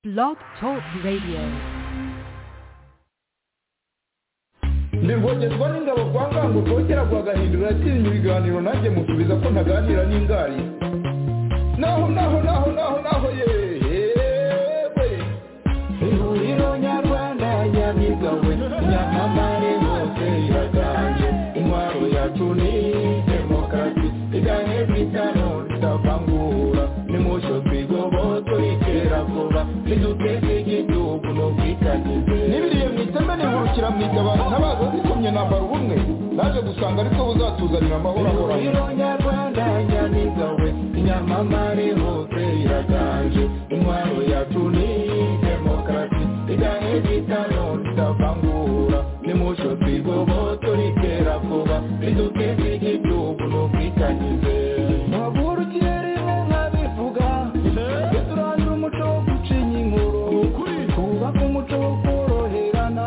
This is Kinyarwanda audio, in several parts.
Blog Talk Radio. ntirwogezwa n'ingabo kwa ngango rwogera rwa gahindura yakinnye ibiganiro nanjye musubiza ko ntaganira n'ingari naho naho naho naho naho yewe ihuriro nyarwanda nyamigawe nyamamare hose iraganje intwaro yacu ni demokarasi iganye bitano tutavangura nimucyo twigobotwe iterabwoba niduteze igihugu n'ubwitangize n'ibiriye mu iteme nihurukira mu itabaro ntabaza zikomye nambara ubumwe naje gusanga ariko buzatuzanira amahoro ahoranye nyarwanda nyamigawe inyamamare hose iraganje intwaro yacu ni demokarasi iganye bitano tutavangura nimucyo twigobotwe iterabwoba niduteze igihugu n'ubwitangize Nabwurukire rimwe nkabivuga Duturangira umuco wo gucinya inkuru Twubake umuco wo koroherana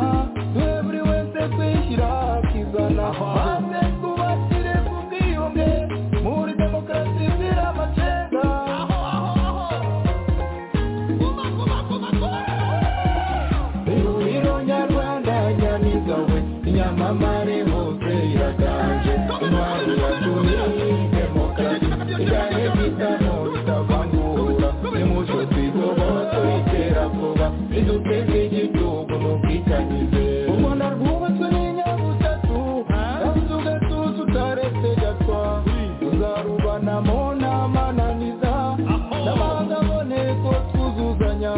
Twe buri wese twishyira akizana Maze twubakire ku bwiyunge Muri demokarasi zira amacenga Ihuriro nyarwanda nyamigawe Nyamamare hose iraganje Intwari ya tuni demokarasi Iganye bitamo bitavangura Nimucyo twigobotse iterabwoba Riduteze igihugu n'ubwitangize Ubona rwubatswe n'inyabutatu Yabuze ugatuza utaretse gatwa Tuzarubanamo n'amananiza N'amahanga aboneko twuzuzanya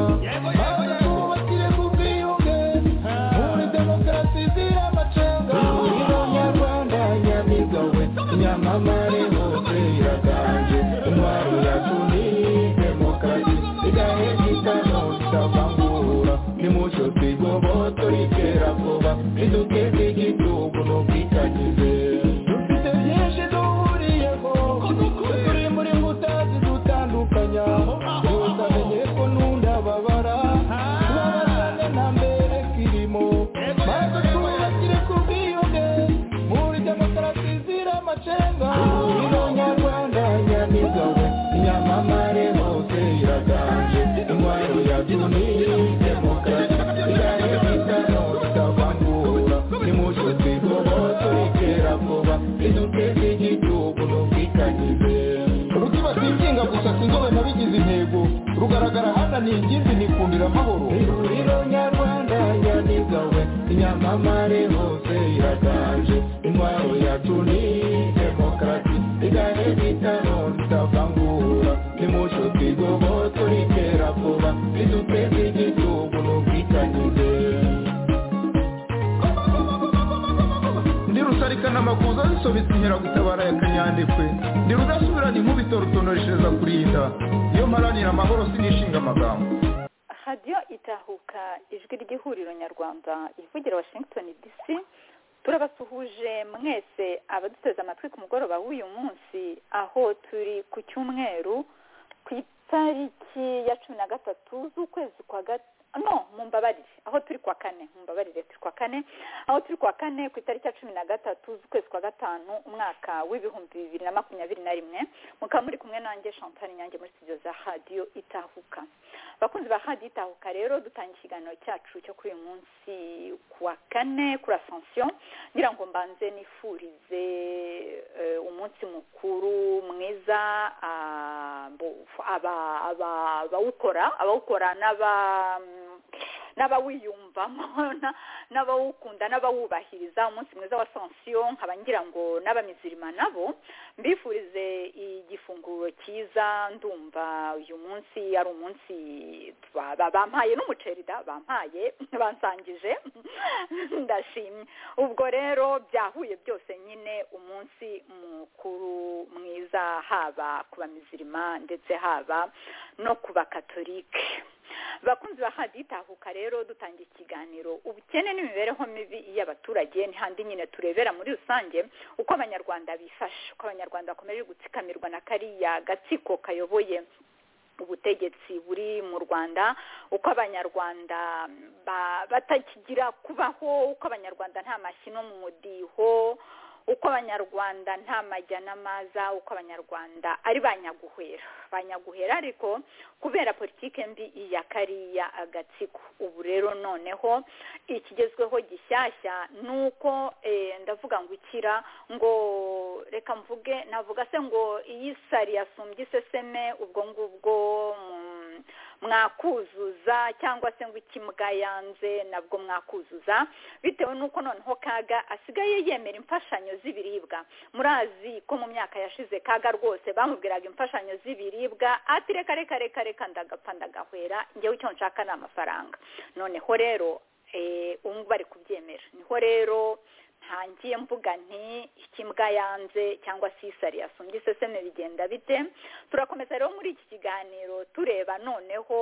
Maze twubakire ku bwiyunge Muri demokarasi zira amacenga Ihuriro nyarwanda nyamigawe Nyamamare hose iraganje Intwaro yacu ni demokarasi Igahe gitano tutavangura Nimucyo twigobotse iterabwoba Riduteze igihugu n'ubwitangize Dufite byinshi duhuriyeho Turi muri nkuta zidutandukanya Yose amenye ko nunda babara Tubabazane nta mbere kirimo Maze twubakire ku bwiyunge Muri demokarasi zira amacenga Ihuriro nyarwanda nyamigawe Nyamamare hose iraganje Intwaro yacu ni demokarasi Igare bitano tutavangura Nimucyo twigobotse iterabwoba Riduteze igihugu n'ubwitangize rutibatikinga gusa sinzobe nabigize intego rugaragara hana ni ingimbi nikundira amahoro ihuriro nyarwanda nyamigawe inyamamare hose iraganje intwaro yacu ni demokarasi igane bitano tutavangura nimucyo twigobotse iterabwoba riduteze igihugu n'ubwitangize ndi rusarikana amakuza zisobetse inkeragutabara ya kanyandekwe ndi rudasubirana inkubito rutonoreshereza kurinda iyo mparanira amahoro sinishinga amagambo radiyo itahuka ijwi ry'ihuriro nyarwanda ivugira washington dc turabasuhuje mwese abaduteze amatwi ku mugoroba w'uyu munsi aho turi ku cyumweru ku itariki ya cumi na gatatu z'ukwezi kwa gatatu no mumbabarire aho turi kwa kane mumbabarire turi kwa kane aho turi kwa kane ku itariki ya cumi na gatatu z'ukwezi kwa gatanu umwaka w'ibihumbi bibiri na makumyabiri na rimwe mukaba muri kumwe nanjye chantal nyange muri studio za radiyo itahuka abakunzi ba radiyo itahuka rero dutangiye ikiganiro cyacu cyo kuri uyu munsi ku wa kane kuri asansiyo ngira ngo mbanze nifurize eh, umunsi mukuru mwiza ah, bo- aba- aba- abawukora abawukora n'aba n'abawiyumvamo na- n'abawukunda n'abawubahiriza umunsi mwiza wa sansiyo nkaba ngira ngo n'abamizirima nabo mbifurize igifunguro cyiza ndumva uyu munsi ari umunsi ba- ba- bampaye n'umuceri da bampaye bansangije ndashimye ubwo rero byahuye byose nyine umunsi mukuru mwiza haba ku bamizirima ndetse haba no ku bakatolike bakunzi ba hadi tahuka rero dutangira ikiganiro ubukene n'imibereho mibi y'abaturage ntihandi nyine turebera muri rusange uko abanyarwanda bifashe uko abanyarwanda bakomeje gutsikamirwa na kariya gatsiko kayoboye ubutegetsi buri mu rwanda uko abanyarwanda ba- batakigira kubaho uko abanyarwanda nta mashyi no mu mudiho uko abanyarwanda nta majya n'amaza uko abanyarwanda ari ba nyaguhera ba nyaguhera ariko kubera politike mbi iya kariya agatsiko ubu rero noneho ikigezweho gishyashya ni uko ndavuga ngo ukira ngo reka mvuge navuga se ngo iyo isari yasumbye iseseme ubwo ngubwo mwakuzuza cyangwa se ngo ikimbwa yanze nabwo mwakuzuza bitewe n'uko noneho kaga asigaye yemera imfashanyo z'ibiribwa murazi ko mu myaka yashize kaga rwose bamubwiraga imfashanyo z'ibiribwa ati reka reka reka reka ndagapfa ndagahwera ngewe icyo nshaka ni amafaranga noneho rero ubu ngubu bari kubyemera niho rero ntangiye mvuga nti ikimbwa yanze cyangwa se isari yasumbye iseseme bigenda bite turakomeza rero muri iki kiganiro tureba noneho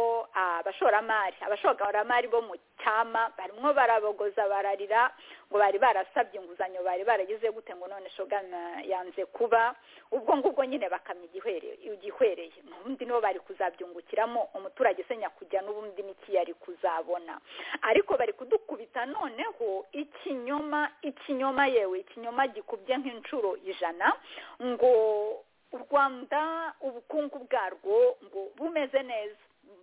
abashoramari abashoramari bo mu cyama barimo barabogoza bararira ngo bari barasabye inguzanyo bari baragize gute ngo none shogana yanze kuba ubwo ngubwo nyine bakamya igihwereye ubundi nibo bari kuzabyungukiramo umuturage usenya kujya n'ubundi n'iki yari kuzabona ariko bari kudukubita noneho ikinyoma iki ikinyoma yewe ikinyoma gikubye nk'inshuro ijana ngo u rwanda ubukungu bwarwo ngo bumeze neza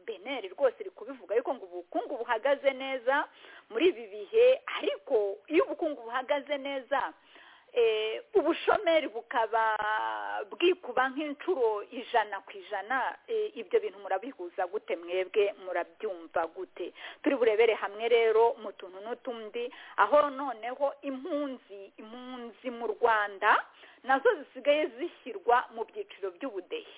beneri rwose iri kubivuga ariko ngo ubukungu buhagaze neza muri ibi bihe ariko iyo ubukungu buhagaze neza ubushomeri bukaba bwikuba nk'inshuro ijana ku ijana ibyo bintu murabihuza gute mwebwe murabyumva gute turi burebere hamwe rero mu tuntu n'utundi aho noneho impunzi impunzi mu rwanda nazo zisigaye zishyirwa mu byiciro by'ubudehe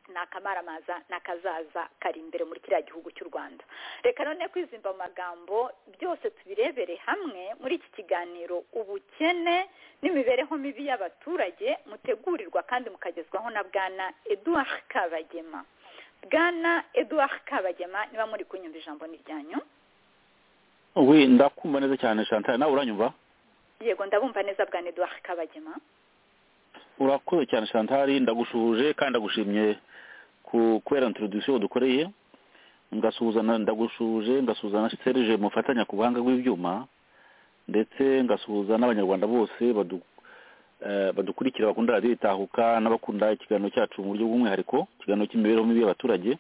ni akamaramaza n'akazaza kari imbere muri kiriya gihugu cy'u rwanda reka none kwizimba mu magambo byose tubirebere hamwe muri iki kiganiro ubukene n'imibereho mibi y'abaturage mutegurirwa kandi mukagezwaho na bwana eduard kabagema bwana eduard kabagema niba muri kunyumva ijambo ni ryanyu we ndakumva neza cyane chantal nawe uranyumva yego ndabumva neza bwana eduard kabagema urakoze cyane chantal ndagushuje kandi ndagushimye kubera introduction dukoreye ngasuzana ndagushuje ngasuzana serge mufatanya ku buhanga bw'ibyuma ndetse ngasuhuza n'abanyarwanda bose badukurikira bakunda radiyo itahuka n'abakunda ikiganiro cyacu mu buryo bw'umwihariko ikiganiro cy'imibereho mibi y'abaturage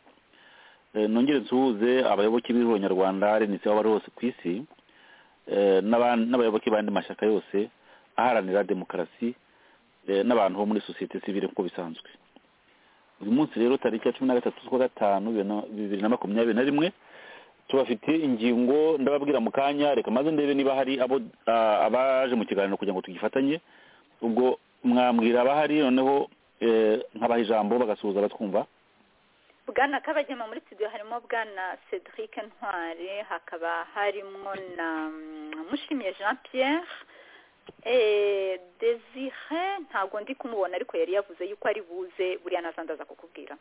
nongere nsuhuze abayoboke b'irwo nyarwanda renitse aho bari hose ku isi n'abayoboke b'andi mashyaka yose aharanira demokarasi n'abantu bo muri sosiyete sivire nk'uko bisanzwe uyu munsi rero tariki ya cumi na gatatu z'ukwa gatanu bibiri na makumyabiri na rimwe tubafite ingingo ndababwira mu kanya reka maze ndebe niba hari abo abaje mu kiganiro kugira ngo tugifatanye ubwo mwambwira abahari noneho nkabaha ijambo bagasuhuza abatwumva bwana kabagema muri studio harimo bwana cedric ntwari hakaba harimo na mushimiye jean pierre desire ntabwo ndi kumubona ariko yari yavuze yuko ari buze buriya nazandaza kukubwira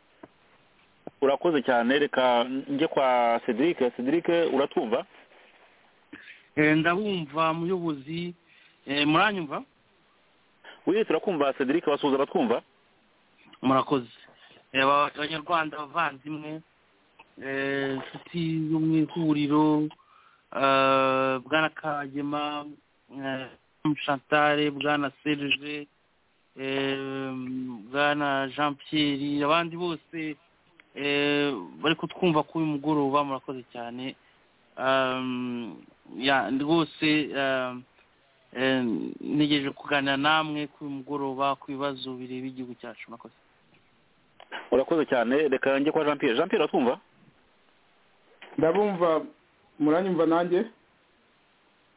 urakoze cyane reka njye kwa cedric cedric uratwumva ndabumva muyobozi muranyumva wiwe turakumva cedric wasuhuza batwumva murakoze abanyarwanda abavandimwe inshuti zo mu ihuriro bwana kagema Chantal bwana serge bwana jean pierre abandi bose bari kutwumva kuri uyu mugoroba murakoze cyane rwose ntegereje kuganira namwe kuri uyu mugoroba ku bibazo bireba igihugu cyacu murakoze urakoze cyane reka njye kwa jean pierre jean pierre uratwumva ndabumva muranyumva nanjye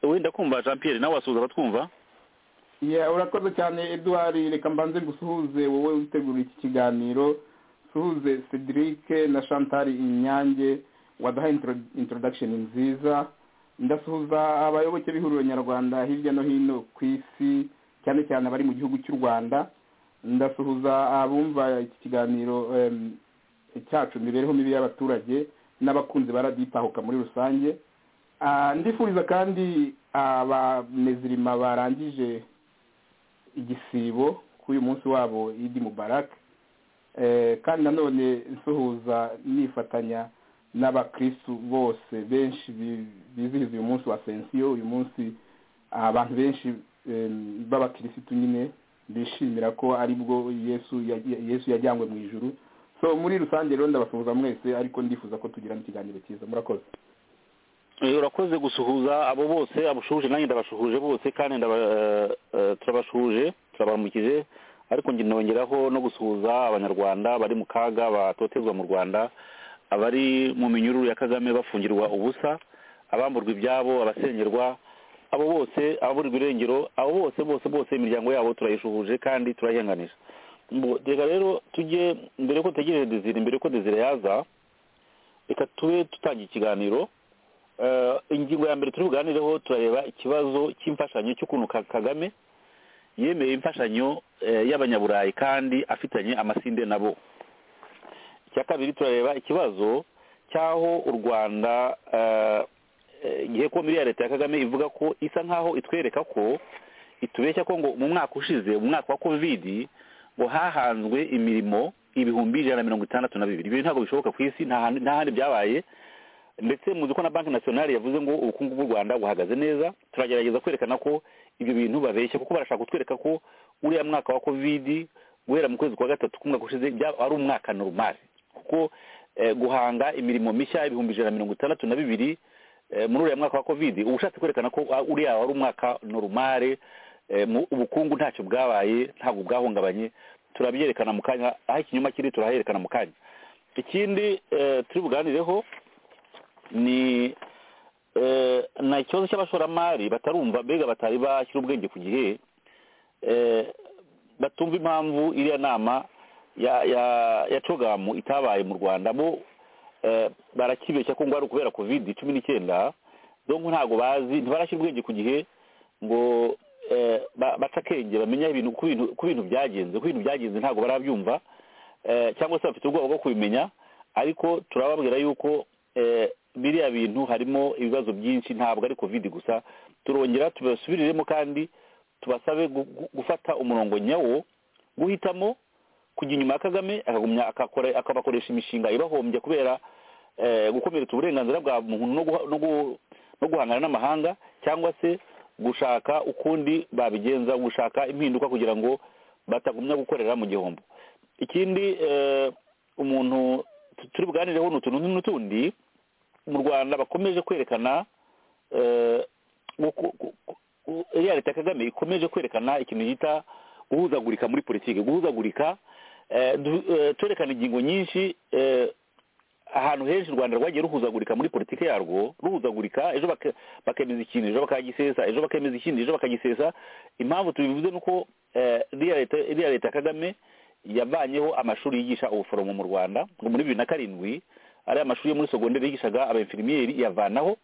wenda kumva jean pierre nawe wasuhuza abatwumva urakoze cyane eduard reka mbanze gusuhuze wowe witegura iki kiganiro suhuze cedric na chantal inyange waduhaye introdakisheni nziza ndasuhuza abayoboke b'ihuriro nyarwanda hirya no hino ku isi cyane cyane abari mu gihugu cy'u rwanda ndasuhuza abumva iki kiganiro cyacu imibereho mibi y'abaturage n'abakunzi baraditahuka muri rusange ndifuriza kandi abamezirima barangije igisibo kuri uyu munsi wabo idi mubarake kandi nanone nsuhuza nifatanya n'abakirisitu bose benshi bizihiza uyu munsi wa sensiyo uyu munsi abantu benshi em, b'abakirisitu nyine bishimira ko aribwo yesu ya- ya- yesu yajyanywe mu ijuru so muri rusange rero ndabasuhuza mwese ariko ndifuza ko tugira n'ikiganiro cyiza murakoze Eh, urakoze gusuhuza abo bose abashuhuje nanjye ndabashuhuje bose kandi ndaba- eh, eh, turabashuhuje turabaramukije ariko nge nongeraho no gusuhuza abanyarwanda bari mu kaga batotezwa mu rwanda abari mu minyururu ya kagame bafungirwa ubusa abamburwa ibyabo abasengerwa abo bose ababurirwa irengero abo bose bose bose imiryango yabo turayishuhuje kandi turayihanganisha Mbo- reka rero tujye mbere yuko dutegereje dezire mbere yuko dezire yaza reka tube dutangiye ikiganiro Eh, ingingo ya mbere turi buganireho turareba ikibazo cy'imfashanyo cy'ukuntu Ka- kagame yemeye imfashanyo eh, y'abanyaburayi kandi afitanye amasinde nabo icya kabiri turareba ikibazo cy'aho u rwanda eh, eh, igihe komiri ya leta ya kagame ivuga ko isa nk'aho itwereka ko itubeshya ko ngo mu mwaka ushize mu mwaka wa kovidi ngo hahanzwe imirimo ibihumbi ijana na mirongo itandatu na bibiri ibi ntabwo bishoboka ku isi nta hantu- nta handi byabaye ndetse muzi ko na banki nasiyonari yavuze ngo ubukungu bw'u rwanda buhagaze neza turagerageza kwerekana ko ibyo bintu babeshya kuko barashaka kutwereka ko uriya mwaka wa kovidi guhera mu kwezi kwa gatatu k'umwaka ushize byaba ari umwaka normal kuko eh, guhanga imirimo mishya ibihumbi ijana na mirongo itandatu na bibiri eh, muri uriya mwaka wa kovidi uba ushatse kwerekana ko ah, uriya wari umwaka normal eh, mu- ubukungu ntacyo bwabaye ntabwo bwahungabanye turabyerekana mu kanya aho ikinyoma kiri turaherekana mu kanya ikindi eh, turi buganireho ni eh, na ikibazo cy'abashoramari batarumva mbega batari bashyira ubwenge ku gihe eh, batumva impamvu iriya nama ya ya ya cogamu itabaye mu rwanda bo eh, barakibeshya ko ngo ari ukubera covid cumi n'icyenda donko ntabwo bazi ntibarashyira ubwenge ku gihe ngo eh, ba- bace akenge bamenya ibintu uko ibintu- uko ibintu byagenze uko ibintu byagenze ntabwo barabyumva eh, cyangwa se bafite ubwoba bwo kubimenya ariko turababwira yuko eh, biriya bintu harimo ibibazo byinshi ntabwo ari covid gusa turongera tubasubiriremo kandi tubasabe gu- gu- gufata umurongo nyawo guhitamo kujya inyuma ya kagame akagumya akakora- akabakoresha imishinga ibahombya kubera eh, gukomeretsa uburenganzira bwa muntu no guha- no gu- no guhangana n'amahanga cyangwa se gushaka ukundi babigenza gushaka impinduka kugira ngo batagumya gukorera mu gihombo ikindi eh, umuntu tu- turi buganireho ni utuntu n'utundi mu rwanda bakomeje kwerekana eh, guku- gu- gu- iriya leta ya kagame ikomeje kwerekana ikintu bita guhuzagurika muri politiki guhuzagurika eh, du- eh, twerekana ingingo nyinshi eh, ahantu henshi u rwanda rwagiye ruhuzagurika muri politiki yarwo ruhuzagurika ejo bake- bakemeza ikintu ejo bakagisesa ejo bakemeza ikindi ejo bakagisesa impamvu tubivuze ni uko eh, iriya leta iriya leta ya kagame yavanyeho amashuri yigisha ubuforomo mu rwanda ngo muri bibiri na karindwi ariya mashuri yo muri sogonderi yigishaga abainfinimiyeri yavanaho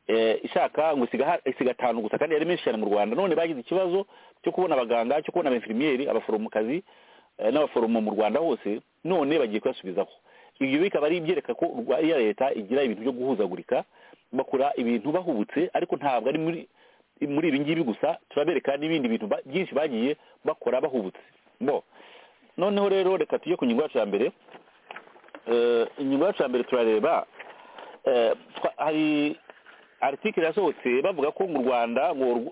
eh, ishaka ngo isiga ha- isiga atanu gusa kandi yari menshi cyane mu rwanda none bagize ikibazo cyo kubona abaganga cyo kubona abainfinimiyeri abaforomokazi eh, n'abaforomo mu rwanda hose none bagiye kuyasubizaho ibyo bikaba ari ibyereka ko urwa- iya leta igira ibintu byo guhuzagurika bakora ibintu bahubutse ariko ntabwo ari muri muri ibi ngibi gusa turabereka n'ibindi bintu ba- byinshi bagiye bakora bahubutse bo noneho rero reka tujye ku ngingo yacu ya mbere Eh, ingingo yacu ya mbere turareba eh, twa- hari article yasohotse bavuga ko mu rwanda ngo urw-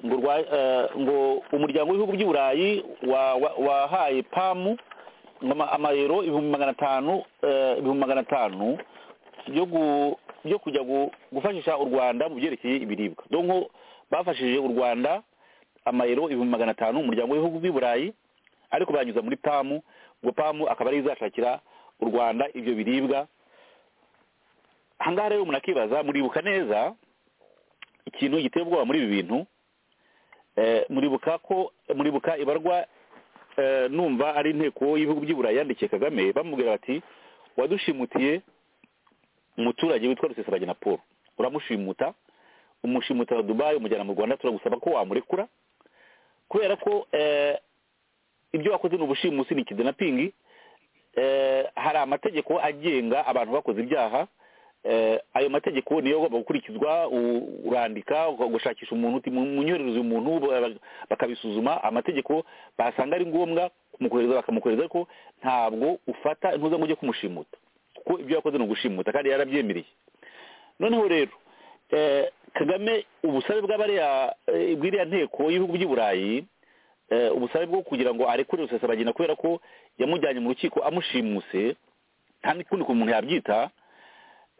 ngo urwa- eh, ngo umuryango w'ibihugu by'i burayi wa- wa- wahaye pamu ama- amayero ibihumbi magana atanu eh, ibihumbi magana atanu byo gu- byo kujya gu- gufashisha u rwanda mu byerekeye ibiribwa donko bafashije u rwanda amayero ibihumbi magana atanu umuryango w'ibihugu by'i burayi ariko banyuza muri pamu ubwo pamu akaba ariyo izashakira u rwanda ibyo biribwa ahangaha rero munakibaza muribuka neza ikintu giteye ubwoba muri ibi bintu eh, muribuka ko muribuka ibarwa eh, numva ari inteko y'ibihugu by'i burayi yandikiye kagame bamubwira bati wadushimutiye umuturage witwa rusesabagina paul uramushimuta umushimuta dubayi umujyana mu rwanda turagusaba ko wamurekura kubera ko eh, ibyo wakoze ni ubushimusi ni kidnapping eh, hari amategeko agenga abantu bakoze ibyaha eh, ayo mategeko niyo agomba gukurikizwa u- urandika uga- gushakisha umuntu uti mu- munyoherereze uyu muntu ba- bakabisuzuma amategeko basanga ari ngombwa kumukohereza bakamukohereza ariko ntabwo ufata intuza ngo ujye kumushimuta kuko ibyo yakoze ni ugushimuta kandi yarabyemereye noneho rero eh, kagame ubusabe bw'abariya eh, bw'iriya nteko y'ibihugu by'i burayi eh, ubusabe bwo kugira ngo arekure rusesabagina kubera ko yamujyanye mu rukiko amushimuse nta n'ikundi ku muntu yabyita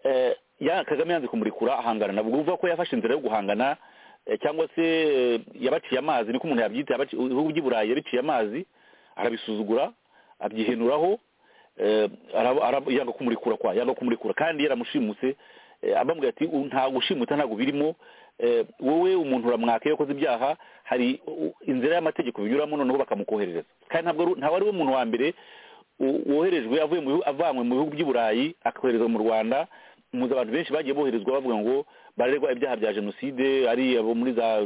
eh, ya- kagame yanze kumurekura ahangana nabwo uvuga ko yafashe inzira yo guhangana eh, cyangwa se eh, yabaciye amazi niko umuntu yabyita yabaci- ibihugu by'i burayi yabiciye amazi arabisuzugura abyihenuraho eh, arab- arab- yanga kumurekura kwa yanga kumurekura kandi yaramushimuse eh, abambwira ati "U- nta gushimuta ntabwo birimo eh, wowe umuntu uramwaka iyo akoze ibyaha hari u- inzira y'amategeko binyuramo noneho bakamukoherereza kandi ntabwo ari- ntawe ari we muntu wa mbere wo- woherejwe avuye mu bihu- avanywe mu bihugu by'i burayi akoherezwa mu rwanda muzi abantu benshi bagiye boherezwa bavuga ngo barerwa ibyaha bya jenoside ari abo muri za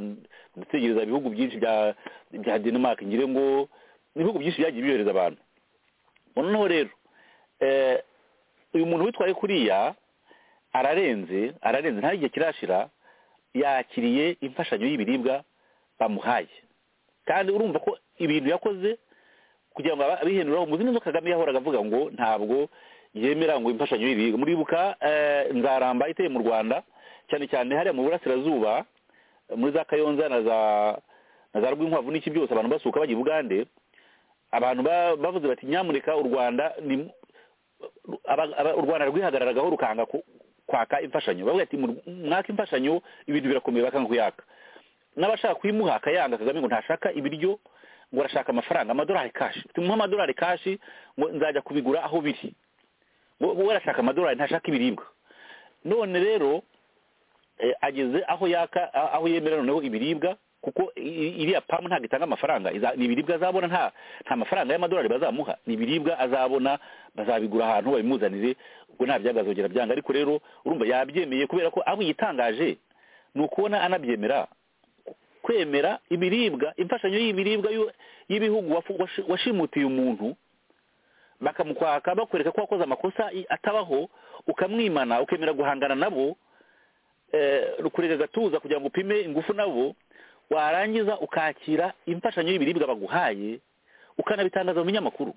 gutegereza ibihugu byinshi bya bya denmark ngire ngo ni ibihugu byinshi byagiye byohereza abantu noneho rero eh, uyu muntu witwaye kuriya ararenze ararenze nta igihe kirashira yakiriye imfashanyo y'ibiribwa bamuhaye kandi urumva ko ibintu yakoze kugira ngo aba- abihenuraho muzi neza ko kagame yahoraga avuga ngo ntabwo yemera ngo imfashanyo y'ibiribwa muribuka eh, nzaramba iteye mu rwanda cyane cyane hariya mu burasirazuba muri za kayonza na za na za rwinkwavu n'iki byose abantu basuka bajya i bugande abantu ba- bavuze bati nyamuneka u rwanda ni aba- aba- u rwanda rwihagararagaho rukanga ku- kwaka imfashanyo bavuga ati "Mu- mwaka imfashanyo ibintu birakomeye bakanga kuyaka n'abashaka kuyimuha akayanga kagame ngo ntashaka ibiryo ngo arashaka amafaranga amadolari kashi tumuhe amadolari kashi ngo nzajya kubigura aho biri ngo we arashaka amadolari ntashaka ibiribwa none rero eh, ageze aho yaka a- aho yemera noneho ibiribwa kuko i- i- iriya pamu ntabwo itanga amafaranga iza- ni ibiribwa azabona nta nta mafaranga y'amadolari bazamuha ni ibiribwa azabona bazabigura ahantu babimuzanire ubwo nta byaga azongera byanga ariko rero urumva yabyemeye kubera ko aho yitangaje ni ukubona anabyemera kwemera ibiribwa imfashanyo y'ibiribwa y'u- y'ibihugu wafu- washi- washimutiye umuntu bakamukwaka bakwereka ko wakoze amakosa i- atabaho ukamwimana ukemera guhangana nabo eh, rukurega agatuza kugira ngo upime ingufu nabo warangiza ukakira imfashanyo y'ibiribwa baguhaye ukanabitangaza mu binyamakuru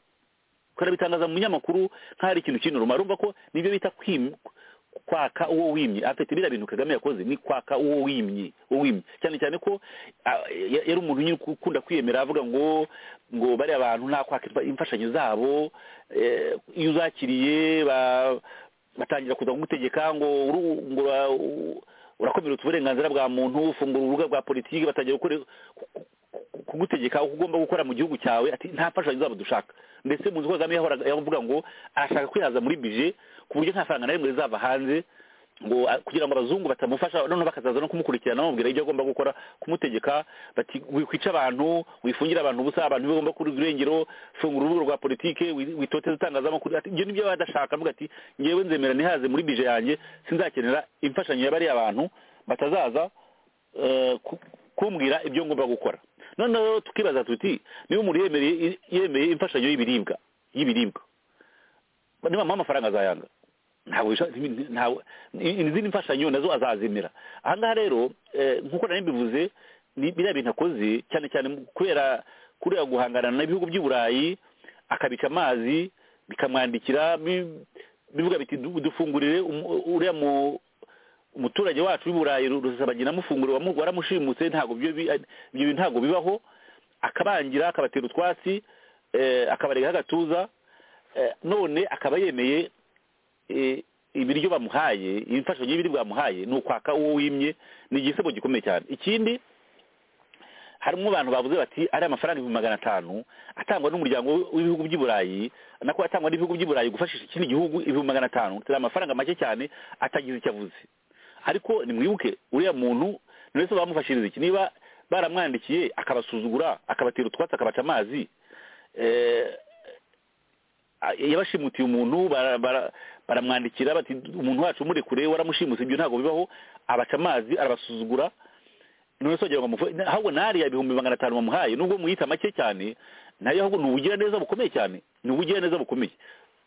ukanabitangaza mu binyamakuru nk'aho ari ikintu kintu rumara urumva ko nibyo bita kwim- kwaka uwo wimye afite biriya bintu kagame yakoze ni kwaka uwo wimye uwo wimye cyane cyane ko ah, ya- yari umuntu nyine ukunda kwiyemera avuga ngo ngo bariya bantu nta kwaka imfa- imfashanyo zabo eh, iyo uzakiriye ba- batangira kuza kugutegeka ngo uru- ngo ura- u- urakomeretsa uburenganzira bwa muntu ufungura urubuga rwa politiki batangira gukore- ku- ku- ku- kugutegeka uko ugomba gukora mu gihugu cyawe ati nta mfashanyo zabo dushaka ndetse mu nzu kagame yahoraga yavuga ngo arashaka kwihaza muri bije ku buryo nta faranga na rimwe rizava hanze ngo a- kugira ngo abazungu batamufasha noneho bakazaza no kumukurikirana bamubwira ibyo agomba gukora kumutegeka bati wikwica abantu wifungire abantu ubusa abantu bagomba kuri irengero fungura urubuga rwa politike wi- witoteze itangazamakuru ati ibyo nibyo badashaka avuga ati ngewe nzemera ntihaze muri bije yanjye sinzakenera imfashanyo ya bariya bantu batazaza eh, ku- kumbwira ibyo ngomba gukora noneho rero tukibaza tuti niba umuntu yemereye yemeye imfashanyo y'ibiribwa y'ibiribwa niba amuha amafaranga azayanga ntabwo bisha- nti- ntawe i- izindi mfashanyo nazo azazemera aha ngaha rero eh, nk'uko nari mbivuze ni biriya bintu akoze cyane cyane mu- kubera kuriya guhangana n'ibihugu by'i burayi akabica amazi bikamwandikira bi- bivuga biti "Du- dufungurire umu- uriya mu umuturage wacu w'i burayi rusabagina amufunguro wamu- waramushimutse ntabwo ibyo bi- ibyo bintu ntabwo bibaho akabangira akabatera utwatsi eh, akabarega agatuza eh, none akaba yemeye eh, ibiryo bamuhaye imfashanyo y'ibiribwa bamuhaye ni ukwaka uwo wimye ni igisebo gikomeye cyane ikindi harimo abantu bavuze bati ari amafaranga ibihumbi magana atanu atangwa n'umuryango w'ibihugu by'i burayi nako atangwa n'ibihugu by'i burayi gufashisha ikindi gihugu ibihumbi magana atanu ni amafaranga make cyane atagize icyo avuze ariko nimwibuke uriya muntu ni wese bamufashiriza iki niba baramwandikiye akabasuzugura akabatera utwatsi akabaca amazi eh, a- yabashimutiye umuntu bara- bara- baramwandikira bati umuntu wacu umurekure waramushimuse ibyo ntabwo bibaho abaca amazi arabasuzugura none sogera ngo amufu- na- ahubwo nariya ibihumbi magana atanu bamuhaye nubwo muyita make cyane nayo ahubwo ni ubugiraneza bukomeye cyane ni ubugiraneza bukomeye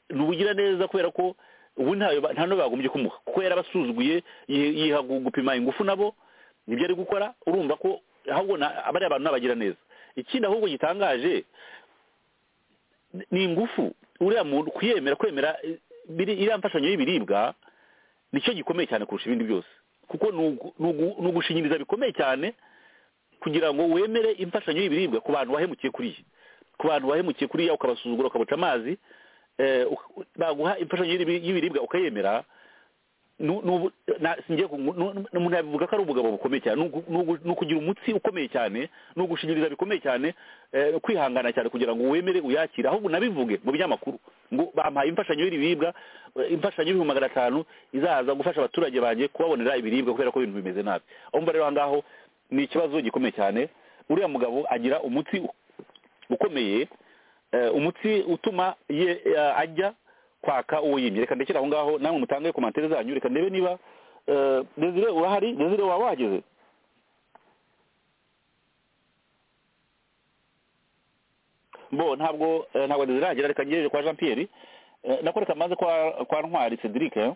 ni ubugiraneza kubera ko ubu ntayo ba- nta n'uwo bagombye kumuha kuko yarabasuzuguye yi- yiha gu- gupima ingufu nabo nibyo ari gukora urumva ko ahubwo na- bariya bantu n'abagira neza ikindi ahubwo gitangaje ni ingufu uriya muntu kuyemera kwemera eh, biri- iriya mfashanyo y'ibiribwa nicyo gikomeye cyane kurusha ibindi byose kuko ni ugu- ni ugu- ni ugushingiriza bikomeye cyane kugira ngo wemere imfashanyo y'ibiribwa ku bantu wahemukiye kuriya ku bantu wahemukiye kuriya ukabasuzugura ukabaca amazi eh, uk- baguha imfashanyo y'ibiri- y'ibiribwa ukayemera nu- nu- na- singiye ku- nu- nu- umuntu yabivuga ko ari ubugabo bukomeye cyane ni ugu- ni ugu- ni ukugira umutsi ukomeye cyane ni ugushingiriza bikomeye cyane eh, kwihangana cyane kugira ngo wemere uyakire ahubwo unabivuge mu binyamakuru ngo bampaye imfashanyo y'ibiribwa eh, imfashanyo y'ibihumbi magana atanu izaza gufasha abaturage banjye kubabonera ibiribwa kubera ko ibintu bimeze nabi aho mba rero aha ngaho ni ikibazo gikomeye cyane uriya mugabo agira umutsi ukomeye eh, umutsi utuma ye- eh, ajya kwaka uwo yimye reka ndekere aho ngaho namwe mutange komantere zanyu reka ndebe niba eh, desire urahari desire waba wahageze bo ntabwo eh, ntabwo desire ahagera reka ngejeje kwa jean pierre Eh, nako reka maze kwa kwa ntwari cedric eh.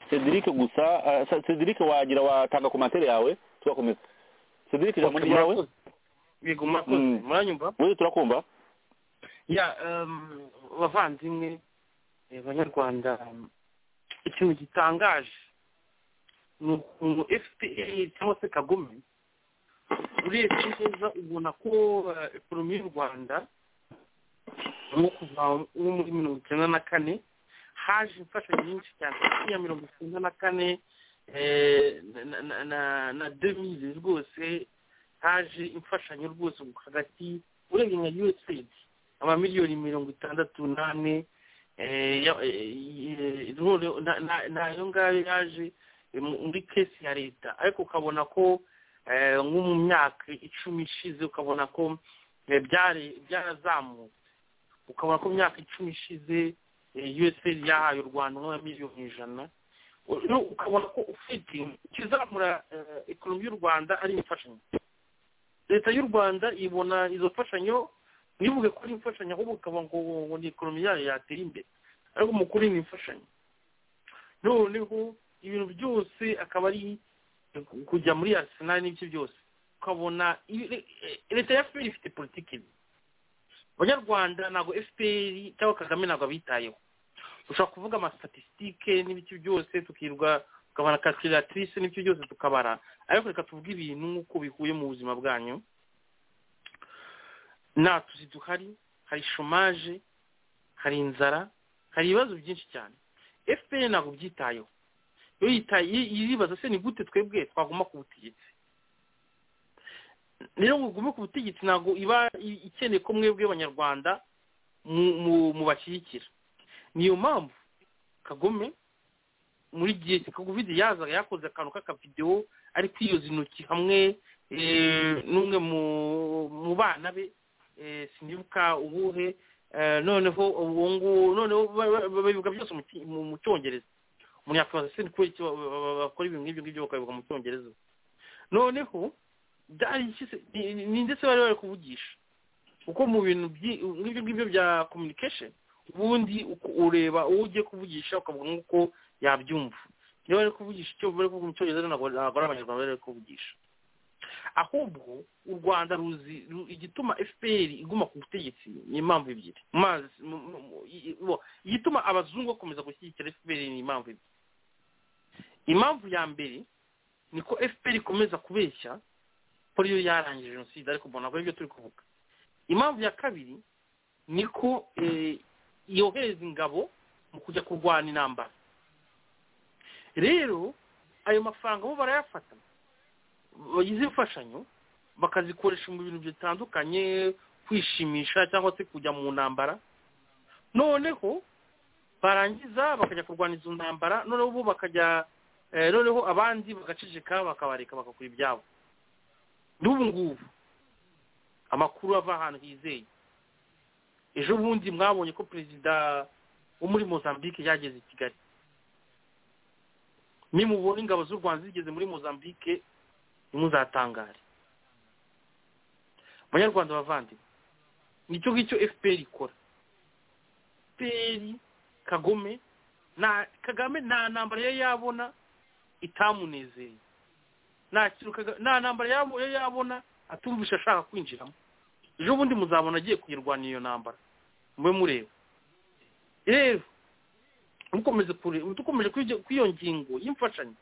cedric gusa eh, sa- cedric wagira watanga komantere yawe tugakomeza cedric ijambo ni ryawe murakoze yego murakoze Mm. muranyumva wewe turakumva ya em, bavandimwe eh, banyarwanda em, ikintu gitangaje ni ukuntu fpr cyangwa se kagome urebye neza ubona ko eh, ekonomi y'u rwanda nko kuva nko muri mirongo icyenda na kane haje imfashanyo nyinshi cyane hagati ya mirongo icyenda na kane eh, na- na- na- na demire rwose haje imfashanyo rwose hagati urebye nka usaid amamiliyoni mirongo itandatu n'ane eh, ya- eh, noneho na- na- nayo ngayo yaje eh, mu- muri kesi ya leta ariko ukabona ko eh, nko mu myaka icumi ishize ukabona ko eh, byari- byarazamutse ukabona ko mu myaka icumi ishize eh, usaid yahaye u rwanda nka miliyoni ijana U- u- ukabona ko ufite ikizamura eh, ekonomi y'u rwanda ari imfashanyo leta y'u rwanda ibona izo mfashanyo ntibivuge ko ari imfashanyo ahubwo ukaba ngo ngo ni ekonomi yayo yatera imbere ariko mu kuri ni imfashanyo noneho ibintu byose akaba ari kujya muri arisenali n'ibiki byose ukabona ibi- leta ya fpr ifite politiki mbi abanyarwanda ntabwo fpr cyangwa kagame ntabwo abitayeho ushobora kuvuga amastatisitike n'ibiki byose tukirwa tukabara calculatrice n'ibyo byose tukabara ariko reka tuvuge ibintu nk'uko bihuye mu buzima bwanyu nta tuzi duhari hari shomaje hari inzara hari ibibazo byinshi cyane fpr ntabwo byitayeho iyo yitaye iyo iribaza se ni gute twebwe twaguma ku butegetsi rero ngo ugume ku butegetsi ntabwo iba i- ikeneye ko mwebwe abanyarwanda mu- mu- mubashyigikira niyo mpamvu kagome muri gihe cya covid yazaga yakoze akantu k'akavidewo ari kwiyoza intoki hamwe eh, n'umwe mu- mu bana be eh, sinibuka ubuhe eh, noneho ubu ngubu noneho ba- ba- ba- babivuga byose mu ki- mu- mu cyongereza umuntu yakwibaza se ni kubera iki ba- ba- ba- bakora ibintu nk'ibyo ngibyo bakabivuga mu cyongereza noneho byari iki se- ni- ni ni ndetse bari bari kuvugisha kuko mu bintu byi- nk'ibyo ngibyo bya communication ubundi uku- ureba uwo ugiye kuvugisha ukavuga nk'uko yabyumva niba bari kuvugisha icyo bari kuvuga mu cyongereza ntabwo ntabwo ari abanyarwanda bari bari kuvugisha ahubwo u rwanda ruzi ru- igituma fpr iguma ku butegetsi ni impamvu ebyiri Mazi- mu- mu- mu- i- bo- igituma abazungu bakomeza gushyigikira fpr ni impamvu ebyiri impamvu ya mbere ni ko fpr ikomeza kubeshya ko ariyo yarangije jenoside ariko mbona ntabwo aribyo turi kuvuga impamvu ya kabiri ni ko eh, yohereza ingabo mu kujya kurwana intambara rero ayo mafaranga bo barayafata bagize imfashanyo bakazikoresha mu bintu bitandukanye kwishimisha cyangwa se kujya mu ntambara noneho barangiza bakajya kurwana izo ntambara noneho bo bakajya eh, noneho abandi bagaceceka bakabareka bagakora ibyabo n'ubu ngubu amakuru ava ahantu hizeye ejo bundi mwabonye ko perezida wo muri mozambique yageze i kigali nimubona ingabo z'u rwanda zigeze muri mozambique ntimuzatangare abanyarwanda bavandimwe nicyo ngicyo fpr ikora fpr kagome nta kagame nta ntambara yari yabona itamunezeye nta kintu Kaga- nta ntambara yabo- yari yabona atumvisha ashaka kwinjiramo ejo bundi muzabona agiye kuyirwanira iyo ntambara mube mureba rero mukomeze kure- dukomeje kuri iyo- kuri iyo ngingo y'imfashanyo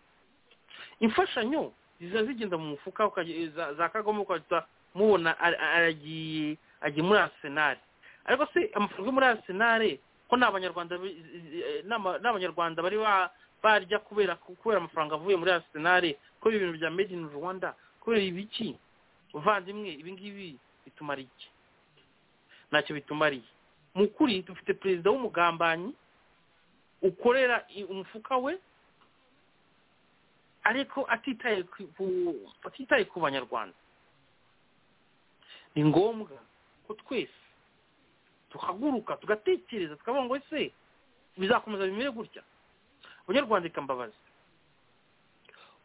imfashanyo ziza zigenda mu mufuka ukajya- za- za kagame ukajya mubona ar- aragiye agiye muri arsenal ariko se amafaranga yo muri arsenal ko ni abanyarwanda bi- eh, ni ama- ni abanyarwanda bari ba- barya kubera kubera amafaranga avuye muri arsenal ko ibintu bya made in rwanda kubera ibiki muvandimwe ibi ngibi bitumara iki ntacyo bitumariye mu kuri dufite perezida w'umugambanyi ukorera i- umufuka we ariko atitaye ku- ku- atitaye ku banyarwanda ni ngombwa ko twese tuhaguruka tugatekereza tukavuga ngo ese bizakomeza bimere gutya abanyarwanda ikambabaza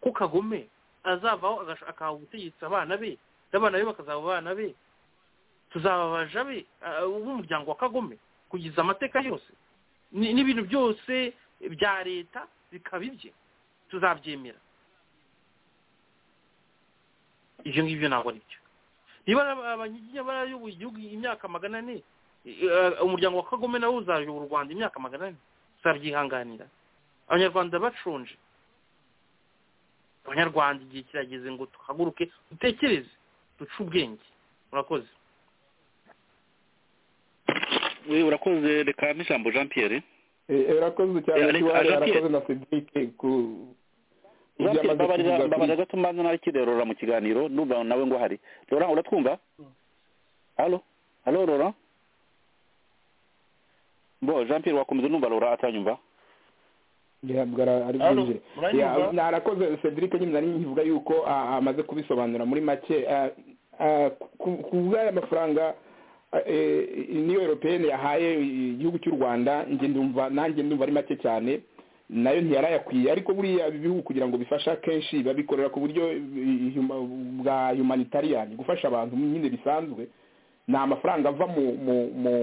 ko kagome azavaho agasha- akaha ubutegetsi abana be n'abana be bakazaba abana be tuzababaja be ah, b'umuryango wa kagome kugeza amateka yose Ni- n'ibintu byose bya leta bikaba ibye tuzabyemera ibyo ngibyo ntabwo ari byo niba aba- abanyiginya barayoboye igihugu imyaka magana ane eh, umuryango wa kagome nawe uzayobora u rwanda imyaka magana ane uzabyihanganira abanyarwanda bashonje abanyarwanda igihe kirageze ngo tuhaguruke dutekereze duce ubwenge murakoze we urakoze reka n'ijambo jean pierre Eh, urakoze cyane Eh, Alex- kiwari Jean Pierre. arakoze na cedric ku ku jean pierre byo amaze mbabarira kuvuga mbabarira gato mbanza nawe kirerora mu kiganiro n'uba nawe ngo hari rora uratwumva halo halo rora bo jean pierre wakomeza numva rora atanyumva ntabwo ara- ari Halo, bwinjire muranyumva? Ya, na- arakoze cedric nyine nari nkivuga yuko ah, amaze kubisobanura muri make ah, ah, ku- ku bw'aya mafaranga ah, eh, niyo europeyene yahaye igihugu cy'u rwanda njye ndumva nanjye ndumva ari make cyane nayo ntiyarayakwiye ariko buriya ibihugu kugira ngo bifashe akenshi babikorera ku buryo eh, huma- bwa humanitarian gufasha abantu nyine bisanzwe ni amafaranga ava mu mu mu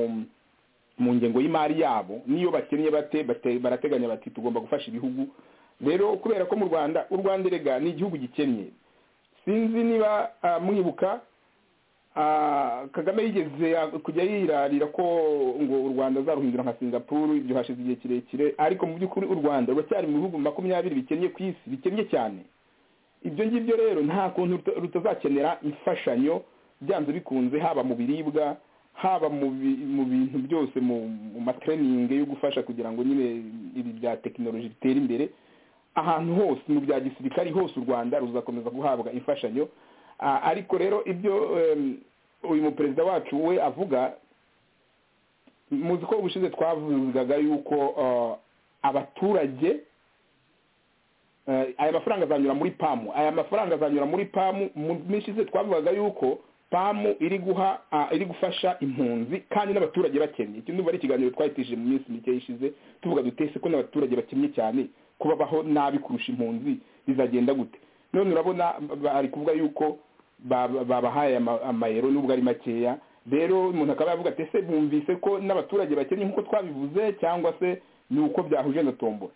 mu ngengo y'imari yabo niyo bakennye bate bate- barateganya bati tugomba gufasha ibihugu rero kubera ko mu rwanda u rwanda erega ni igihugu gikennye sinzi niba ah, mwibuka ah, kagame yigeze ah, kujya yirarira ko ngo u rwanda azaruhindura nka singapuru ibyo hashize igihe kirekire ariko mu by'ukuri u rwanda ruracyari mu bihugu makumyabiri bikennye ku isi bikennye cyane ibyo ngibyo rero nta kuntu ruta- rutazakenera imfashanyo byanze bikunze haba mu biribwa haba mu bi- mu bintu byose mu mu matreyiningi yo gufasha kugira ngo nyine ibi bya tekinoloji bitere imbere ahantu hose mu bya gisirikari hose u rwanda ruzakomeza guhabwa imfashanyo Ah, ariko rero ibyo em, uyu muperezida wacu we avuga muzi ko ubushize twavugaga yuko ah, abaturage Eh, aya mafaranga azanyura muri pamu aya mafaranga azanyura muri pamu mu minsi ishize twavugaga yuko pamu iri guha ah, iri gufasha impunzi kandi n'abaturage bakennye iki ndumva ari ikiganiro twahitishije mu minsi mike ishize tuvuga dutese ko n'abaturage bakennye cyane kubabaho nabi kurusha impunzi bizagenda gute none urabona ba- ari kuvuga yuko ba- ba- babahaye ama- amayero nubwo ari makeya rero umuntu akaba yavuga ati ese bumvise ko n'abaturage bakennye nk'uko twabivuze cyangwa se ni uko byahuje na tombora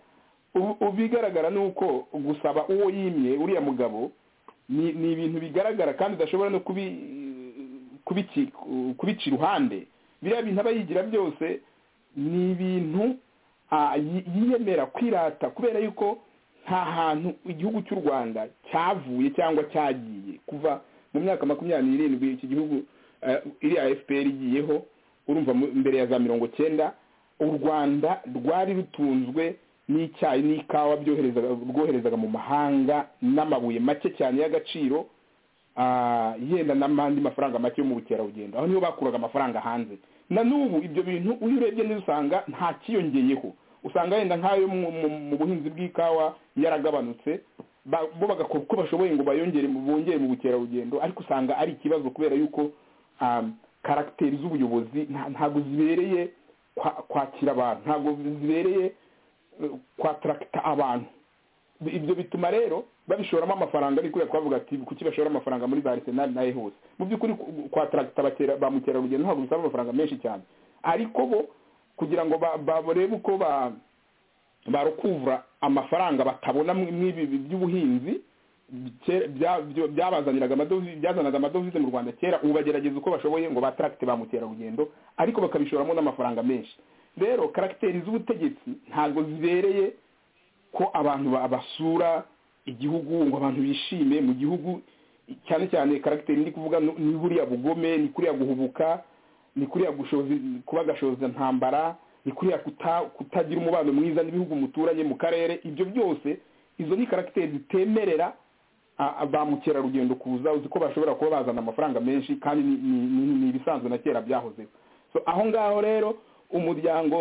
ubu ubu ibigaragara ni uko gusaba uwo yimye uriya mugabo ni ni ibintu bigaragara kandi udashobora no kubi kubici- kubica iruhande biriya bintu aba yigira byose ni ibintu ah, yi- yiyemera kwirata kubera yuko nta hantu igihugu cy'u rwanda cyavuye cyangwa cyagiye kuva mu myaka makumyabiri n'irindwi iki gihugu eh, iriya fpr igiyeho urumva mu- mbere ya za mirongo cyenda u rwanda rwari rutunzwe n'icyayi n'ikawa byoherezaga rwoherezaga mu mahanga n'amabuye make cyane y'agaciro ah, yenda n'andi mafaranga make yo mu bukerarugendo aho niho bakuraga amafaranga hanze na n'ubu ibyo bintu iyo urebye neza usanga nta kiyongeyeho usanga yenda nk'ayo mu- mu- mu buhinzi bw'ikawa yaragabanutse ba- bo bagakora uko bashoboye ngo bayongere mu- bongere mu bukerarugendo ariko usanga ari ikibazo kubera yuko um, karagiteri z'ubuyobozi nta- ntabwo zibereye kwa- kwakira abantu ntabwo zibereye eh, kwataragita abantu Bi- ibyo bituma rero babishoramo amafaranga ari kuriya twavuga ati kuki bashora amafaranga muri za arsenal nayo hose mu by'ukuri ku- kwataragita bakera- ba mukerarugendo ntabwo bisaba amafaranga menshi cyane ariko bo kugira ngo ba- ba- barebe uko ba barukuvura amafaranga batabona mu- mw'ibi bi- by'ubuhinzi kera- bya- byo- byabazaniraga amadovize byazanaga amadovize mu rwanda kera ubu bagerageza uko bashoboye ngo bataragite ba mukerarugendo ariko bakabishoramo n'amafaranga menshi rero karagiteri z'ubutegetsi ntabwo zibereye ko abantu ba- basura igihugu ngo abantu bishime mu gihugu cyane cyane karagiteri ndi kuvuga ni buriya bugome ni kuriya guhubuka ni kuriya gushoza kuba gashoza ntambara ni kuriya kutagira umubano mwiza n'ibihugu muturanye mu karere ibyo byose izo ni karagiteri zitemerera ba mukerarugendo kuza uzi ko bashobora kuba bazana amafaranga menshi kandi ni ibisanzwe na kera byahozeho aho ngaho rero umuryango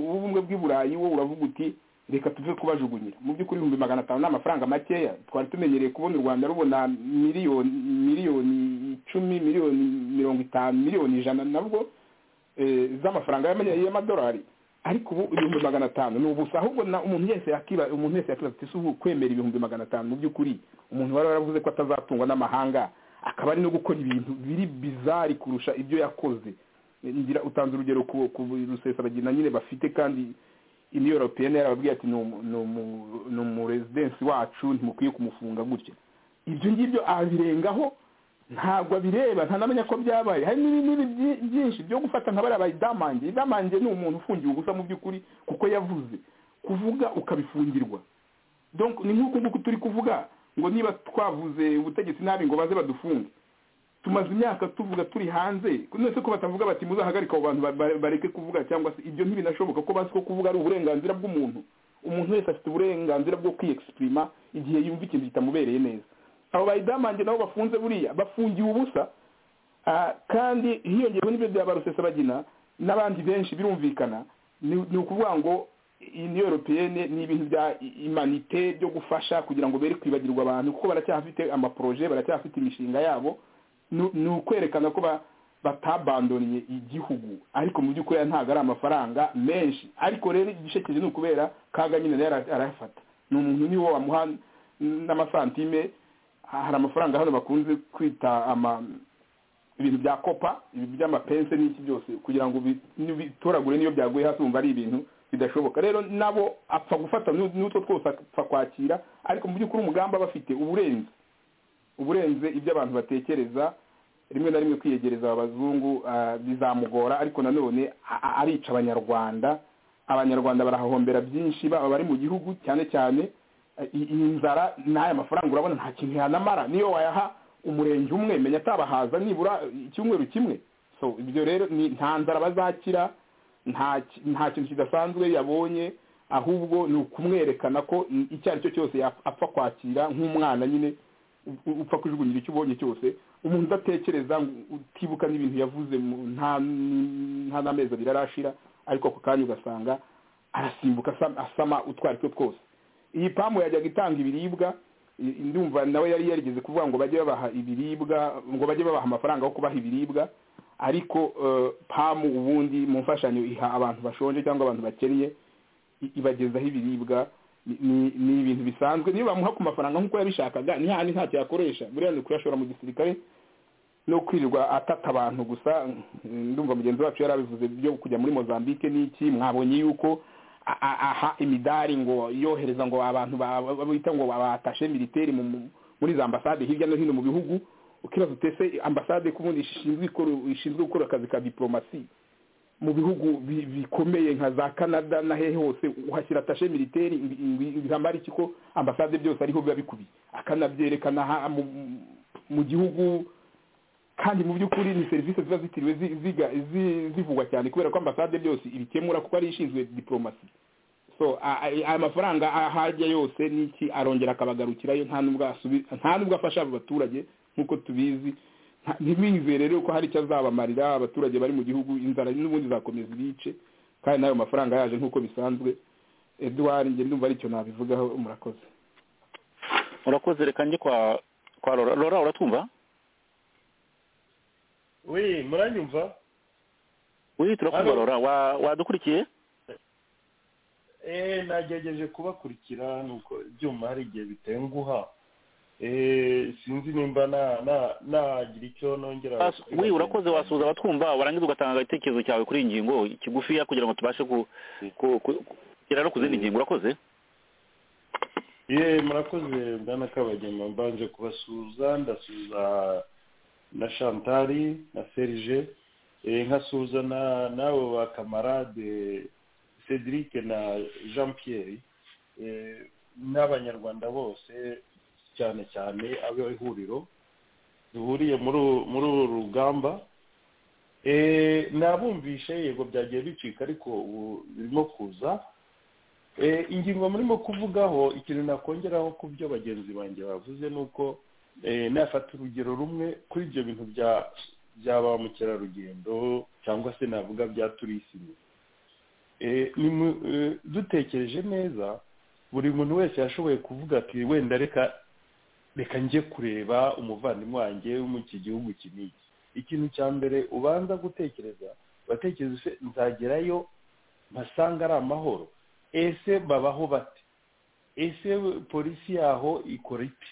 w'ubumwe bw'i burayi wo uravuga uti reka tuve kubajugunyira mu by'ukuri ibihumbi magana atanu ni amafaranga makeya twari tumenyereye kubona u rwanda rubona miliyoni miliyoni icumi miliyoni mirongo itanu miliyoni ijana nabwo z'amafaranga y'amadolari ariko ubu ibihumbi magana atanu ni ubusa ahubwo umuntu wese yakiba umuntu wese yakiba ati si ubu kwemera ibihumbi magana atanu mu by'ukuri umuntu wari waravuze ko atazatungwa n'amahanga akaba ari no gukora ibintu biri bizari kurusha ibyo yakoze ngira utanze urugero ku rusesabagina nyine bafite kandi iniyo europeyene yarababwiye ati ni umurezidensi wacu ntimukwiye kumufunga gutya ibyo ngibyo abirengaho ntabwo abireba ntanamenya ko byabaye hari n'ibindi byinshi byo gufata nka bariya bayidamange idamange ni umuntu ufungiwe ubusa mu by'ukuri kuko yavuze kuvuga ukabifungirwa ni nk'uku nguku turi kuvuga ngo niba twavuze ubutegetsi nabi ngo baze badufunge tumaze imyaka tuvuga turi hanze nese ko batavuga bati muzahagarika abo bantu bareke kuvuga cyangwa se ibyo ntibinashoboka ko bazi ko kuvuga ari uburenganzira bw'umuntu umuntu wese afite uburenganzira bwo kwiyexprima igihe yumva ikintu kitamubereye neza abo bayidamange nabo bafunze buriya bafungiwe ubusa kandi hiyongeyeho n'ibyo bya barusesabagina n'abandi benshi birumvikana ni ukuvuga ngo niyo europeyene ni ibintu bya imanite byo gufasha kugira ngo bere kwibagirwa abantu kuko baracyafite amaporoje baracyafite imishinga yabo ni ukwerekana ko batabandoniye igihugu ariko mu by'ukuri ntabwo ari amafaranga menshi ariko rero igice kije ni ukubera kaga nyine nayo arayafata ni umuntu niwo wamuha n'amasantime hari amafaranga hano bakunze kwita ibintu bya kopa by'amapense n'iki byose kugira ngo bitoragure niyo byaguye hasi wumva ari ibintu bidashoboka rero nabo apfa gufata n'utwo twose apfa kwakira ariko mu by'ukuri umugambi aba afite uburenze uburenze ibyo abantu batekereza rimwe na rimwe kwiyegereza abazungu bizamugora ariko nanone arica abanyarwanda abanyarwanda barahahombera byinshi baba bari mu gihugu cyane cyane inzara n'aya mafaranga urabona nta kintu yanamara niyo wayaha umurenge umwe menya atabahaza nibura icyumweru kimwe so ibyo rero nta nzara bazakira nta kintu kidasanzwe yabonye ahubwo ni ukumwerekana ko icyo ari cyo cyose apfa kwakira nk'umwana nyine upfa kujugunyira icyo ubonye cyose umuntu udatekereza utibuka n'ibintu yavuze nta n'amezi abiri arashira ariko ako kanya ugasanga arasimbuka asama utwo ari two twose iyi pamu yajyaga itanga ibiribwa ndumva nawe yari yarigeze kuvuga ngo bajye babaha ibiribwa ngo bajye babaha amafaranga yo kubaha ibiribwa ariko pamu ubundi mu mfashanyo iha abantu bashonje cyangwa abantu bakennye ibagezaho ibiribwa ni ibintu bisanzwe niyo bamuha ku mafaranga nk'uko yabishakaga ni handi ntacyo yakoresha buriya ni ukuyashora mu gisirikare no kwirirwa atata abantu gusa ndumva mugenzi wacu yari abivuze byo kujya muri mozambique n'iki mwabonye yuko aha imidari ngo yohereza ngo abantu bita ngo batashe militeri muri za ambasade hirya no hino mu bihugu ukibaza utese ambasade kubundi ishinzwe gukora akazi ka diporomasi mu bihugu bikomeye nka za canada na hehe hose uhashyira tashe militeri bihamara iki ko ambasade byose ariho biba bikubiye akanabyerekana mu gihugu kandi mu by'ukuri ni serivisi ziba zitiriwe zivugwa cyane kubera ko ambasade byose ibikemura kuko ari ishinzwe diporomasi so aya mafaranga ahajya yose n'iki arongera akabagarukirayo nta n'ubwo afasha abo baturage nk'uko tubizi ntibizere rero ko hari icyo azabamarira abaturage bari mu gihugu inzara n'ubundi zakomeza ibice kandi n'ayo mafaranga yaje nk'uko bisanzwe eduwari njye ndumva aricyo nabivugaho murakoze murakoze reka njye kwa kwa rora rora uratwumva we muranyumva we turakumva rora wadukurikiye eee nagerageje kubakurikira nuko ibyuma hari igihe biteye nguha sinzi nimba nagira icyo nongera we urakoze wasuhuza abatwumva warangiza ugatanga igitekerezo cyawe kuri iyi ngingo kigufiya kugira ngo tubashe kugera no ku zindi ngingo urakoze ye murakoze bwana kabagema mbanje kubasuhuza ndasuhuza na shantari na serije nkasuhuza n'abo ba kamarade cedric na jean pierre n'abanyarwanda bose cyane cyane abe ihuriro duhuriye muri uru muri uru rugamba Eh, nabumvishe yego byagiye bicika ariko ubu birimo kuza Eh, ingingo murimo kuvugaho ikintu nakongeraho ku byo bagenzi banjye bavuze ni uko eh, nafata urugero rumwe kuri ibyo bintu bya bya ba mukerarugendo cyangwa se navuga bya turisime Eh, ni mu- eh, dutekereje neza buri muntu wese yashoboye kuvuga ati wenda reka reka njye kureba umuvandimwe wanjye wo mu iki gihugu iki n'iki ikintu cya mbere ubanza gutekereza uratekereza ese nzagerayo mpasanga ari amahoro ese babaho bate ese polisi yaho ikora iti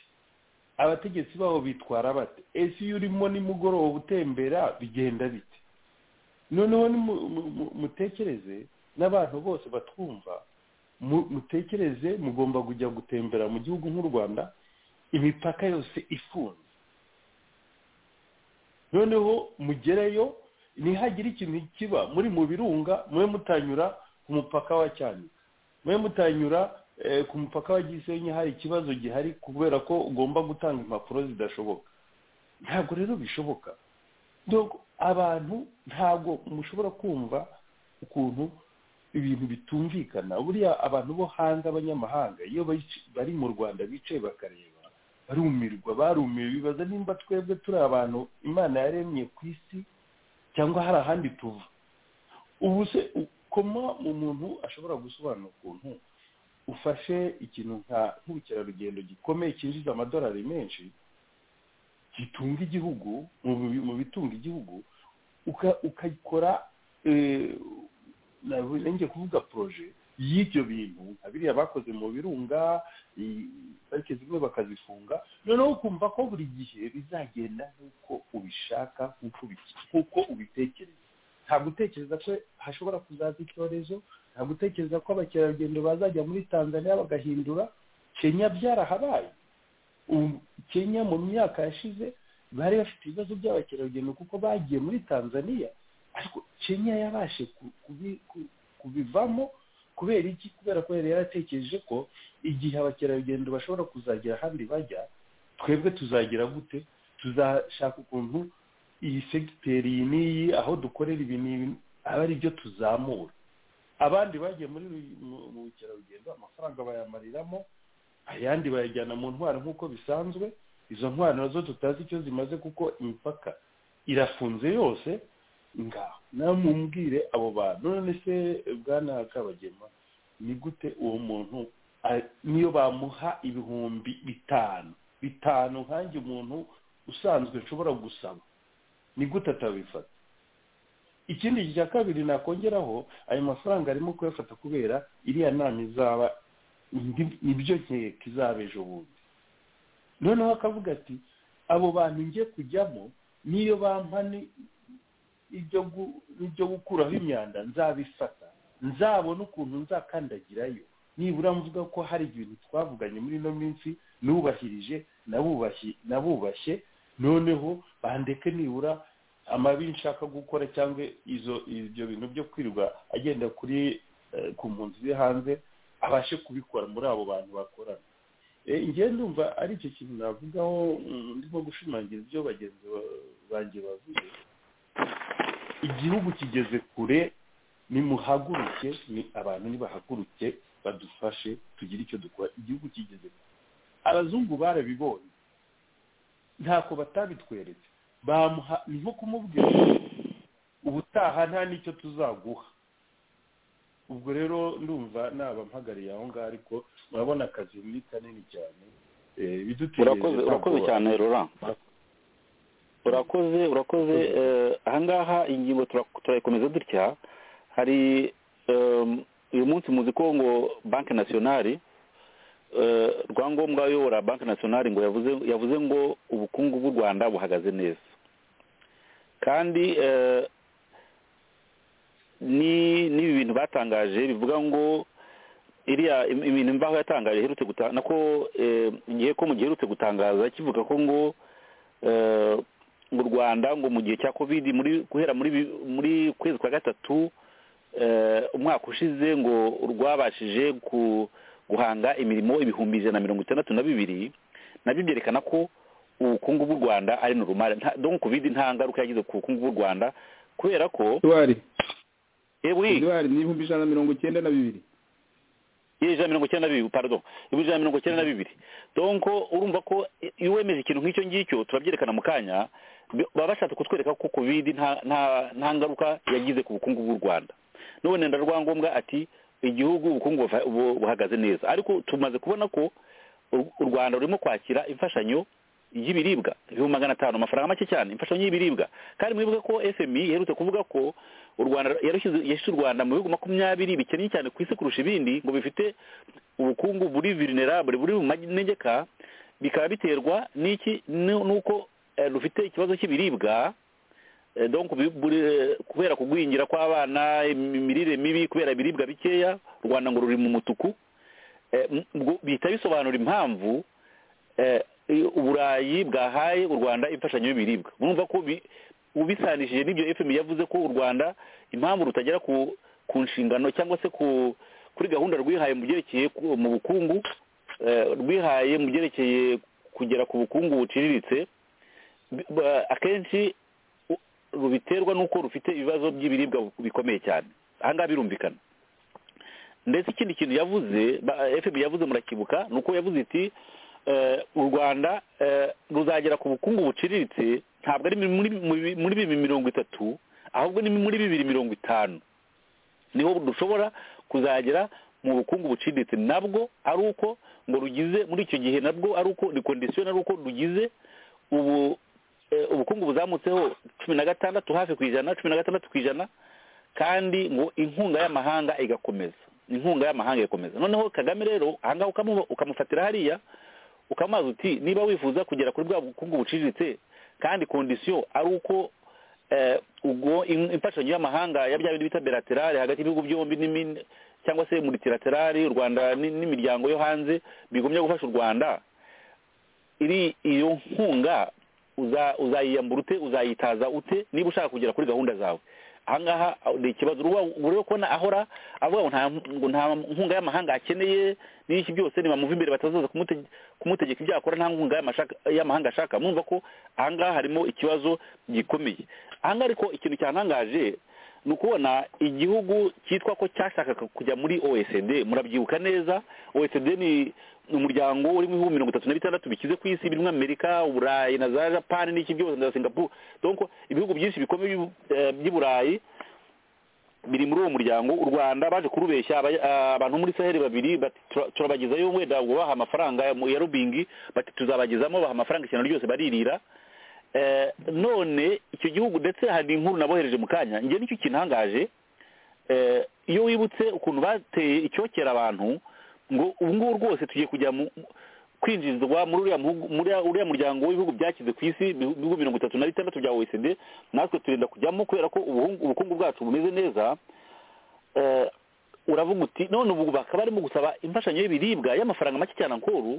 abategetsi baho bitwara bate ese iyo urimo nimugoroba utembera bigenda bite noneho nimu- mu- mu- mutekereze n'abantu bose batwumva mu- mutekereze mugomba kujya gutembera mu gihugu nk'u rwanda imipaka yose ifunze noneho mugereyo ntihagire ikintu kiba muri mu birunga mube mutanyura ku mupaka wa cyanika mube mutanyura eh, ku mupaka wa gisenyi hari ikibazo gihari kubera ko ugomba gutanga impapuro zidashoboka ntabwo rero bishoboka donc abantu ntabwo mushobora kumva ukuntu ibintu bitumvikana buriya abantu bo hanze abanyamahanga iyo bici- bari mu rwanda bicaye bakareba barumirwa barumiwe bibaza nimba twebwe turi abantu imana yaremye ku isi cyangwa hari ahandi tuva ubu se ukoma mu muntu ashobora gusobanura ukuntu ufashe ikintu nka nk'ubukerarugendo gikomeye cyinjiza amadolari menshi gitunga igihugu mu bi- mu bitunga igihugu uka- ukayikora eh, nanjye kuvuga poroje y'ibyo bintu nka biriya bakoze mu birunga i- parike zimwe bakazifunga noneho ukumva ko buri gihe bizagenda nk'uko ubishaka nk'uko ubi- nk'uko ubitekereza nta gutekereza ko hashobora kuzaza icyorezo nta gutekereza ko abakerarugendo bazajya muri tanzania bagahindura kenya byarahabaye ubu kenya mu myaka yashize bari bafite ibibazo by'abakerarugendo kuko bagiye muri tanzania ariko kenya yabashe ku- kubi- ku- kubivamo kubera iki kubera ko yari yaratekereje ko igihe abakerarugendo bashobora kuzagera ahandi bajya twebwe tuzagira gute tuzashaka ukuntu iyi segiteri iyi n'iyi aho dukorera ibi n'ibi aba ari byo tuzamura abandi bagiye muri ru- mu- mu bukerarugendo amafaranga bayamariramo ayandi bayajyana mu ntwaro nk'uko bisanzwe izo ntwaro nazo tutazi icyo zimaze kuko imipaka irafunze yose ngaho namubwire abo bantu none se bwana kabagema ni gute uwo muntu a- niyo bamuha ibihumbi bitanu bitanu nkanjye umuntu usanzwe nshobora gusaba ni gute atabifata ikindi cya kabiri nakongeraho ayo mafaranga arimo kuyafata kubera iriya nama izaba ndi- nibyo nkeka izaba ejo bundi noneho akavuga ati abo bantu ngiye kujyamo niyo bampa ni- ibyo gu- ibyo gukuraho imyanda nzabifata nzabona ukuntu nzakandagirayo nibura mvuga ko hari ibintu twavuganye muri ino minsi nubahirije nabubashi- nabubashye noneho bandeke nibura amabi nshaka gukora cyangwa izo ibyo bintu byo kwirirwa agenda kuri eh, ku mpunzi ziri hanze abashe kubikora muri abo bantu bakorana Eh, njyewe ndumva ari icyo kintu navugaho mm, ndimo gushimangira ibyo bagenzi ba- banjye bavuze igihugu kigeze kure nimuhaguruke ni abantu nibahaguruke badufashe tugire icyo dukora igihugu kigeze kure abazungu barabibonye ntako batabitweretse bamuha ni nko kumubwira ngo ubutaha nta n'icyo tuzaguha ubwo rero ndumva naba mpagariye aho ngaho ariko murabona akazi ni kanini cyane Eh, ibidutegereje urakoze ntabwo urakoze cyane rora urakoze urakoze eh, ahangaha ingingo tura- turayikomeza dutya hari em, uyu munsi muzi ko ngo banki nasiyonari eh, rwangombwa ayobora banki nasiyonari ngo yavuze yavuze ngo ubukungu bw'u rwanda buhagaze neza kandi eh, ni n'ibi bintu batangaje bivuga ngo iriya im- imintu imvaho yatangaje iherutse guta- nako eh, igihe ko mu gihe iherutse gutangaza kivuga ko ngo eh, mu rwanda ngo mu gihe cya covid muri guhera muri bi- muri kwezi kwa gatatu eh, umwaka ushize ngo rwabashije ku guhanga imirimo ibihumbi ijana na mirongo itandatu na bibiri nabyo byerekana ko ubukungu bw'u rwanda ari norumare donc covid nta ngaruka yagize ku bukungu bw'u rwanda kubera ko idwari ewe idwari ni ibihumbi ijana na mirongo icyenda na bibiri ijana na mirongo icyenda na bibiri pardon ibihumbi ijana na mirongo icyenda na bibiri donc urumva ko iyo wemeje ikintu nk'icyo ngicyo turabyerekana mu kanya bi- baba bashatse kutwereka ko covid nta- nta- nta ngaruka yagize ku bukungu bw'u rwanda none ndarwangombwa ati igihugu ubukungu buva- bu- buhagaze neza ariko tumaze kubona ko u- u rwanda rurimo kwakira imfashanyo y'ibiribwa ibihumbi magana atanu amafaranga make cyane imfashanyo y'ibiribwa kandi mwibuke ko fmi iherutse kuvuga ko u rwanda yarushyize yashyize u rwanda mu bihugu makumyabiri bikennye cyane ku isi kurusha ibindi ngo bifite ubukungu buri vulnerable buri mu manegeka bikaba biterwa n'iki nu- nuko eh, rufite ikibazo cy'ibiribwa Eh, donc bi- buri eh, kubera kugwingira kw'abana im- imirire mibi kubera ibiribwa bikeya u rwanda ngo ruri mu mutuku Eh, m- ubwo bihita bisobanura impamvu eh, i- uburayi bwahaye u rwanda imfashanyo y'ibiribwa murumva ko bi- ubisanishije n'ibyo fm yavuze ko u rwanda impamvu rutagera ku ku nshingano cyangwa se ku kuri gahunda rwihaye mu byerekeye ku- mu bukungu eh, rwihaye mu byerekeye kugera ku bukungu buciriritse bi- ba- akenshi u- rubiterwa n'uko rufite ibibazo by'ibiribwa bu- bikomeye cyane ahangaha birumvikana ndetse ikindi kintu yavuze ba- fpr yavuze murakibuka ni uko yavuze iti eh, u rwanda eh, ruzagera ku bukungu buciriritse ntabwo ari muri muri- muri bibiri mirongo itatu ahubwo ni muri bibiri mirongo itanu niho dushobora kuzagera mu bukungu buciriritse nabwo ari uko ngo rugize muri icyo gihe nabwo ari uko ni kondisiyo ari uko rugize ubu eh, ubukungu buzamutseho cumi na gatandatu hafi ku ijana cumi na gatandatu ku ijana kandi ngo inkunga y'amahanga igakomeza inkunga y'amahanga igakomeza noneho kagame rero ahangaha ukamu- ukamufatira hariya ukamubaza uti niba wifuza kugera kuri bwa bukungu buciriritse kandi kondisiyo ari uko eh, ubwo im- imfashanyo y'amahanga ya bya bindi bita belaterale hagati y'ibihugu byombi n'imi- cyangwa se multilaterale u rwanda n- n'imiryango yo hanze bigomye gufasha u rwanda iri iyo nkunga uza- uzayiyambura ute uzayitaza ute niba ushaka kugera kuri gahunda zawe ahangaha ni ikibazo ureba kubona ahora avuga ngo nta ngo nta nkunga y'amahanga akeneye n'iki byose nibamuva imbere batazaza kumute- kumutegeka ibyo yakora nta nkunga y'amashaka- y'amahanga ashaka mwumva ko ahangaha harimo ikibazo gikomeye ahangaha ariko ikintu cyantangaje ni ukubona igihugu cyitwa ko cyashakaga kujya muri oecd murabyibuka neza oecd ni ni umuryango urimo ibihugu mirongo itatu na bitandatu bikize ku isi birimo amerika uburayi na za japani n'iki byose na za singapore donc ibihugu byinshi bikomeye by'u- eh, by'i burayi biri muri uwo muryango u rwanda baje kurubeshya aba- ah, abantu muri saheli babiri bati "Tura- turabagezayo wenda ngo baha amafaranga ya mu- ya rubingi bati tuzabagezamo baha amafaranga ishyano ryose baririra Eh, none icyo gihugu ndetse hari inkuru nabohereje mu kanya njye nicyo kintangaje Eh, iyo wibutse ukuntu bateye icyokera abantu ngo ubu ngubu rwose tugiye kujya mu kwinjizwa muri uriya muhugu- muri uriya- uriya muryango w'ibihugu byakize ku isi ibihu- ibihugu mirongo itatu na bitandatu bya oecd natwe turenda kujyamo kubera ko ubuhungu- ubukungu bwacu bumeze neza Eh, uravuga uti none ubu bakaba barimo gusaba imfashanyo y'ibiribwa y'amafaranga make cyane ankoru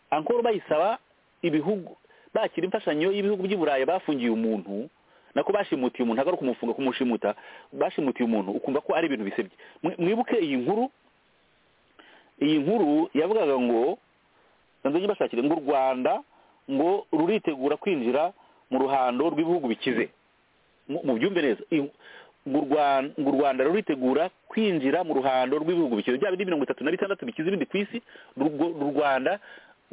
ankoru bayisaba ibihugu bakira imfashanyo y'ibihugu by'i burayi bafungiye umuntu nako bashimutiye umuntu ntabwo ari ukumufunga kumushimuta bashimutiye umuntu ukumva ko ari ibintu bisebye Mwi- mwibuke iyi nkuru iyi nkuru yavugaga ngo nanze nyibashakire ngo u rwanda ngo ruritegura kwinjira mu ruhando rw'ibihugu bikize mu- mubyumve neza Iyi- ngo u Rwan- ngo u rwanda ruritegura kwinjira mu ruhando rw'ibihugu bikize bya bindi mirongo itatu na bitandatu bikize ibindi ku isi Urwo- u rwanda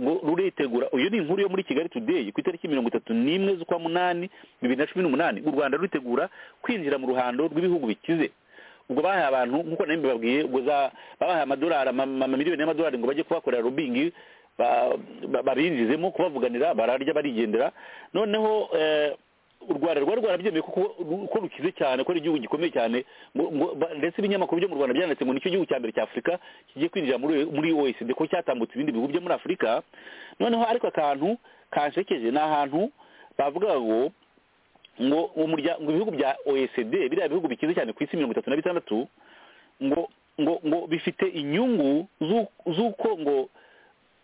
ngo ruritegura iyo ni inkuru yo muri kigali today ku itariki mirongo itatu n'imwe z'ukwa munani bibiri na cumi n'umunani u rwanda ruritegura kwinjira mu ruhando rw'ibihugu bikize ubwo bahaye abantu nk'uko nari mbibabwiye ubwo za- babahaye amadolari ama- amamiliyoni y'amadolari ngo bajye kubakorera rubingi ba- ba- babinjizemo kubavuganira bararya barigendera noneho eh, u rwanda rwari rwarabyemeye kuko ru- ko rukize cyane ko ari igihugu gikomeye cyane ngo- ngo ba- ndetse ibinyamakuru byo mu rwanda byanditse ngo nicyo gihugu cya mbere cya afurika kigiye kwinjira muri muri oecd ko cyatambutse ibindi bihugu byo muri afurika noneho ariko akantu kanshekeje ni ahantu bavugaga ngo ngo uwo murya- ngo ibihugu bya oecd biriya bihugu bikize cyane ku isi mirongo itatu na bitandatu ngo ngo ngo bifite inyungu z'u- z'uko ngo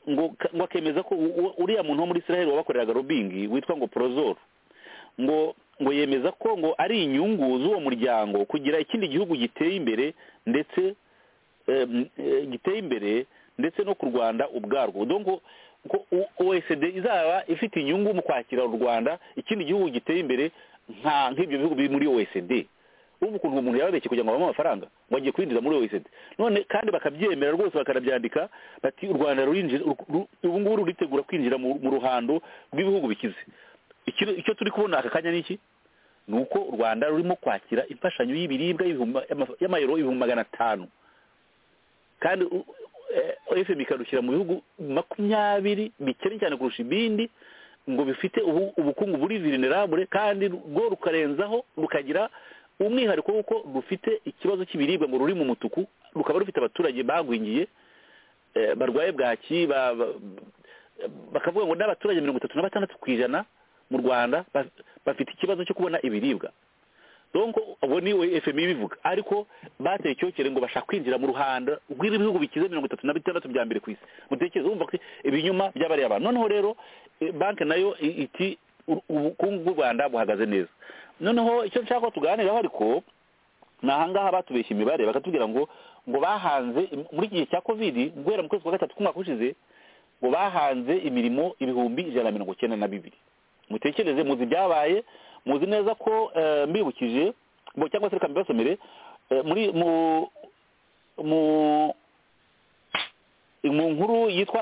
ngo ka- ngo akemeza ko u- u- uriya muntu wo muri israel wabakoreraga robingi witwa ngo porozoro ngo ngo yemeza ko ngo ari inyungu z'uwo muryango kugira ikindi gihugu giteye imbere ndetse em, eh, giteye imbere ndetse no ku rwanda ubwarwo dongo oecd izaba ifite inyungu mu kwakira u rwanda ikindi gihugu giteye imbere nka nk'ibyo bihugu biri muri oecd ubu ukuntu uwo muntu yababeshye kugira ngo babone amafaranga ngo agiye kwinjiza muri oecd none kandi bakabyemera rwose bakanabyandika bati u rwanda rurinjira ubu ngubu ruritegura kwinjira mu ruhando rw'ibihugu bikize icyo turi kubona aka kanya ni iki ni uko u rwanda rurimo kwakira imfashanyo y'ibiribwa y'amayero ibihumbi magana atanu kandi efuperi ikarushyira mu bihugu makumyabiri bikennye cyane kurusha ibindi ngo bifite ubukungu buri virinirabure kandi rwo rukarenzaho rukagira umwihariko w'uko rufite ikibazo cy'ibiribwa ngo ruri mu mutuku rukaba rufite abaturage bagwingiye barwaye bwaki bakavuga ngo n'abaturage mirongo itatu na batandatu ku ijana mu rwanda bafite ikibazo cyo kubona ibiribwa ubwo ni efemi ibivuga ariko bateye icyokere ngo bashaka kwinjira mu ruhando rw'ibihugu bikize mirongo itatu na bitandatu bya mbere ku isi mutekereze wumva ko ibinyuma by'abariya abantu noneho rero banki nayo iti ubukungu bw'u rwanda buhagaze neza noneho icyo nshaka ko tuganiraho ariko ni ahangaha batubeshya imibare bakatubwira ngo ngo bahanze muri iki gihe cya kovidi guhera mu kwezi kwa gatatu k'umwaka ushize ngo bahanze imirimo ibihumbi ijana na mirongo icyenda na bibiri mutekereze muzi ibyabaye muzi neza ko mbibukije cyangwa se reka mbibasomere muri mu mu nkuru yitwa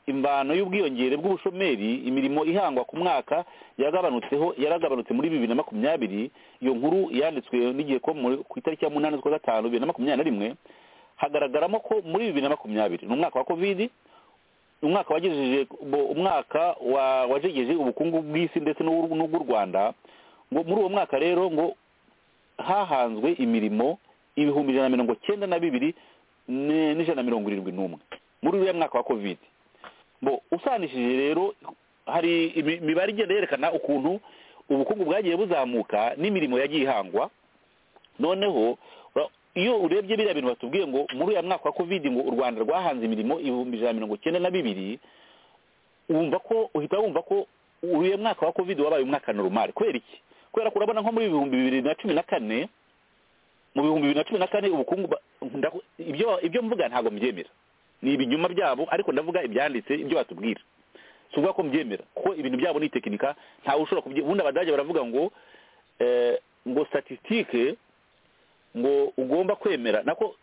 imvano y'ubwiyongere bw'ubushomeri imirimo ihangwa ku mwaka yaragabanutseho yaragabanutse muri bibiri na makumyabiri iyo nkuru yanditswe n'igihe ko ku itariki ya munani z'ukwa gatanu bibiri na makumyabiri na rimwe hagaragaramo ko muri bibiri na makumyabiri ni umwaka wa kovidi umwaka wagejeje umwaka wajegeje ubukungu bw'isi ndetse n'ubw'u rwanda ngo muri uwo mwaka rero ngo hahanzwe imirimo ibihumbi ijana na mirongo cyenda na bibiri n'ijana na mirongo irindwi n'umwe muri uriya mwaka wa kovide ngo usanishije rero hari imibare igenda yerekana ukuntu ubukungu bwagiye buzamuka n'imirimo yagiye ihangwa noneho iyo urebye biriya bintu batubwiye ngo muri uyu mwaka wa kovide ngo u rwanda rwahanze imirimo ibihumbi ijana na mirongo icyenda na bibiri wumva ko uhita wumva ko uriya mwaka wa kovide wabaye umwaka normal kubera iki kubera ko urabona nko muri ibihumbi bibiri na cumi na kane mu bihumbi bibiri na cumi na kane ubukungu ibyo mvuga ntabwo mbyemera ni ibinyuma byabo ariko ndavuga ibyanditse ibyo batubwira si ukuvuga ko mbyemera kuko ibintu byabo ni tekinika ntawe ushobora kubyemera ubundi abadage baravuga ngo ngo statisitike ngo ugomba kwemera nako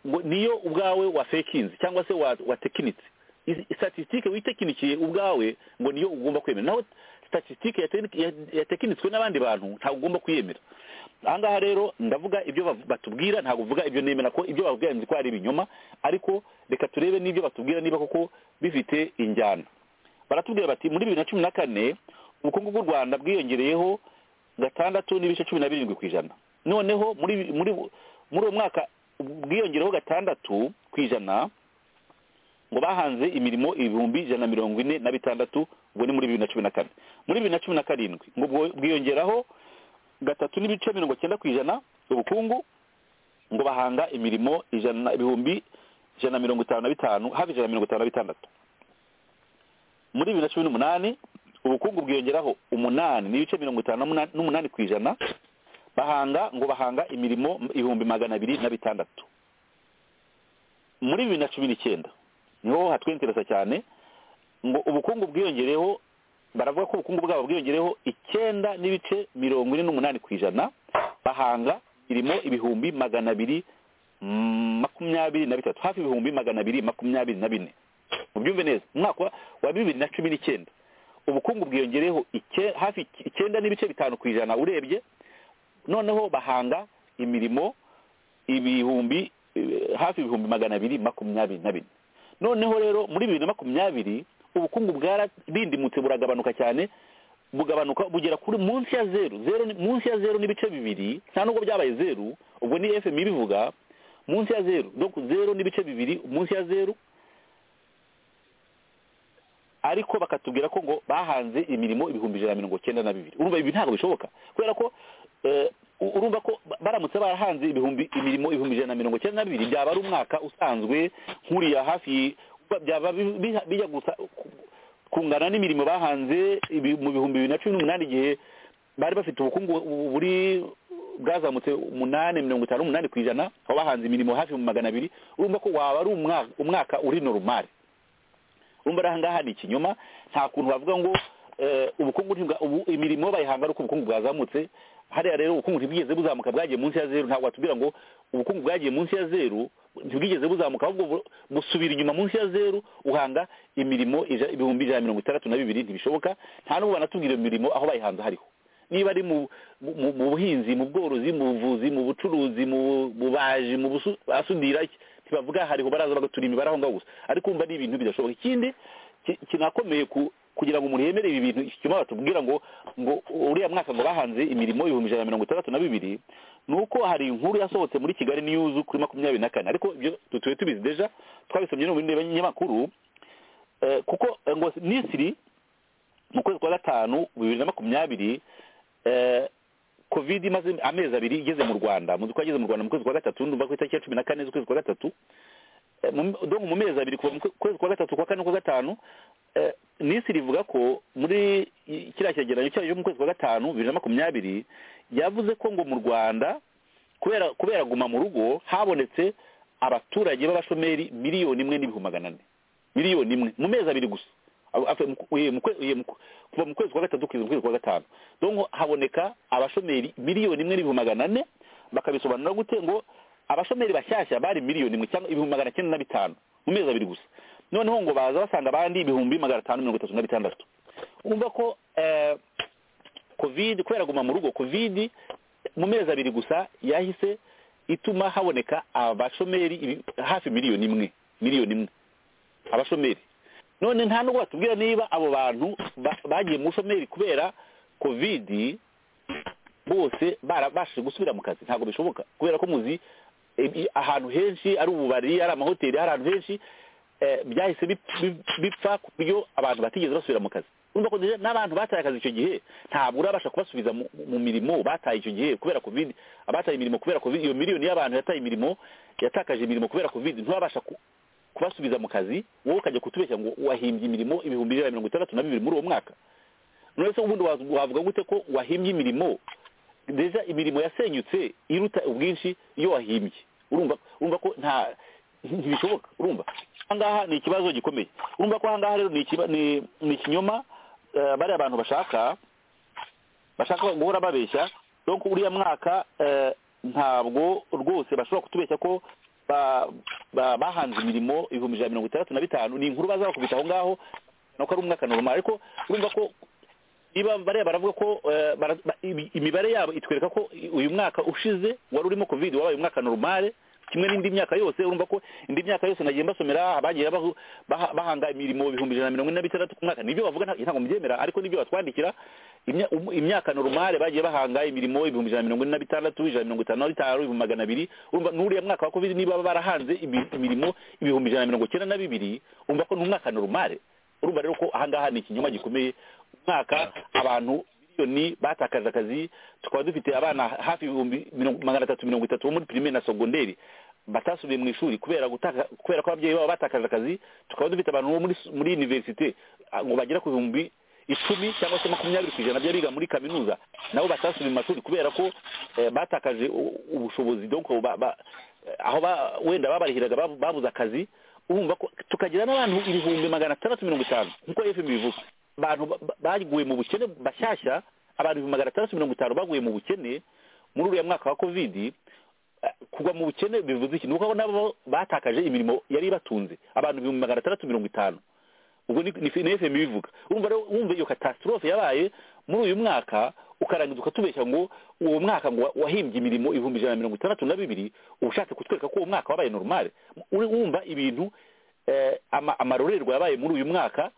ngo niyo ubwawe wafekinze cyangwa se watekinitse statisitike witekinikiye ubwawe ngo niyo ugomba kwemera naho statisitike yatekinitswe n'abandi bantu ntabwo ugomba kuyemera ahangaha rero ndavuga ibyo batubwira ntabwo uvuga ibyo nemera ko ibyo babwira nzi ko ari ibinyoma ariko reka turebe n'ibyo batubwira niba koko bifite injyana baratubwira bati muri bibiri na cumi na kane ubukungu bw'u rwanda bwiyongereyeho gatandatu n'ibice cumi na birindwi ku ijana noneho muri muri muri uwo mwaka bwiyongereho gatandatu ku ijana ngo bahanze imirimo ibihumbi ijana na mirongo ine na bitandatu ubwo ni muri bibiri na cumi na kane muri bibiri na cumi na karindwi ngo bwiyongeraho gatatu n'ibice mirongo cyenda ku ijana ubukungu ngo bahanga imirimo ijana ibihumbi ijana na mirongo itanu na bitanu hafi ijana na mirongo itanu na bitandatu muri bibiri na cumi n'umunani ubukungu bwiyongeraho umunani n'ibice mirongo itanu n'umunani ku ijana bahanga ngo bahanga imirimo ibihumbi magana abiri na bitandatu muri bibiri na cumi n'icyenda niho hatwinteresa cyane ngo ubukungu bwiyongereho baravuga ko ubukungu bwabo bwiyongereho icyenda n'ibice mirongo ine n'umunani ku ijana bahanga irimo ibihumbi magana abiri makumyabiri na bitatu hafi ibihumbi magana abiri makumyabiri na bine mubyumve neza umwaka wa bibiri na cumi n'icyenda ubukungu bwiyongereho hafi icyenda n'ibice bitanu ku ijana urebye noneho bahanga imirimo ibihumbi hafi ibihumbi magana abiri makumyabiri na bine noneho rero muri bibiri na makumyabiri ubukungu bwararindimutse buragabanuka cyane bugabanuka bugera kuri munsi ya zeru zeru munsi ya zeru n'ibice bibiri nta nubwo byabaye zeru ubwo ni fm ibivuga munsi ya zeru donc zeru n'ibice bibiri munsi ya zeru ariko bakatubwira ko ngo bahanze imirimo ibihumbi ijana na mirongo icyenda na bibiri urumva ibi ntabwo bishoboka kubera ko urumva ko baramutse barahanze ibihumbi imirimo ibihumbi ijana na mirongo icyenda na bibiri byaba ari umwaka usanzwe nk'uriya hafi byaba bijya gusa kungana n'imirimo bahanze mu bihumbi bibiri na cumi n'umunani igihe bari bafite ubukungu buri bwazamutse umunani mirongo itanu n'umunani ku ijana aho bahanze imirimo hafi mu magana abiri urumva ko waba ari umwa- umwaka uri normal urumva ari ahangaha ni ikinyoma nta kuntu bavuga ngo eh, ubukungu ntibwa- ubu- imirimo bayihanga ari uko ubukungu bwazamutse hariya rero ubukungu ntibwigeze buzamuka bwagiye munsi ya zeru ntabwo watubwira ngo ubukungu bwagiye munsi ya zeru ntibwigeze buzamuka ahubwo bu- busubira inyuma munsi ya zeru uhanga imirimo ija- ibihumbi ijana na mirongo itandatu na bibiri ntibishoboka nta n'ubu banatubwira iyo mirimo aho bayihanze hariho niba ari mu mu- mu buhinzi mu bworozi mu buvuzi mu bucuruzi mu bubaji mu busu- basudira iki, ntibavuga hariho baraza bagatura imibare aho ngaho gusa ariko umva ni ibintu bidashoboka ikindi ki- kinakomeye ku kugira ngo umuntu yemere ibi bintu ikinyoma batubwira ngo ngo uriya mwaka ngo bahanze imirimo ibihumbi ijana na mirongo itandatu na bibiri ni uko hari inkuru yasohotse muri kigali news kuri makumyabiri na kane ariko ibyo tutuye tubizi deja twabisomye no mu bindi binyamakuru Eh, kuko eh, ngo misiri mu kwezi kwa gatanu bibiri na makumyabiri eh, covid imaze amezi abiri igeze mu rwanda mu ko yageze mu rwanda mu kwezi kwa gatatu ndumva ku itariki ya cumi na kane z'ukwezi kwa gatatu Eh, mu- donc mu mezi abiri kuva mu kwe- kwezi kwa gatatu kwa kane kwa gatanu eh, misiri ivuga ko muri i- kiriya cyegeranyo cyayo cyo mu kwezi kwa gatanu bibiri na makumyabiri yavuze ko ngo mu rwanda kubera kubera guma mu rugo habonetse abaturage b'abashomeri miliyoni imwe n'ibihumbi magana ane miliyoni imwe mu mezi abiri gusa Abo- afe- mu- uye- mu kwe- uye- mu kwe- kuva mu kwezi kwa gatatu kugeza mu kwezi kwa gatanu donc haboneka abashomeri miliyoni imwe n'ibihumbi magana ane bakabisobanura gute ngo abashomeri bashyashya bari miliyoni imwe cyangwa ibihumbi magana cyenda na bitanu mu mezi abiri gusa noneho ngo baza basanga abandi ibihumbi magana atanu mirongo itatu na bitandatu urumva ko eh, covid kubera guma mu rugo covid mu mezi abiri gusa yahise ituma haboneka abashomeri ibi- hafi miliyoni imwe miliyoni imwe abashomeri none nta nubwo batubwira niba abo bantu ba- bagiye mu bushomeri kubera covid bose barabashije gusubira mu kazi ntabwo bishoboka kubera ko muzi eh, i- ahantu henshi ari ububari ari amahoteli ari ahantu henshi eh, byahise bip- bip- bipfa ku buryo abantu batigeze basubira mu kazi urumva ko deja n'abantu bataye akazi icyo gihe ntabwo urabasha kubasubiza mu mu mirimo bataye icyo gihe kubera covid abataye imirimo kubera covid iyo miliyoni y'abantu yataye imirimo yatakaje imirimo kubera covid ntibabasha ku- kubasubiza mu kazi wowe ukajya kutubeshya ngo wahimbye imirimo ibihumbi ijana na mirongo itandatu na bibiri muri uwo mwaka none se ubundi wazu- wavuga gute ko wahimbye imirimo deja imirimo yasenyutse iruta ubwinshi iyo wahimbye urumva urumva ko nta ntibishoboka urumva ahangaha ni ikibazo gikomeye urumva ko ahangaha rero ni ikiba- ni ni ikinyoma eh, bariya abantu bashaka bashaka guhora babeshya donc uriya mwaka eh, ntabwo rwose bashobora kutubeshya ko ba- ba- bahanze imirimo ibihumbi ijana na mirongo itandatu na bitanu ni inkuru baza bakubita aho ngaho nuko ari umwaka normal ariko urumva ko niba bariya baravuga ko eh, bara- ba- ibi- imibare yabo itwereka ko i- uyu mwaka ushize wari urimo covid wabaye umwaka normale kimwe n'indi myaka yose urumva ko indi myaka yose nagiye mbasomera abagiye bahu- baha- bahanga imirimo ibihumbi ijana na mirongo ine na bitandatu ku mwaka nibyo bavuga nta- ntabwo mubyemera ariko nibyo batwandikira imya- um- imyaka normale bagiye bahanga imirimo ibihumbi ijana na mirongo ine na bitandatu ijana na mirongo itanu na bitanu ibihumbi magana abiri urumva n'uriya mwaka wa covid niba barahanze imi- imirimo ibihumbi ijana na mirongo cyenda na bibiri urumva ko ni umwaka normale urumva rero ko ahangaha ni ikinyoma gikomeye umwaka abantu miliyoni batakaje akazi tukaba dufite abana hafi ibihumbi mirongo- magana atatu mirongo itatu bo muri pirimeri na segonderi batasubiye mu ishuri kubera gutaka kubera ko ababyeyi babo batakaje akazi tukaba dufite abantu bo muri muri universite ah, ngo bagera ku bihumbi icumi cyangwa se makumyabiri ku ijana by'abiga muri kaminuza nabo batasubiye mu mashuri kubera ko eh, batakaje u- ubushobozi donc ba- ba- eh, aho ba- wenda babarihiraga babu- babuze akazi urumva ko tukagira n'abantu ibihumbi magana atandatu mirongo itanu nk'uko fm bivuga abantu ba- ba- baguye mu bukene bashyashya abantu ibihumbi magana atandatu mirongo itanu baguye mu bukene muri uriya mwaka wa covid eh, kugwa mu bukene bivuze iki ni uko nabo batakaje imirimo yari ibatunze abantu ibihumbi magana atandatu mirongo itanu ubwo ni ni ni fm bivuga urumva rero wumva iyo catastrophe yabaye muri uyu mwaka ukarangiza ukatubeshya ngo uwo mwaka ngo wa- wahimbye imirimo ibihumbi ijana na mirongo itandatu na bibiri uba ushatse kutwereka ko uwo mwaka wabaye normale uri wumva ibintu eh, ama- amarorerwa yabaye muri uyu mwaka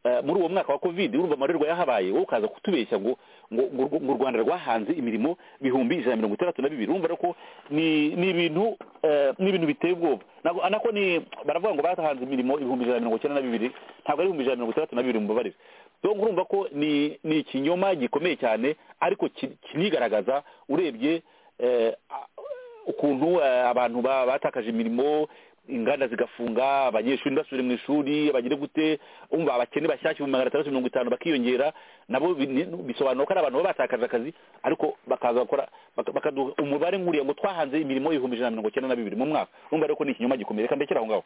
eh, muri uwo mwaka wa covid urumva amarorerwa yahabaye wowe ukaza kutubeshya ngo ngo ngo urw- ngo u rwanda rwahanze imirimo ibihumbi ijana na mirongo itandatu na bibiri urumva rero ko ni ni ibintu eh, ni ibintu biteye ubwoba nako nako ni baravuga ngo batahanze imirimo ibihumbi ijana na mirongo icyenda na bibiri ntabwo ari ibihumbi ijana na mirongo itandatu na bibiri mubabarire donc urumva ko ni ni ikinyoma gikomeye cyane ariko ki- kinigaragaza urebye eh, a- ukuntu eh, abantu ba- batakaje imirimo inganda zigafunga abanyeshuri ntibasubire mu ishuri abagire gute umva abakene bashyashya ibihumbi magana atandatu mirongo itanu bakiyongera nabo bi- ni- bisobanura ko ari abantu baba batakaje akazi ariko bakaza gukora baka- bakaduha umubare nk'uriya ngo twahanze imirimo y'ibihumbi ijana na mirongo icyenda na bibiri mu mwaka urumva rero ko ni ikinyoma gikomeye reka mbekere aho ngaho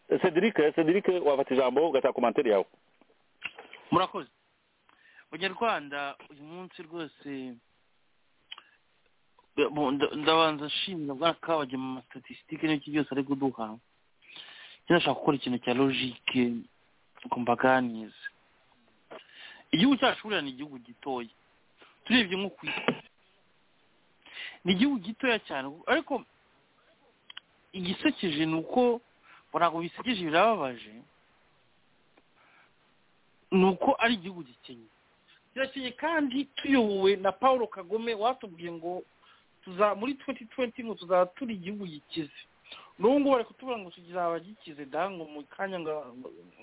Eh, cedric cedric wafata ijambo ugataha komantere yawe murakoze abanyarwanda uyu munsi rwose mu- nda- ndabanza nshimira bwa kabajya mu masitatisitike n'iki byose ari kuduha njye ndashaka gukora ikintu cya logike ngo mbaganize igihugu cyacu buriya ni igihugu gitoya turebye nko ku isi ni igihugu gitoya cyane ariko igisekeje ni uko ntabwo bisekeje birababaje ni uko ari igihugu gikenye kirakenye kandi tuyobowe na paul kagame watubwiye ngo tuza muri tuwenti tuwenti ngo tuzaba turi igihugu gikize n'ubu ngubu bari kutubwira ngo kizaba gikize da ngo mu kanya nga-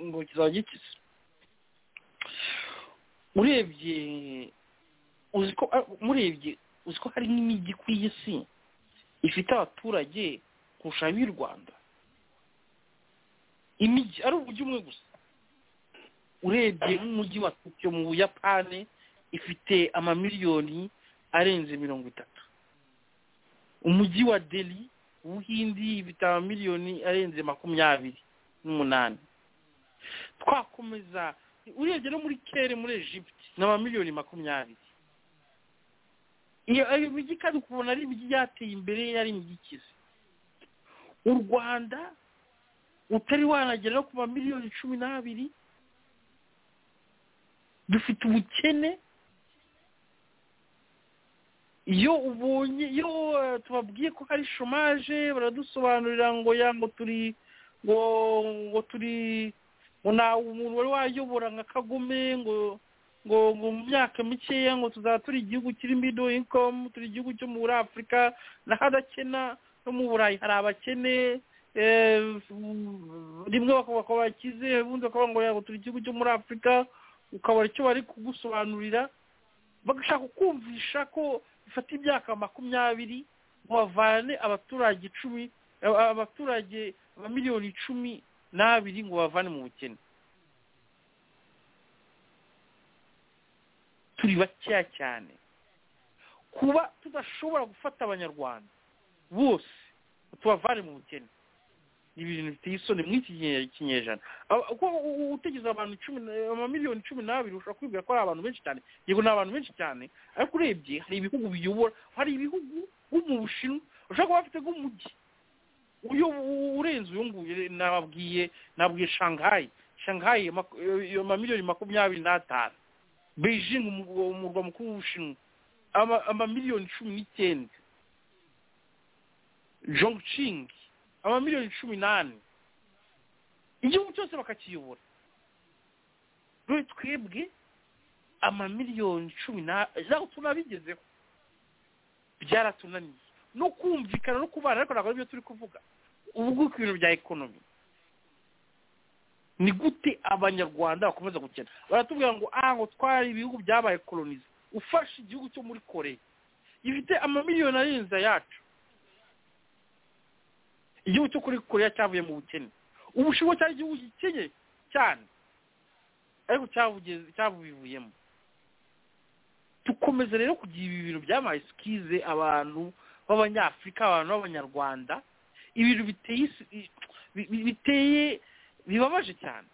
ngo kizaba gikize urebye uzi ko ah, murebye uzi ko hari n'imijyi ku isi ifite abaturage kurusha ab'i rwanda imijyi ari uburyo umwe gusa urebye nk'umujyi wa tokiyo mu buyapani ifite amamiliyoni arenze mirongo itatu umujyi wa deli ubuhindi ifite amamiliyoni arenze makumyabiri n'umunani twakomeza urebye no muri kere muri egiputi ni amamiliyoni makumyabiri iyo ayo mijyi kandi ukubona ari imijyi yateye imbere yari imijyi ikize u rwanda utari wanagera no ku mamiliyoni cumi n'abiri dufite ubukene iyo ubonye iyo eh, tubabwiye ko hari shomaje baradusobanurira ngo ya ngo turi ngo ngo turi ngo nta umuntu wari wayobora nka kagome ngo ngo ngo mu myaka mikeya ngo tuzaba turi igihugu kiri middle income turi igihugu cyo muri afurika n'ahadakena no mu burayi hari abakene eh, rimwe bakubaka bakize ubundi bakavuga ngo ya ngo turi igihugu cyo muri afurika ukabona icyo bari kugusobanurira bagashaka kukumvisha ko bifata imyaka makumyabiri ngo bavane abaturage icumi aba- abaturage miliyoni cumi n'abiri ngo bavane mu bukene turi bakeya cyane kuba tudashobora gufata abanyarwanda bose ngo tubavane mu bukene ni ibintu biteye isoni mu iki kinye- kinyejana Aba- kuko u- u- utegereje abantu icumi na- amamiliyoni cumi n'abiri ushobora kwibwira ko ari abantu benshi cyane yego ni abantu benshi cyane ariko urebye hari ibihugu biyobora hari ibihugu nko mu bushinwa ushobora kuba bafite nk'umujyi uyo u- urenze uyu nguyu nababwiye nabwiye shanghai shanghai maku- iyo amamiliyoni makumyabiri n'atanu beijing umurwa umurwa mukuru w'ubushinwa ama- amamiliyoni cumi n'icyenda jongching amamiliyoni cumi n'ane igihugu cyose bakakiyobora dore twebwe amamiliyoni cumi n'aho tunabigezeho byaratunaniye no kumvikana no kubana ariko ntabwo aribyo turi kuvuga ubu ngubu ku bintu bya ekonomi ni gute abanyarwanda bakomeza gukena baratubwira ngo ah ngo twari ibihugu byabaye kolonize ufashe igihugu cyo muri koreya gifite amamiliyoni arenze ayacu igihugu cyo kuri koreya cyavuye mu bukene ubushinwa cyari igihugu gikennye cyane ariko cyabugeze cyabuvuyemo dukomeza rero kugira ibi bintu byabaye sikize abantu b'abanyafurika abantu b'abanyarwanda ibintu biteye isi- i- bi- bi- biteye bibabaje cyane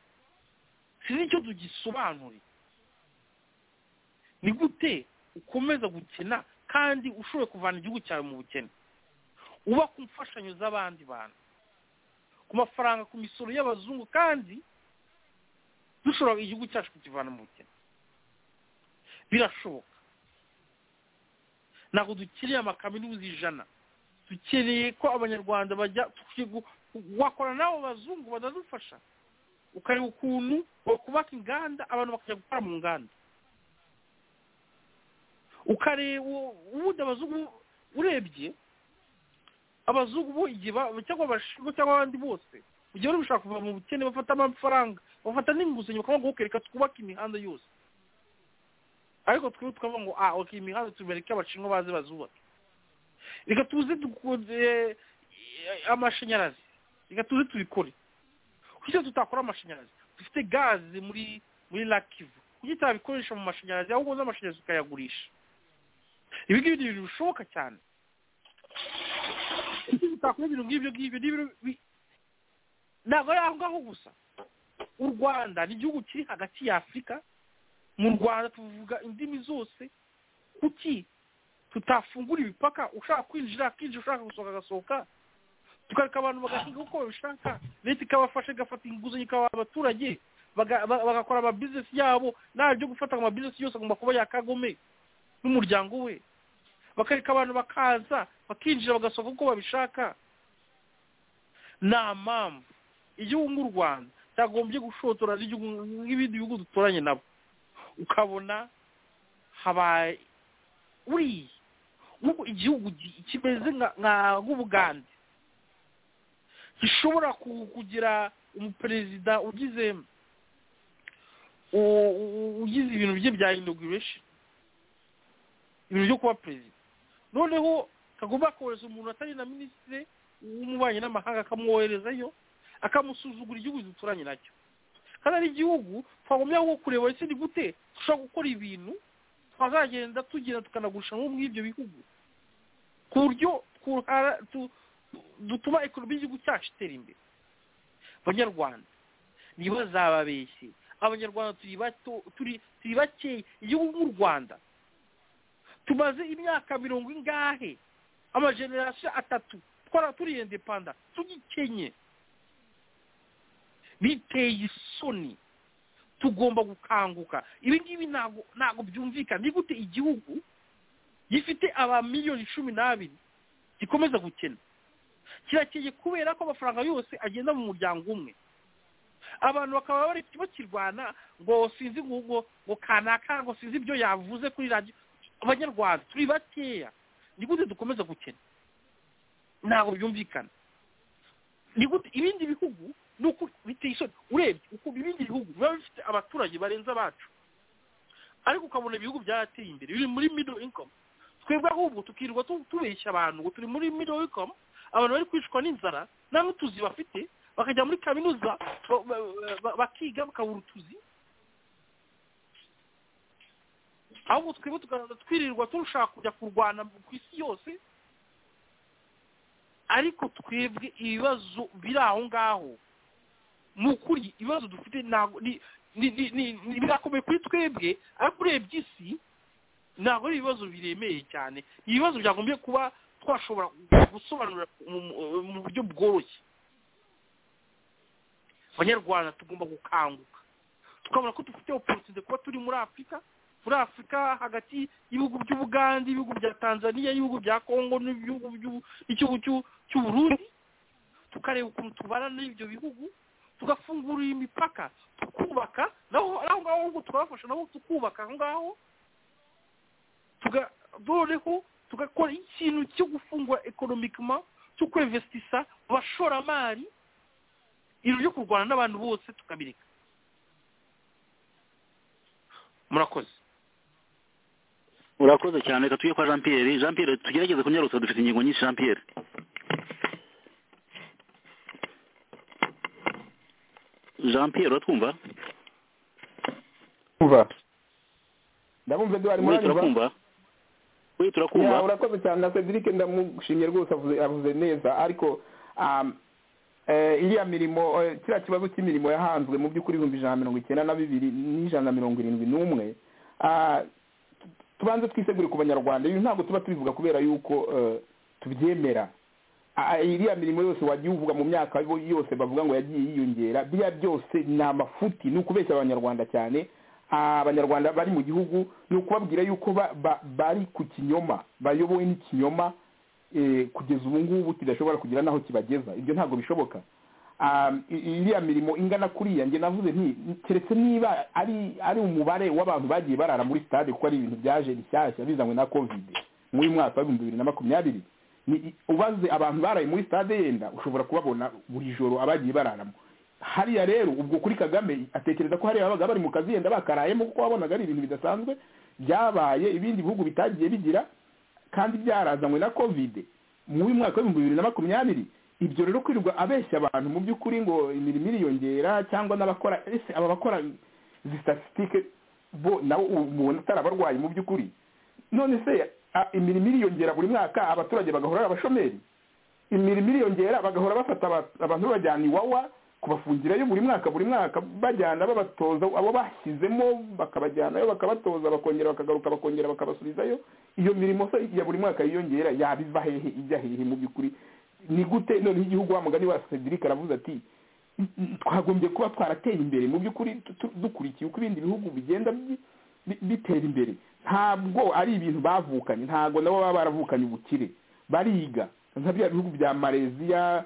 sinzi icyo tugisobanure ni gute ukomeza gukena kandi ushoboye kuvana igihugu cyawe mu bukene uba ku mfashanyo z'abandi bantu ku mafaranga ku misoro y'abazungu kandi dushobora igihugu cyacu kukivana mu bukene birashoboka ntabwo dukeneye amakaminuza ijana dukeneye ko abanyarwanda bajya tukigu- wakora n'abo bazungu badadufasha ukareba ukuntu bakubaka inganda abantu bakajya gukora mu nganda ukareba ubundi abazungu urebye abazungu bo igihe ba- cyangwa abashinwa cyangwa abandi bose mu gihe bari gushaka kuva mu bukene bafata amafaranga bafata n'inguzanyo bakavuga ngo reka twubake imihanda yose ariko twebwe tukavuga ngo ah okay imihanda tubereke abashinwa baze bazubake reka tuze dukunze amashanyarazi reka tuze tubikore kuki tutakora amashanyarazi dufite gaze muri muri lakivu kuki tutabikoresha mu mashanyarazi ahubwo n'amashanyarazi tukayagurisha ibi ngibi ni ibintu bishoboka cyane kuki tutakora ibintu nk'ibyo ngibyo ni ibintu bi- ntabwo ari aho ngaho gusa u rwanda ni igihugu kiri hagati ya afurika mu rwanda tuvuga indimi zose kuki tutafungura imipaka ushaka kwinjira akinjira ushaka gusohoka agasohoka tukareka abantu bagahinga uko babishaka leta ikabafasha igafata inguzanyo ikabaha abaturage baga- ba- bagakora amabizinesi yabo nta byo gufata ngo amabizinesi yose agomba kuba yakagome n'umuryango we bakareka abantu bakaza bakinjira bagasohoka uko babishaka nta mpamvu igihugu nk'u rwanda cyagombye gushotora n'igihugu nk'ibindi bihugu duturanye nabo ukabona habaye buriya nk'uko igihugu gi- kimeze nka- nka- nk'ubugande gishobora ku- kugira umuperezida ugize u- u- ugize ibintu bye bya inauguration ibintu byo kuba perezida noneho kagomba kohereza umuntu atari na minisitiri w'umubanyi n'amahanga akamwoherezayo akamusuzugura igihugu duturanye nacyo kandi ari igihugu twagumya nko kureba ese ni gute dushobora gukora ibintu twazagenda tugenda tukanagurisha nko muri ibyo bihugu ku buryo twuhara- tu- dutuma ekonomi y'igihugu cyacu itera imbere abanyarwanda ntibazababeshye abanyarwanda turi bato turi turi bakeya igihugu nk'u rwanda tumaze imyaka mirongo ingahe amajenerasiyo atatu twara turi indepanda tugikenye biteye isoni tugomba gukanguka ibi ngibi ntabwo ntabwo byumvikana ni gute igihugu gifite aba miliyoni cumi n'abiri gikomeza gukena kirakeye kubera ko amafaranga yose agenda mu muryango umwe abantu bakaba bari bakirwana ngo sinzi ngo ngo ngo kanaka ngo sinzi ibyo yavuze kuri radiyo abanyarwanda turi bakeya ni gute dukomeza gukena ntabwo byumvikana ni gute ibindi bihugu ni uko biteye isoni urebye ukuntu ibindi bihugu biba bifite abaturage barenze abacu ariko ukabona ibihugu byarateye imbere biri muri middle income twebwe ahubwo tukirirwa tu- tubeshya abantu ngo turi muri middle income abantu bari kwicwa n'inzara nta n'utuzi bafite bakajya muri kaminuza ba- ba- ba- bakiga bakabura utuzi ahubwo twebwe tugahaza twirirwa turusha kujya kurwana ku isi yose ariko twebwe ibibazo biri aho ngaho ni ukuri ibibazo dufite ntabwo ni ni- ni- ni- ni- birakomeye kuri twebwe ariko urebye isi ntabwo ari ibibazo biremeye cyane ibibazo byagombye kuba twashobora gusobanura mu- mu buryo bworoshye abanyarwanda tugomba gukanguka tukabona ko dufite opportunity kuba turi muri afurika muri afurika hagati y'ibihugu by'ubugande ibihugu bya tanzania ibihugu bya kongo n'ibihugu by'u- n'igihugu cy'u- cy'uburundi tukareba ukuntu tubana n'ibyo bihugu tugafungura imipaka tukubaka naho aho ngaho ahubwo tukabafasha nabo tukubaka aho ngaho tuga noneho tugakora ikintu cyo gufungura ekonomikima cyo kwevesitisa mu bashoramari ibintu byo kurwana n'abantu bose tukabireka murakoze urakoze cyane reka tujye kwa jean pierre jean pierre tugerageze kunyarutsa dufite ingingo nyinshi jean pierre jean pierre uratwumva kuva ndabumva eduwari we muranyumva turakumva we Ya, turakumva urakoze cyane na cedric ndamushimye rwose avuze avuze neza ariko um, eh, iriya mirimo eh, kiriya kibazo cy'imirimo yahanzwe mu by'ukuri ibihumbi ijana na mirongo icyenda na bibiri n'ijana na mirongo irindwi n'umwe Ah, tu- tubanze twisegure ku banyarwanda ibi ntabwo tuba tubivuga kubera yuko eh, tubyemera Ah, iriya mirimo yose wagiye uvuga mu myaka yo- yose bavuga ngo yagiye yiyongera biriya byose ni amafuti ni ukubeshya abanyarwanda cyane Ah, abanyarwanda bari mu gihugu ni ukubabwira yuko ba- ba- bari ku kinyoma bayobowe n'ikinyoma eh, kugeza ubu ngubu kidashobora kugira n'aho kibageza ibyo ntabwo bishoboka Ah, i- iriya mirimo ingana kuriya njye navuze nti keretse niba ari ari umubare w'abantu bagiye barara muri stade kuko ari ibintu byaje bishyashya bizanywe na covid muri mwaka w'ibihumbi bibiri na makumyabiri ni ubaze abantu baraye muri stade yenda ushobora kubabona buri joro abagiye bararamo hariya rero ubwo kuri kagame atekereza ko hariya babaga bari mu kazi yenda bakarayemo kuko wabonaga ari ibintu bidasanzwe byabaye ibindi bihugu bitagiye bigira kandi byarazanywe na covid muri mwaka w'ibihumbi bibiri na makumyabiri ibyo rero kwirirwa abeshya abantu mu by'ukuri ngo imirimo iriyongera cyangwa n'abakora ese aba bakora izi statisitike bo nabo mubona atari abarwayi mu by'ukuri none se a- imirimo iriyongera buri mwaka abaturage bagahora ari abashomeri imirimo iriyongera bagahora bafata aba- abantu babajyana iwawa kubafungirayo buri mwaka buri mwaka bajyana babatoza abo bashyizemo bakabajyanayo bakabatoza bakongera bakagaruka bakongera bakabasubizayo iyo mirimo se ya buri mwaka yiyongera yabiva hehe ijya hehe mu by'ukuri ni gute noneho igihugu wa mugani wa cedric aravuze ati twagombye kuba twarateye imbere mu by'ukuri tu- tu- dukurikiye uko ibindi bihugu bigenda bi- bi- bitera imbere ntabwo ari ibintu bavukanye ntabwo nabo baba baravukanye ubukire bariga nka bya bihugu bya malaysia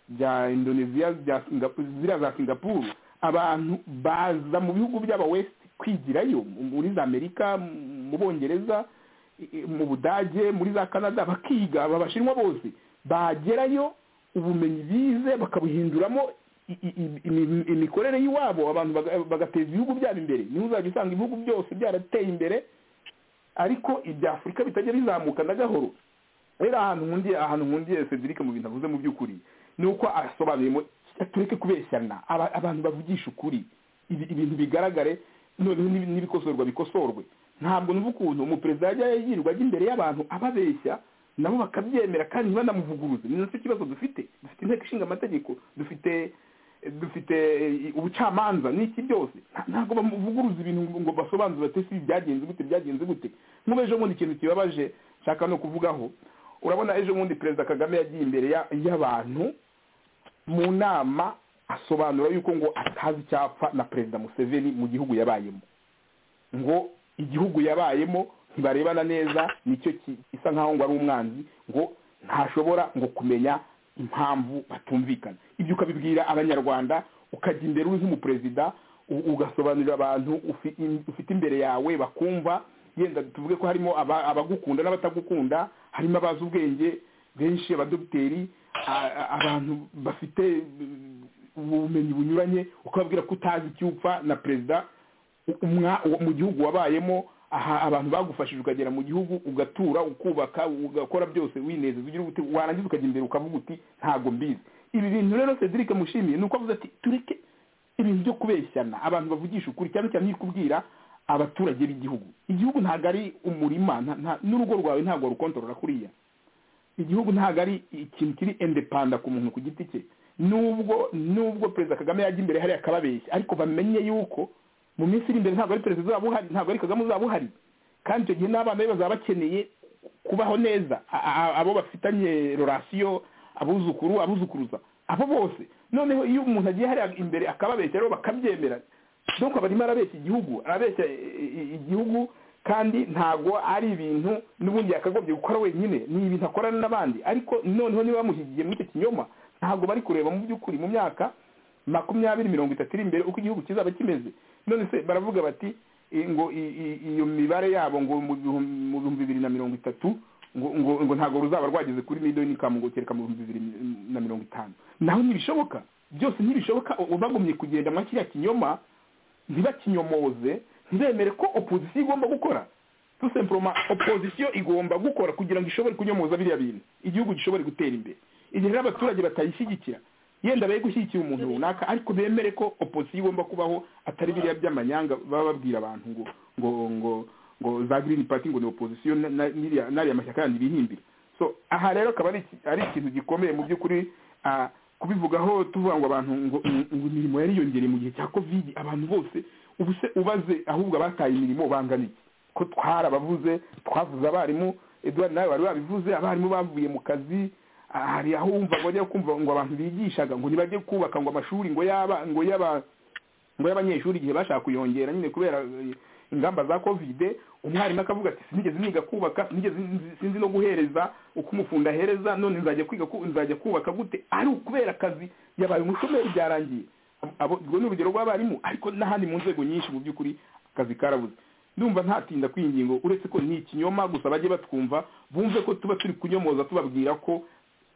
bya indonesia bya Singapu- ziriya za singapuru abantu baza mu bihugu by'aba west kwigirayo mu- muri za amerika mu- mu bongereza i- i- mu budage muri za canada bakiga aba bashinwa bose bagerayo ubumenyi bize bakabuhinduramo i- i- i- imi- imikorere y'iwabo abantu baga- bagateza ibihugu byabo imbere niho uzajya usanga ibihugu byose byarateye imbere ariko ibya afurika bitajya bizamuka na gahoro rero ahantu nkundiye ahantu nkundiye cedric mu bintu avuze mu by'ukuri ni uko asobanuyemo tureke kubeshyana aba- abantu bavugisha ukuri ibi- ibintu bigaragare noneho n'ibi- n'ibikosorwa bikosorwe ntabwo numva ukuntu umuperezida yajya yirirwa ajya imbere y'abantu ababeshya nabo bakabyemera kandi ntibanamuvuguruze ni nacyo kibazo dufite dufite inteko ishinga amategeko dufite dufite eh, ubucamanza n'iki byose Nta- ntabwo bamuvuguruza ibintu ngo- ngo basobanure bati si byagenze gute byagenze gute nk'ubu ejo bundi ikintu kibabaje nshaka no kuvugaho urabona ejo bundi perezida kagame yagiye imbere ya- y'abantu mu nama asobanura yuko ngo atazi icyapfa na perezida museveni mu gihugu yabayemo ngo igihugu yabayemo ntibarebana neza nicyo ki- isa nkaho ngo ari umwanzi ngo ntashobora ngo kumenya impamvu batumvikana ibyo ukabibwira abanyarwanda ukajya imbere uri nk'umuperezida u- ugasobanurira abantu ufi- im- ufite imbere yawe bakumva yenda tuvuge ko harimo aba- abagukunda n'abatagukunda harimo abazi ubwenge benshi abadogiteri a- a- abantu bafite mm, ubumenyi bunyuranye ukababwira ko utazi icyupfa na perezida umwa uwo- mu gihugu wabayemo aha abantu bagufashije ukagera mu gihugu ugatura ukubaka ugakora byose winezeza ugira ubute warangiza ukajya imbere ukavuga uti ntabwo mbizi ibi bintu rero cedric mushimiye ni uko avuze ati tureke ibintu byo kubeshyana abantu bavugisha ukuri cyane cyane iyo kubwira abaturage b'igihugu igihugu ntabwo ari umurima nta- nta- n'urugo rwawe ntabwo warukontorora kuriya igihugu ntabwo ari ikintu kiri indepanda ku muntu ku giti cye nubwo nubwo perezida kagame yajya imbere hariya akababeshya ariko bamenye yuko mu minsi iri imbere ntabwo ari perezida uzaba uhari ntabwo ari kagame uzaba uhari kandi icyo gihe n'abana be bazaba bakeneye kubaho neza A- a- abo bafitanye relasiyo abuzukuru abuzukuruza abo bose noneho iyo umuntu agiye hariya imbere akababeshya rero bakabyemera donc aba arimo arabeshya igihugu arabeshya i- i- igihugu kandi ntabwo ari ibintu n'ubundi yakagombye gukora wenyine ni ibintu akorana n'abandi ariko noneho niba bamushyigikiye muri icyo kinyoma ntabwo bari kureba mu by'ukuri mu myaka makumyabiri mirongo itatu iri imbere uko igihugu kizaba kimeze none se baravuga bati i- ngo i- i- iyo mibare yabo ngo mu bihum- mu bihumbi bibiri na mirongo itatu ngo ngo ngo ntabwo ruzaba rwageze kuri miliyoni kamu ngo kereka mu bihumbi bibiri na mirongo itanu naho ntibishoboka byose ntibishoboka uba bagumye kugenda mwa kiriya kinyoma ntibakinyomoze ntibemere ko opozisiyo igomba gukora tout simplement opozisiyo igomba gukora kugira ngo ishobore kunyomoza biriya bintu igihugu gishobore gutera imbere igihe rero abaturage batayishyigikira yenda bari gushyigikira umuntu runaka ariko bemere ko opozisiyo igomba kubaho atari biriya by'amanyanga baba babwira abantu ngo ngo ngo ngo za green party ngo ni opozisiyo na- na- n'iriya- n'ariya mashyaka yandi bihimbira so aha rero akaba ari iki- ari ikintu gikomeye mu by'ukuri ah, kubivugaho tuvuga ngo abantu ngo ngo imirimo yariyongereye mu gihe cya covid abantu bose ubu se ubaze ahubwo abataye imirimo bangana iki ko twarabavuze twavuze abarimu edouard nawe wari wabivuze abarimu bavuye mu kazi ah, hari aho wumva ngo bajya kumva ngo abantu bigishaga ngo ntibajye kubaka ngo amashuri ngo yaba ngo yaba ngo y'abanyeshuri igihe bashaka kuyongera nyine kubera eh, ingamba za covid umwarimu akavuga ati sinigeze niga kubaka sinigeze nzi- sinzi no guhereza uko umufunda ahereza none nzajya kwiga ku- nzajya kubaka gute ari ukubera akazi yabaye umushomeri byarangiye Abo- abo ubwo ni urugero rw'abarimu ariko n'ahandi mu nzego nyinshi mu by'ukuri akazi karabuze ndumva ntatinda kwiyi ngingo uretse ko ni ikinyoma gusa bajye batwumva bumve ko tuba turi kunyomoza tubabwira ko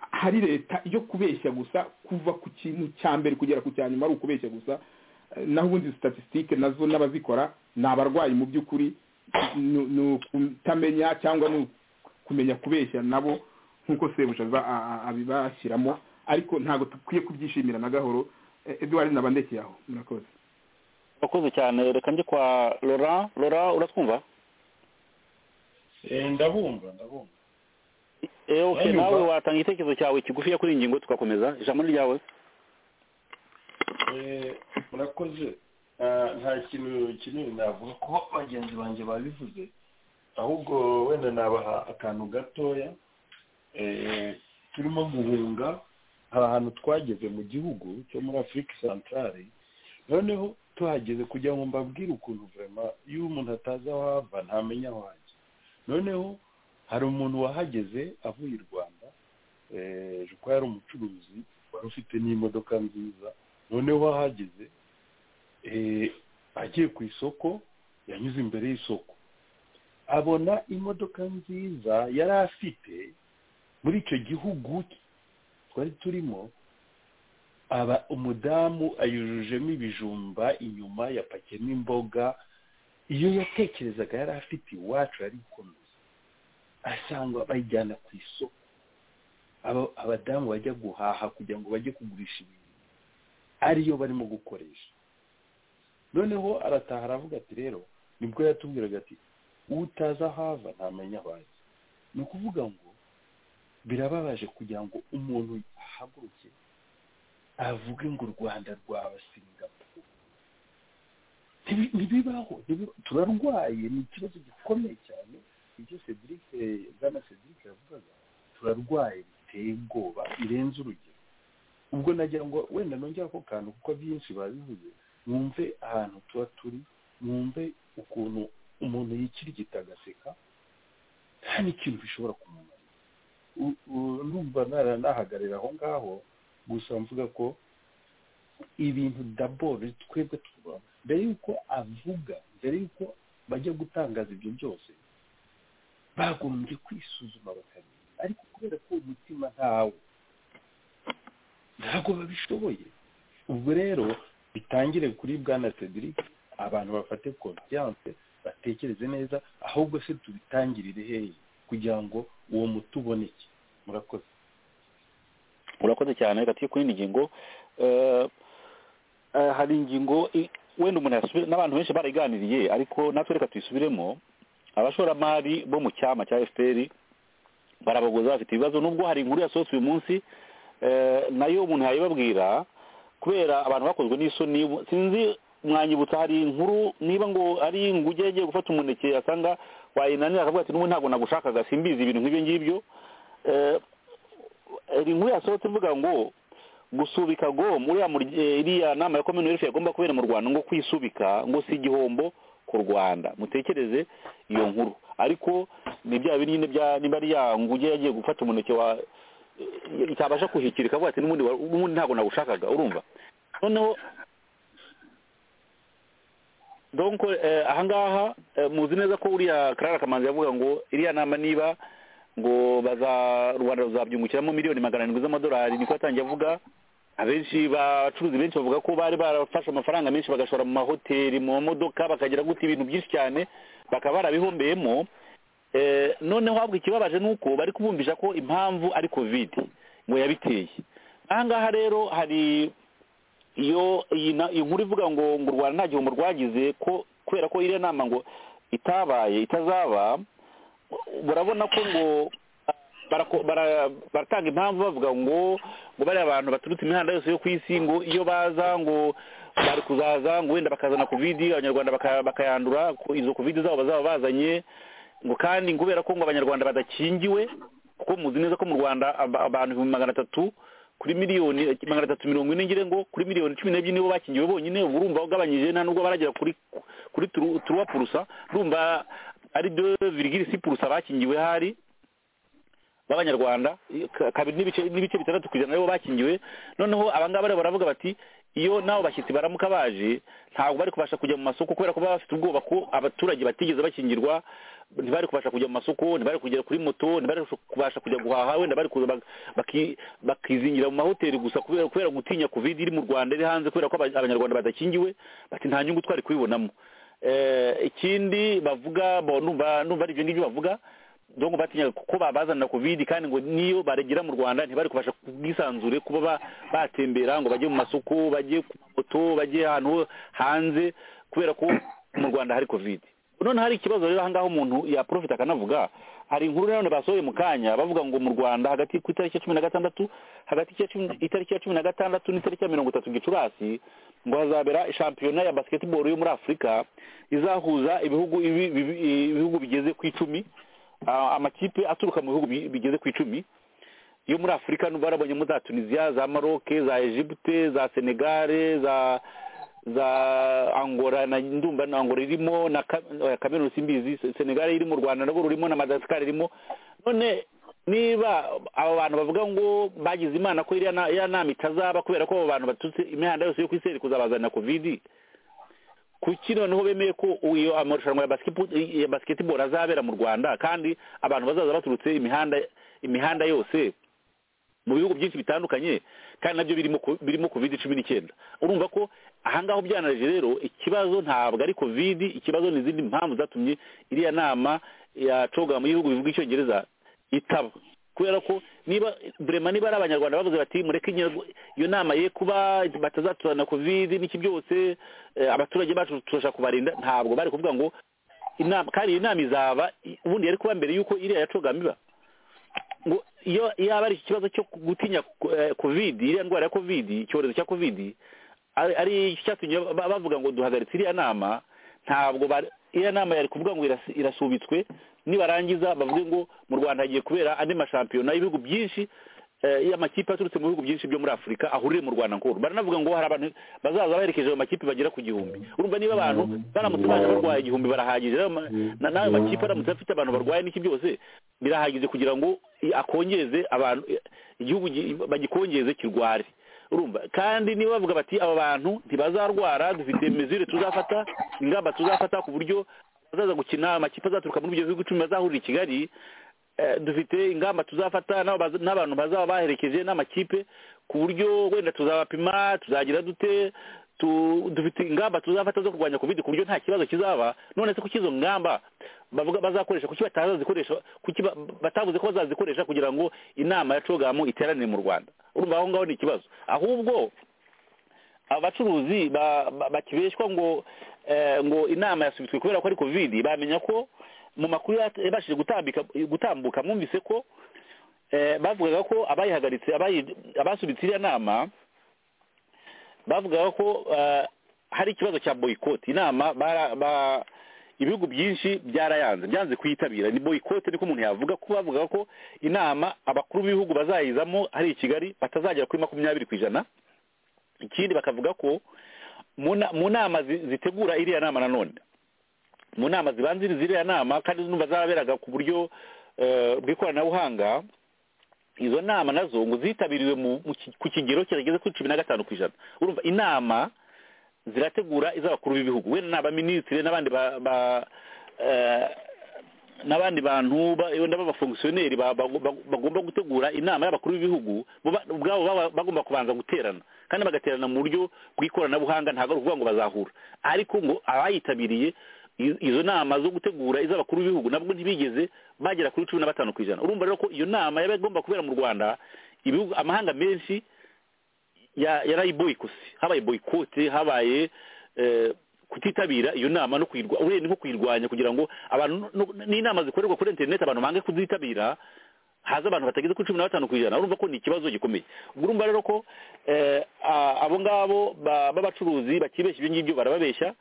hari leta yo kubeshya gusa kuva ku kintu cya mbere kugera ku cya nyuma ari ukubeshya gusa Eh, naho ubundi statisitike nazo n'abazikora ni abarwayi mu by'ukuri ni ni ukutamenya cyangwa ni kumenya kubeshya nabo nk'uko sebuja aza- a- a- abibashyiramo ariko ntabwo dukwiye kubyishimira na gahoro Eh, edouard nabandekeye aho murakoze urakoze cyane reka njye kwa laurent laurent uratwumva Eh, ndabumva ndabumva Eh, okay Ndanyumva. nawe watanga igitekerezo cyawe kigufiya kuri iyi ngingo tugakomeza ijambo ni ryawe Eh, murakoze Ah, nta kintu kinini navuga ko bagenzi banjye babivuze ahubwo wenda nabaha akantu gatoya Eh, turimo guhunga hari ahantu twageze mu gihugu cyo muri afurika santarare noneho tuhageze kugira ngo mbabwire ukuntu vurema iyo umuntu atazi aho ava ntamenya aho ajya noneho hari umuntu wahageze avuye i rwanda eh, ejo ko yari umucuruzi wari ufite n'imodoka nziza noneho ahageze eh, agiye ku isoko yanyuze imbere y'isoko abona imodoka nziza yari afite muri icyo gihugu twari turimo aba umudamu ayujujemo ibijumba inyuma yapakiyemo imboga iyo yatekerezaga yari afite iwacu yari gukomeza asanga bayijyana ku isoko Aba- abadamu bajya guhaha kugira ngo bajye kugurisha ibintu ariyo barimo gukoresha noneho arataha aravuga ati rero nibwo yatubwiraga ati utaza hava ntamenya aho ajya ni ukuvuga ngo birababaje kugira ngo umuntu ahaguruke avuge ngo u rwanda rwaba singapuru Ntibi- ntibibaho ntibiba- turarwaye ni ikibazo gikomeye cyane ibyo cedric eh, bwana cedric yavugaga turarwaye biteye ubwoba birenze urugero ubwo nagira ngo wenda nongere ako kantu kuko byinshi babivuze mwumve ahantu tuba turi mwumve ukuntu umuntu yikirigita agaseka nta n'ikintu bishobora kumumarira U- u- ndumva nara nahagarira aho ngaho gusa mvuga ko ibintu daboro twebwe tuba mbere y'uko avuga mbere y'uko bajya gutangaza ibyo byose bagombye kwisuzuma bakamenya ariko kubera ko umutima ntawe ntabwo babishoboye ubwo rero bitangire kuri bwana cedric abantu bafate konfiyanse batekereze neza ahubwo se tubitangirire hehe kugira ngo uwo muti uboneke murakoze urakoze cyane reka tujye ku yindi ngingo Eh, eh, hari ingingo i- wenda umuntu yasubira n'abantu benshi barayiganiriye ariko natwe reka tuyisubiremo abashoramari bo mu cyama cya efuperi barabagoza bafite ibibazo nubwo hari inkuru yasohotse uyu munsi eh, nayo umuntu yayibabwira kubera abantu bakozwe n'isoni sinzi mwanyibutsa hari inkuru niba ngo ari inguge yagiye gufata umuneke asanga wayinanira akavuga ati n'ubu ntabwo nagushakaga simbizi ibintu nk'ibyo ngibyo Eh, hari inkuru yasohotse ivuga ngo gusubika gom uriya murye- eh, iriya nama ya komini werifu yagomba kubera mu rwanda ngo kwisubika ngo si igihombo ku rwanda mutekereze iyo nkuru ariko ni bya bindi nyine bya niba ari ya nguge yagiye gufata umuneke wa eh, itabasha kuhikira ikavuga ati n'ubundi wa- n'ubundi ntabwo nagushakaga urumva noneho donc eh, ahangaha eh, muzi neza ko uriya karara kamanzi yavuga ngo iriya nama niba ngo baza rwanda ruzabyungukiramo miliyoni magana arindwi z'amadolari niko yatangiye avuga abenshi bacuruzi benshi bavuga ko bari barafashe amafaranga menshi bagashora mu mahoteli mu mamodoka bakagira gute ibintu byinshi cyane bakaba barabihombeyemo Eh, noneho habwa ikibabaje ni uko bari kubumvisha ko impamvu ari kovide ngo yabiteye ahangaha rero hari iyo iyi na- iyi nkuru ivuga ngo ngo u rwanda nta gihombo rwagize ko kubera ko iriya nama ngo itabaye itazaba barabona ko ngo barako- bara- baratanga impamvu bavuga ngo ngo bariya bantu baturutse imihanda yose yo ku isi ngo iyo baza ngo bari kuzaza ngo wenda bakazana kovidi abanyarwanda baka- bakayandura ko izo kovidi zabo bazaba bazanye ngo kandi ngo kubera ko ngo abanyarwanda badakingiwe kuko muzi neza ko mu rwanda aba- abantu ibihumbi magana atatu kuri miliyoni eh, magana atatu mirongo ine ngire ngo kuri miliyoni cumi n'ebyiri nibo bakingiwe bonyine ubu urumva ugabanyije nta nubwo baragera kuri kuri turuwa purusa urumva ari de virigiri si purusa bakingiwe hari b'abanyarwanda ka- kabiri n'ibice n'ibice bitandatu ku ijana nabo bakingiwe noneho abangaba rero baravuga bati iyo nabo bashyitsi baramuka baje ntabwo bari kubasha kujya mu masoko kubera ko baba bafite ubwoba ko abaturage batigeze bakingirwa ntibari kubasha kujya mu masoko ntibari kugera kuri moto ntibari kubasha kujya guhaha wenda bari kuza bak- baki- bakizingira mu mahoteli gusa kubera kubera gutinya covid iri mu rwanda iri hanze kubera ko aba- abanyarwanda badakingiwe bati nta nyungu twari kubibonamo Eh, ikindi bavuga bo- numva numva ari ibyo ngibyo bavuga ngo batinyaga kuko babazanira kovidi kandi ngo niyo baragera mu rwanda ntibari kubasha kubwisanzure kuba ba- batembera ngo bajye mu masoko bajye ku mamoto bajye ahantu ho hanze kubera ko mu rwanda hari kovidi noneho hari ikibazo rero ahangaha umuntu yaprofita akanavuga hari inkuru nanone basohoye mu kanya bavuga ngo mu rwanda hagati ku itariki ya cumi na gatandatu hagati ya cumi- itariki ya cumi na gatandatu n'itariki ya mirongo itatu gicurasi ngo hazabera shampiyona ya basketball yo muri afurika izahuza ibihugu ibi- ibi- ibihugu bigeze ku icumi Ah, amakipe aturuka mu bihugu bi- bigeze ku icumi yo muri afurika n'ubu barabonyemo za tunisiya za maroke za egypte za senegare za za angola na ndumva na angola irimo na Ka- oya, kameruni simbizi Se- senegal iri mu rwanda narwo rurimo na madagascar irimo none niba abo bantu bavuga ngo bagize imana ko iriya na- iriya nama itazaba kubera ko abo bantu baturutse imihanda yose yo ku isi yari kuzabazanira kovidi kuki noneho bemeye ko iyo amarushanwa ya basketball- ya basketball azabera mu rwanda kandi abantu bazaza baturutse imihanda imihanda yose mu bihugu byinshi bitandukanye kandi nabyo birimo ko- birimo covid cumi n'icyenda urumva ko ahangaho byanaje rero ikibazo ntabwo ari covid ikibazo ni izindi mpamvu zatumye iriya nama yacoga mu bihugu bivuga icyongereza itaba kubera ko niba burema niba ari abanyarwanda bavuze bati mureke inyarwa- iyo nama ye kuba batazatuzana covid n'iki byose eh, abaturage bacu turashaka kubarinda ntabwo bari kuvuga ngo inama kandi iyi nama izaba i- ubundi yari kuba mbere y'uko iriya yacogama iba ngo iyo yaba ari ikibazo cyo gutinya eh, covid iriya ndwara ya covid icyorezo cya covid ari ari icyatumye ba- bavuga ngo duhagaritse iriya nama ntabwo bari- iriya nama yari kuvuga ngo iras- irasubitswe nibarangiza bavuge ngo mu rwanda hagiye kubera andi mashampiyona y'ibihugu byinshi eh, y'amakipe aturutse mu bihugu byinshi byo muri afurika ahurire mu rwanda nkuru baranavuga ngo hari abantu bazaza baherekeje ayo makipe bagera ku gihumbi urumva niba abantu baramutse baje barwaye igihumbi barahagije rero ma- na- n'ayo makipe aramutse afite abantu barwaye n'iki byose birahagije kugira ngo i- akongeze abantu i- igihugu gi- bagikongeze kirware urumva kandi niba bavuga bati aba bantu ntibazarwara dufite mezure tuzafata ingamba tuzafata ku buryo abazaza gukina amakipe azaturuka muri ibyo bihugu icumi bazahurira i kigali eh, dufite ingamba tuzafata n'abo baza- n'abantu bazaba baherekeje n'amakipe ku buryo wenda tuzabapima tuzagira dute tu- dufite ingamba tuzafata zo kurwanya covid ku buryo nta kibazo kizaba none se kuki izo ngamba bavuga bazakoresha kuki batazazikoresha kuki ba- batavuze ko bazazikoresha kugira ngo inama ya cogamu iteranire mu rwanda urumva aho ngaho ni ikibazo ahubwo abacuruzi ba- ba- bakibeshwa ngo eh, ngo inama yasubitswe kubera ko ari covid bamenya ko mu makuru yat- yabashije gutambika gutambuka mwumvise ko eh, bavugaga ko abayihagaritse abayi- abasubitse iriya nama bavugaga ko eh, hari ikibazo cya boyikoti inama bara- ba- ibihugu byinshi byarayanze byanze kuyitabira ni boyikoti niko umuntu yavuga ko bavugaga ko inama abakuru b'ibihugu bazayizamo hari i kigali batazagera kuri makumyabiri ku ijana ikindi bakavuga ko mu na- mu nama zi- zitegura iriya nama nanone mu nama zibanziriza iriya nama kandi numva zaraberaga ku buryo eh, bw'ikoranabuhanga izo nama nazo ngo zitabiriwe mu- mu ki- ku kigero kirageze kuri cumi na gatanu ku ijana urumva inama zirategura iz'abakuru b'ibihugu wenda ni abaminisitiri n'abandi ba- ba- eh, n'abandi bantu ba- wenda b'abafongisiyoneri ba- bago- bago- bagomba gutegura inama y'abakuru b'ibihugu bo ba- ubwabo baba bagomba kubanza guterana kandi bagaterana mu buryo bw'ikoranabuhanga ntabwo ari ukuvuga ngo bazahura ariko ngo abayitabiriye i- izo nama zo gutegura iz'abakuru b'ibihugu nabwo ntibigeze bagera kuri cumi na batanu ku ijana urumva rero ko iyo nama yaba igomba kubera mu rwanda ibihugu amahanga menshi ya- yarayiboyikose habaye boyikote habaye eh, kutitabira iyo nama no kuyirwa urenda nko kuyirwanya kugira ngo abantu no- n'inama zikorerwa kuri interineti abantu bange kuzitabira haza abantu batageze kuri cumi na batanu ku ijana urumva ko ni ikibazo gikomeye ubwo urumva rero ko eh, a- abo ngabo ba- b'abacuruzi bakibeshya ibyo ngibyo barababeshya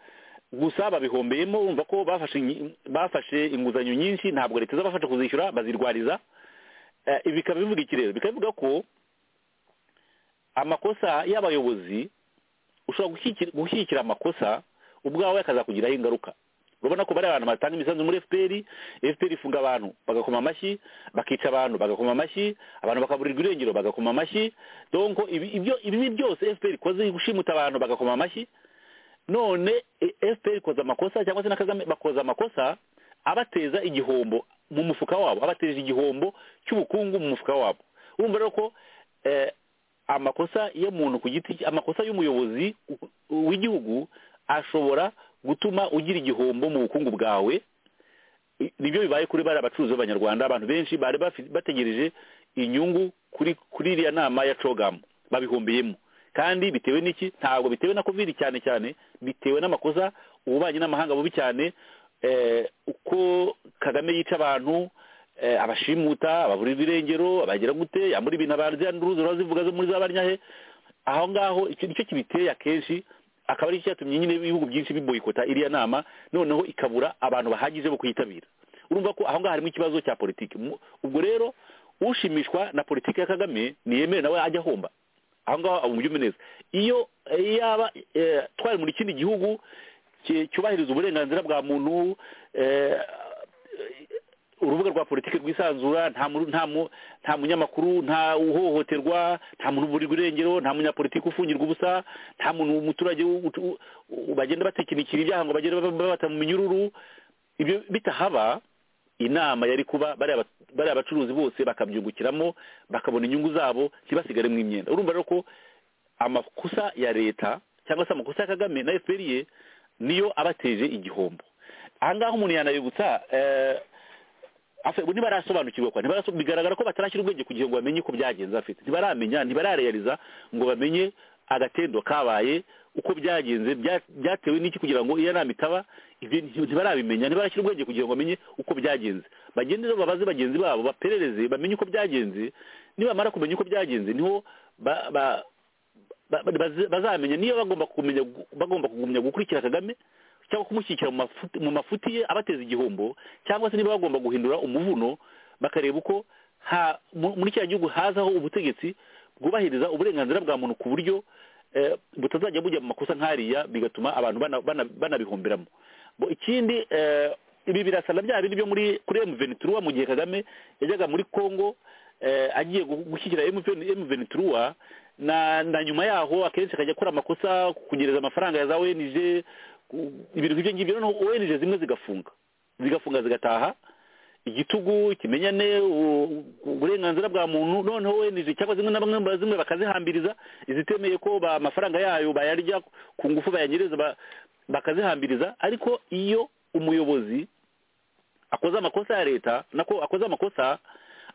gusa babihombeyemo urumva ko bafashe inyi- bafashe inguzanyo nyinshi ntabwo leta izabafasha kuzishyura bazirwariza Eh, ibi bikaba bivuga iki rero bikaba bivuga ko amakosa y'abayobozi ushobora gushyigikira- gushyigikira amakosa ubwawe akazakugiraho ingaruka urabona ko bari abantu batanga imisanzu muri fpr fpr ifunga abantu bagakoma amashyi bakica abantu bagakoma amashyi abantu bakaburirwa irengero bagakoma amashyi donko ibi- ibyo ibibi byose fpr ikoze gushimuta abantu bagakoma amashyi none e, fpr ikoze amakosa cyangwa se na kagame bakoze amakosa abateza igihombo mu mufuka wabo abateje igihombo cy'ubukungu mu mufuka wabo urumva rero ko eh, amakosa y'umuntu ku giti cye amakosa y'umuyobozi u- w'igihugu ashobora gutuma ugira igihombo mu bukungu bwawe nibyo bibaye kuri bariya bacuruzi b'abanyarwanda abantu benshi bari bafi- bategereje inyungu kuri kuri iriya nama ya cogamu babihombeyemo kandi bitewe n'iki ntabwo bitewe na kovidi cyane cyane bitewe n'amakosa ububanyi n'amahanga bubi cyane eh, uko kagame yica abantu eh, abashimuta ababura ibirengero abagira gute yambura ibintu abarya n'uruzi rurazivuga zo muri za baryahe aho ngaho icyo nicyo kibiteye akenshi akaba ari cyatumye nyine ibihugu byinshi biboyikota iriya nama noneho ikabura abantu bahagije bo kuyitabira urumva ko aho ngaho harimo ikibazo cya politiki Mu- ubwo rero ushimishwa na politiki ya kagame niyemewe nawe ajya ahomba aho ngaho amubyume neza iyo eh, yaba eh, twari muri kindi gihugu ki- cyubahiriza uburenganzira bwa muntu eh, urubuga rwa politiki rwisanzura nta mu- nta mu- nta munyamakuru nta uhohoterwa nta muntu uburirwa irengero nta munyapolitiki ufungirwa ubusa nta muntu umuturage u- u- u- bagenda batekinikira ibyaha ngo bagende baba- babata mu minyururu ibyo bitahaba inama yari kuba bariya ba- bariya bacuruzi bose bakabyungukiramo bakabona inyungu zabo ntibasigare mu imyenda urumva rero ko amakosa ya leta cyangwa se amakosa ya kagame na fpr ye niyo abateje igihombo aha ngaha umuntu yanayibutsa eh, afe ubu ntibarasobanukirwa kwa ntibaraso bigaragara ko batarashyira ubwenge kugira ngo bamenye uko byagenze afite ntibaramenya ntibarareyariza ngo bamenye agatendo kabaye uko byagenze bya- byatewe n'iki kugira ngo iyo nama itaba ibyo nti- ntibarabimenya ntibarashyira ubwenge kugira ngo bamenye uko byagenze bagende babaze bagenzi babo baperereze bamenye uko byagenze nibamara kumenya uko byagenze niho ba- ba- ba- ba- baze- bazamenya niyo bagomba kumenya gu- bagomba kugumya gukurikira kagame cyangwa kumushyigikira mu mafuti- mu mafuti ye abateza igihombo cyangwa se niba bagomba guhindura umuvuno bakareba uko ha- mu- muri kiriya gihugu hazaho ubutegetsi bwubahiriza uburenganzira bwa muntu ku buryo eh, butazajya bujya mu makosa nk'ariya bigatuma abantu bana- bana- banabihomberamo Bo- ikindi eh, ibi birasa na bya bindi byo muri kuri emu venituruwa mu gihe kagame yajyaga muri kongo eh, agiye gu- gushyigikira emu venituruwa na na nyuma yaho akenshi akajya akora amakosa kunyereza amafaranga ya za wenije ibintu nk'ibyo ngibyo noneho wenije zimwe zigafunga zigafunga zigataha igitugu kimenyane u- uburenganzira bwa muntu noneho wenije cyangwa zimwe na bamwe ba- zimwe bakazihambiriza izitemeye ko ba- amafaranga yayo bayarya ku ngufu bayanyereza ba- bakazihambiriza ariko iyo umuyobozi akoze amakosa ya leta nako akoze amakosa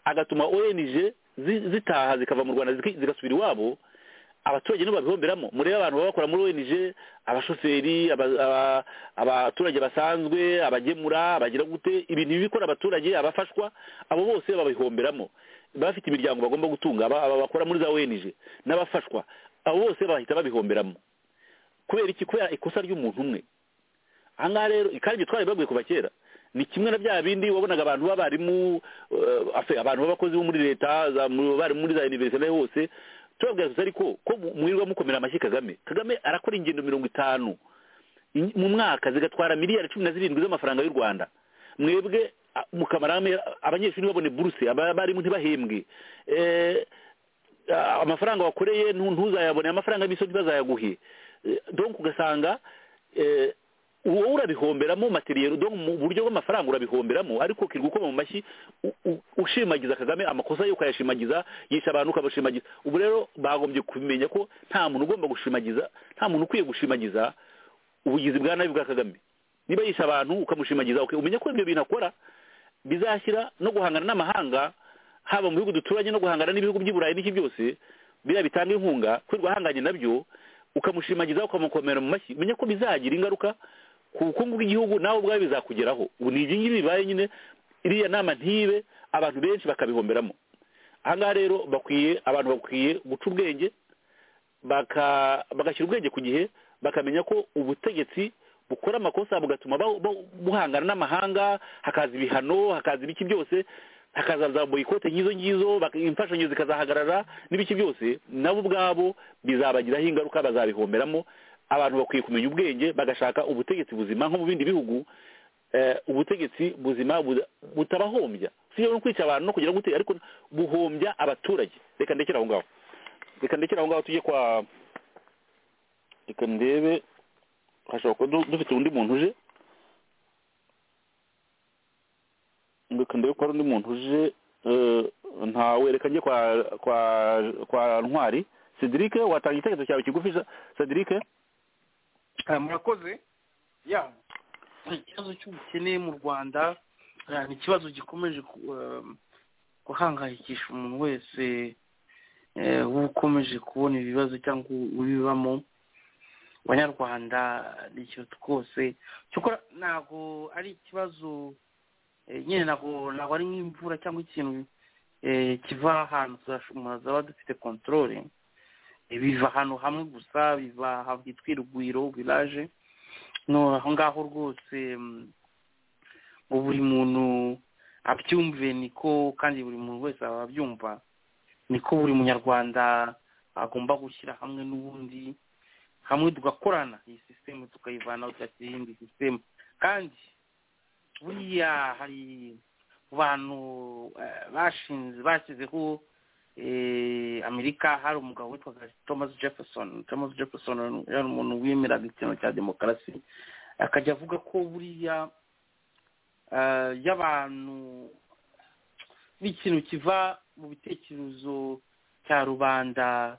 agatuma ONG zi- zitaha zikava mu Rwanda ziki- zigasubira iwabo abaturage nibo babihomberamo murebe abantu baba bakora muri ONG abashoferi aba- aba- abaturage basanzwe abagemura abagira gute ibintu bikora abaturage abafashwa abo bose babihomberamo bafite imiryango bagomba gutunga aba aba bakora muri za ONG n'abafashwa abo bose bahita babihomberamo kubera iki kubera ikosa ry'umuntu umwe aha ngaha rero kandi ibyo twari babwiye kuva kera ni kimwe na bya bindi wabonaga abantu b'abarimu eh, afe, abantu b'abakozi bo muri leta za- mu- abarimu muri za univerisite hose tubabwira gusa ariko ko mu- mwirirwa mukomera amashyi kagame kagame arakora ingendo mirongo itanu in- mu mwaka zigatwara miliyari cumi na zirindwi z'amafaranga y'u rwanda mwebwe a- mukamara hamwe, abanyeshuri babone buruse aba- abarimu ntibahembwe Eh, ah, amafaranga wakoreye ntu- ntuzayabone amafaranga y'imisoro ntibazayaguhe Eh, donc ugasanga eh, wowe urabihomberamo materiyeri donc mu buryo bw'amafaranga urabihomberamo ariko ukirirwa ukoma mu mashyi u- u- ushimagiza kagame amakosa yo ukayashimagiza yisha abantu ukabashimagiza ubu rero bagombye kumenya ko nta muntu ugomba gushimagiza nta muntu ukwiye gushimagiza ubugizi bwa nabi bwa kagame niba yisha abantu ukamushimagiza ok umenya ko ibyo bintu akora bizashyira no guhangana n'amahanga haba mu bihugu duturanye no guhangana n'ibihugu by'i burayi n'iki byose biriya bitanga inkunga kwirirwa ahanganye nabyo ukamushimagiza ukamukomera mu mashyi menya ko bizagira ingaruka ku bukungu bw'igihugu nawe ubwawe bizakugeraho ubu ni ibi ngibi bibaye nyine iriya nama ntibe abantu benshi bakabihomberamo aha ngaha rero bakwiye abantu bakwiye guca ubwenge baka- bagashyira ubwenge ku gihe bakamenya ko ubutegetsi bukora amakosa bugatuma ba- ba- buhangana n'amahanga hakaza ibihano hakaza ibiki byose hakaza za boyikote nk'izo ngizo bak- imfashanyo zikazahagarara n'ibiki byose nabo ubwabo bizabagiraho ingaruka bazabihomberamo abantu bakwiye kumenya ubwenge bagashaka ubutegetsi buzima nko mu bindi bihugu eh, ubutegetsi buzima bu- butabahombya si yo no kwica abantu no kugira gute ariko buhombya abaturage reka ndekere aho ngaho reka ndekere aho ngaho tujye kwa reka ndebe hashobora kuba du- dufite undi muntu uje reka ndebe ko hari undi muntu uje eh, ntawe reka njye kwa kwa kwa ntwari cedric watanga igitekerezo cyawe kigufi cedric Ah, murakoze ya ikibazo cy'ubukene mu rwanda Eh, ni ikibazo gikomeje ku- eh, guhangayikisha umuntu wese eh, ukomeje kubona ibibazo cyangwa ubibamo abanyarwanda ni ikintu twose cyokora ntabwo ari ikibazo eh, nyine ntabwo ntabwo ari nk'imvura cyangwa ikintu eh, kiva ahantu zasho- umuntu azaba dufite kontorore biva ahantu hamwe gusa biva hitwa irugwiro village no aho ngaho rwose mm, ngo buri muntu abyumve niko kandi buri muntu wese aba abyumva niko buri munyarwanda agomba gushyira hamwe n'ubundi hamwe tugakorana iyi sisitemu tukayivanaho tugashyira iyindi sisitemu kandi buriya hari bantu eh, bashinze bashyizeho eh, amerika hari umugabo witwaga thomas jefferson thomas jefferson yari umuntu wemeraga ikintu cya demokarasi akajya avuga ko buriya eh, y'abantu n'ikintu kiva mu bitekerezo cya rubanda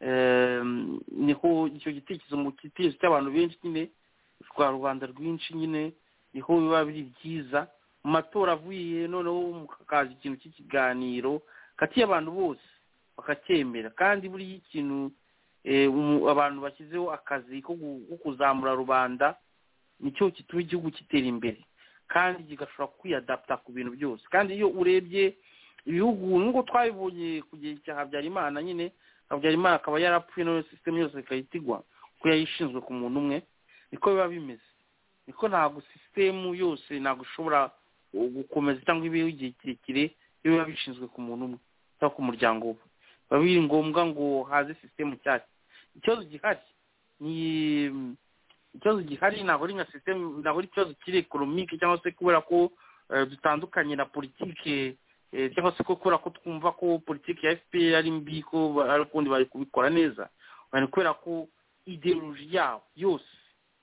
Em, niho icyo gitekerezo mu gitekerezo cy'abantu benshi nyine rwa rubanda rwinshi nyine niho biba biri byiza mu matora avuye noneho mukaza ikintu cy'ikiganiro hagati y'abantu bose bakacyemera kandi buriya ikintu eh, umu- abantu bashyizeho akazi ko gu- ko kuzamura rubanda nicyo gituma igihugu gitera imbere kandi kigashobora kwiyadapta ku bintu byose kandi iyo urebye ibihugu nubwo twabibonye ku gihe cya habyarimana nyine habyarimana akaba yarapfuye nayo sisitemu yose ikahita igwa kuko yari ishinzwe ku muntu umwe niko biba bimeze niko ntabwo sisitemu yose ntabwo ishobora uh, gukomeza cyangwa ibeho igihe kirekire iyo biba bishinzwe ku muntu umwe cyangwa ku muryango we biba biri ngombwa ngo haze sisitemu nshyashya ikibazo gihari ni mm, ikibazo gihari ntabwo ari nka sisitemu ntabwo ari ikibazo kiri ekonomike cyangwa se kubera ko eh, dutandukanye na politike eh, cyangwa se ko kubera ko twumva ko politiki ya fpr ari mbi ko ba- ari ukundi bari kubikora neza ni kubera ko ideoloji yabo yose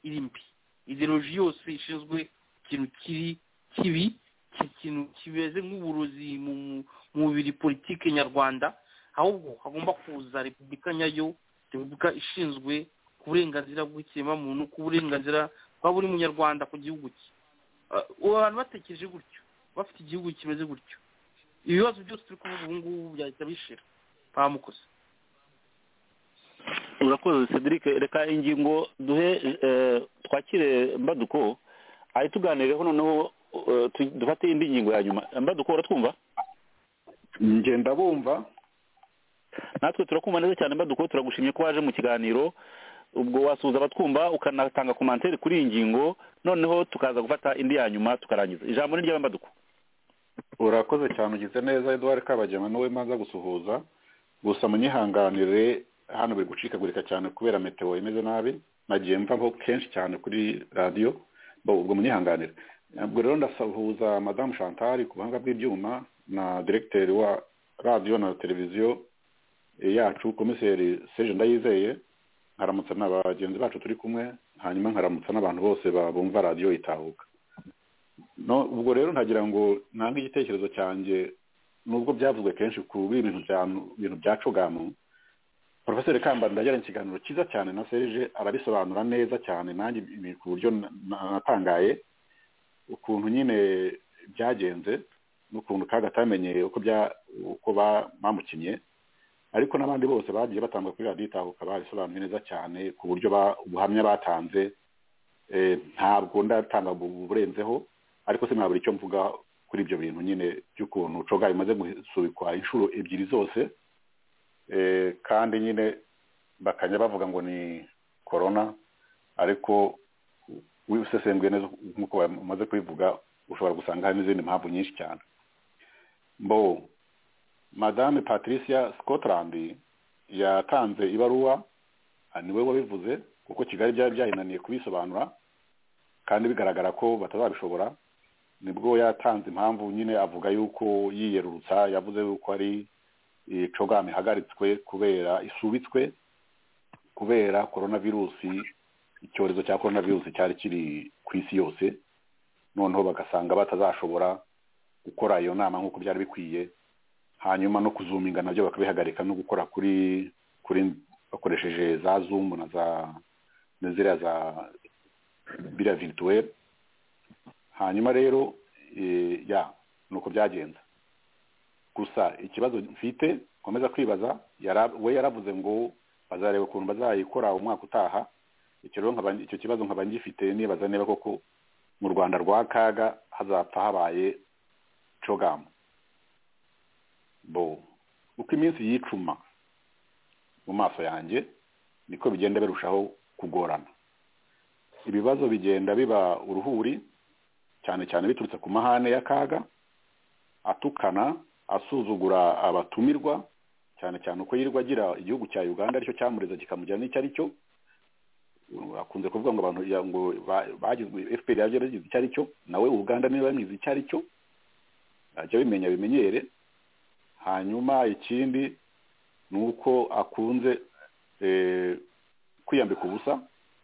iri mbi ideoloji yose ishinzwe ikintu kiri kibi ki- ikintu kimeze nk'uburozi mu mu- mu mubiri politiki nyarwanda ahubwo hagomba kuza repubulika nyayo repubulika ishinzwe ku burenganzira bw'ikiremwamuntu ku burenganzira bwa buri munyarwanda ku gihugu cye Ah, ubu abantu batekereje gutyo bafite igihugu kimeze gutyo ibibazo byose turi kuvuga ubu ngubu byahita bishira nta mukozi urakoze cedric reka ingingo duhe eh, twakire mbaduko ari tuganireho noneho eh, tu- dufate indi ngingo ya nyuma mbaduko uratwumva njye ndabumva natwe turakumva neza cyane mbaduko turagushimye ko waje mu kiganiro ubwo wasuhuza abatwumva ukanatanga komantere kuri iyi ngingo noneho tukaza gufata indi ya nyuma tukarangiza ijambo ni ry'abambaduko urakoze cyane ugize neza eduard kabagema niwe mbanza gusuhuza gusa munyihanganire hano biri gucikagurika cyane kubera meteo imeze nabi nagiye mvaho kenshi cyane kuri radiyo bo- ubwo munyihanganire ubwo rero ndasuhuza madamu chantal ku buhanga bw'ibyuma na diregiteri wa radiyo na televiziyo yacu komiseri serge ndayizeye nkaramutsa na bagenzi bacu turi kumwe hanyuma nkaramutsa n'abantu bose ba- bumva radiyo itahuka no ubwo rero ntagira ngo nange igitekerezo cyanjye nubwo byavuzwe kenshi kuri ibintu bya bintu bya cogamu porofeseri kambanda yagiranye ikiganiro cyiza cyane na serije arabisobanura neza cyane nanjye ibi ku buryo na- na- natangaye ukuntu nyine byagenze n'ukuntu kaga atamenyeye uko bya uko ba- bamukinnye ariko n'abandi bose bagiye batanga kuri radiyo itahuka babisobanuye neza cyane ku buryo ba- ubuhamya batanze eh, ntabwo ndatanga bu- burenzeho ariko sinabura icyo mvuga kuri ibyo bintu nyine by'ukuntu coga bimaze gusubikwa inshuro ebyiri zose Eh, kandi nyine bakajya bavuga ngo ni korona ariko wisesenguye neza nk'uko bamaze kubivuga ushobora gusanga hari n'izindi mpamvu nyinshi cyane mbo madame patricia scotland yatanze ibaruwa ah, niwe wabivuze kuko kigali byari byayinaniye kubisobanura kandi bigaragara ko batazabishobora nibwo yatanze impamvu nyine avuga yuko yiyerurutsa yavuze yuko ari eh, program ihagaritswe kubera isubitswe kubera coronavirusi icyorezo cya coronavirusi cyari kiri ku isi yose noneho bagasanga batazashobora gukora iyo nama nk'uko byari bikwiye hanyuma no kuzuminga nabyo bakabihagarika no gukora kuri kuri bakoresheje za zoom na za na ziriya za biriya virituweli hanyuma rero eh, ya ni uko byagenze gusa ikibazo mfite nkomeza kwibaza yara- we yaravuze ngo bazareba ukuntu bazayikora umwaka utaha icyo rero nkaba- icyo kibazo nkaba ngifite nibaza niba koko mu rwanda rwa kaga hazapfa habaye cogamu bo uko iminsi yicuma mu maso yanjye niko bigenda birushaho kugorana ibibazo bigenda biba uruhuri cyane cyane biturutse ku mahane y'akaga atukana asuzugura abatumirwa cyane cyane uko yirirwa agira igihugu cya uganda aricyo cyamureza kikamujyana n'icyo ari cyo akunze kuvuga ngo abantu ya- ngo ba- bagizwe fpr yaragize icyo ari cyo nawe uganda niba yamize icyo ari cyo ajya bimenya bimenyere hanyuma ikindi ni uko akunze eh, kwiyambika ubusa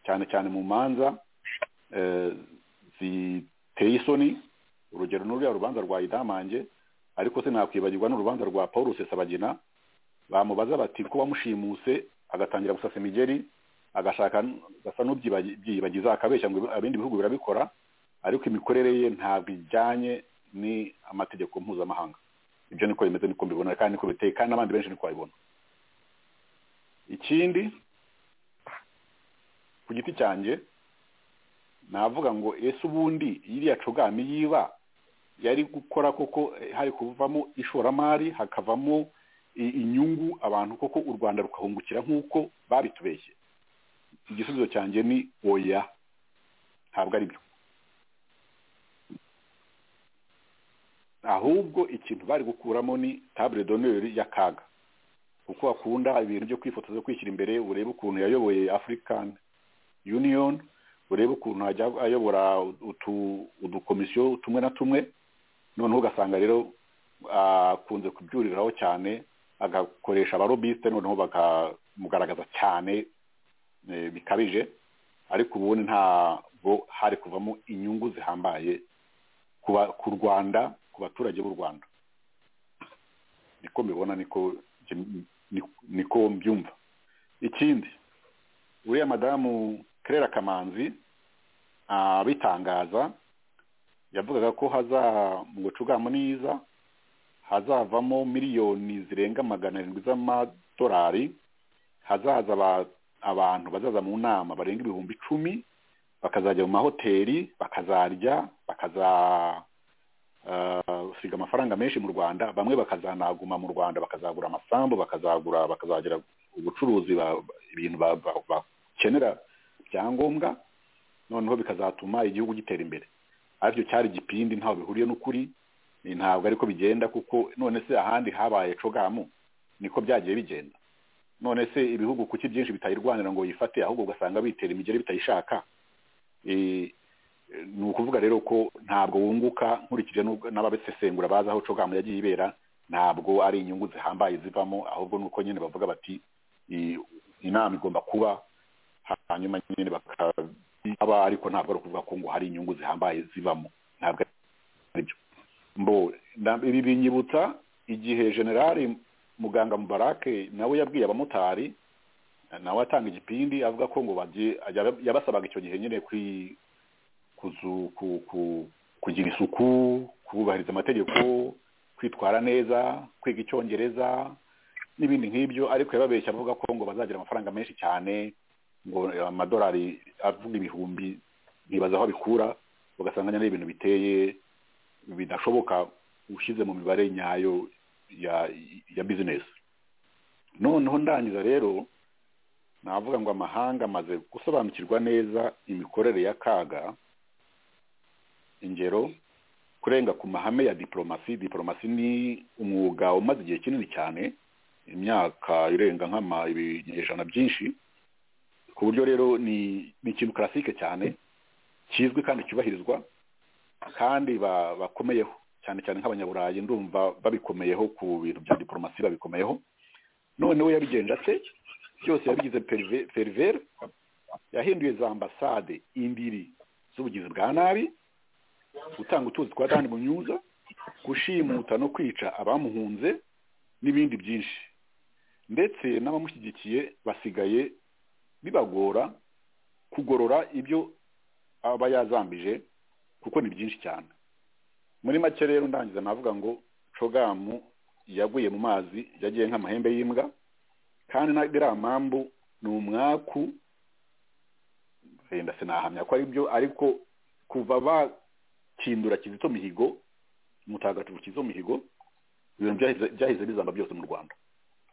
cyane cyane mu manza eh, ziteye isoni urugero ni ruriya rubanza rwa idamange ariko se nakwibagirwa n'urubanza rwa paul rusesabagina bamubaza bati ko wamushimuse agatangira gusasa imigeri agashaka gasa n'ubyibagiza akabeshya ngo ibindi bihugu birabikora ariko imikorere ye ntabwo ijyanye n'amategeko mpuzamahanga ibyo niko bimeze niko mbibona kandi niko biteye kandi n'abandi benshi niko babibona ikindi ku giti cyanjye navuga ngo ese ubundi iriya cogami yiba yari gukora koko eh, hari kuvamo ishoramari hakavamo i- inyungu abantu koko u rwanda rukahungukira nk'uko babitubeshye igisubizo cyanjye ni oya ntabwo ari byo ahubwo ikintu bari gukuramo ni tabure doneri y'akaga kuko akunda ibintu byo kwifotoza kwishyira imbere urebe ukuntu yayoboye african union urebe ukuntu ajya ayobora utu- udukomisiyo tumwe na tumwe noneho ugasanga rero akunze kubyuriraho cyane agakoresha abarobiste noneho bakamugaragaza cyane eh, bikabije ariko ubundi ntabwo hari kuvamo inyungu zihambaye ku ba- ku rwanda ku baturage b'u rwanda niko mbibona niko jye- ni- niko mbyumva ikindi uriya madamu kerera kamanzi abitangaza yavugaga ko haza mu bucugamu niza hazavamo miliyoni zirenga magana arindwi z'amadolari hazaza aba- abantu bazaza mu nama barenga ibihumbi icumi bakazajya mu mahoteli bakazarya bakaza basiga amafaranga menshi mu rwanda bamwe bakazanaguma mu rwanda bakazagura amasambu bakazagura bakazagira ubucuruzi ba- ibintu ba- ba- bakenera byangombwa noneho bikazatuma igihugu gitera imbere aribyo cyari igipindi ntaho bihuriye n'ukuri ni ntabwo ariko bigenda kuko none se ahandi habaye cogamu niko byagiye bigenda none se ibihugu kuki byinshi bitayirwanira ngo yifate ahubwo ugasanga bitera imigeri bitayishaka Eh, ni ukuvuga rero ko ntabwo wunguka nkurikije n'ubwo- n'ababisesengura bazi aho cogamu yagiye ibera ntabwo ari inyungu zihambaye zivamo ahubwo ni uko nyine bavuga bati i- inama igomba kuba hanyuma nyine bakaba ariko ntabwo ari ukuvuga ko ngo hari inyungu zihambaye zivamo ntabwo ari byo mbo na- ibi binyibutsa igihe generali muganga mubarake nawe yabwiye abamotari nawe atanga igipindi avuga ko ngo bajye ajya- yabasabaga icyo gihe nyine kuri kuzu ku, ku, kugira isuku kubahiriza amategeko kwitwara neza kwiga icyongereza n'ibindi nk'ibyo ariko yababeshya avuga ko ngo bazagira amafaranga menshi cyane ngo amadolari avuga ibihumbi ntibaza aho abikura ugasanga nyine ari ibintu biteye bidashoboka ushyize mu mibare nyayo ya ya bizinesi noneho ndangiza rero navuga ngo amahanga amaze gusobanukirwa neza imikorere y'akaga ingero kurenga ku mahame ya diplomasi diplomasi ni umwuga umaze igihe kinini cyane imyaka irenga nk'ama ibinyejana byinshi ku buryo rero ni ni ikintu karasike cyane kizwi kandi cyubahirizwa kandi ba- bakomeyeho cyane cyane nk'abanyaburayi ndumva babikomeyeho ku bintu bya diplomasi babikomeyeho noneho yabigenje ate byose yabigize perive- perivere yahinduye za ambasade imbiri z'ubugizi bwa nabi gutanga utuzi twa dani munyuza gushimuta no kwica abamuhunze n'ibindi byinshi ndetse n'abamushyigikiye basigaye bibagora kugorora ibyo aba yazambije kuko ni byinshi cyane muri make rero ndangiza navuga ngo cogamu yaguye mu mazi yagiye nk'amahembe y'imbwa kandi na iriya mpamvu ni umwaku wenda sinahamya ko ari byo ariko kuva bakindura kizito mihigo mutagatifu kizito mihigo ibintu byahize byahize bizamba byose mu rwanda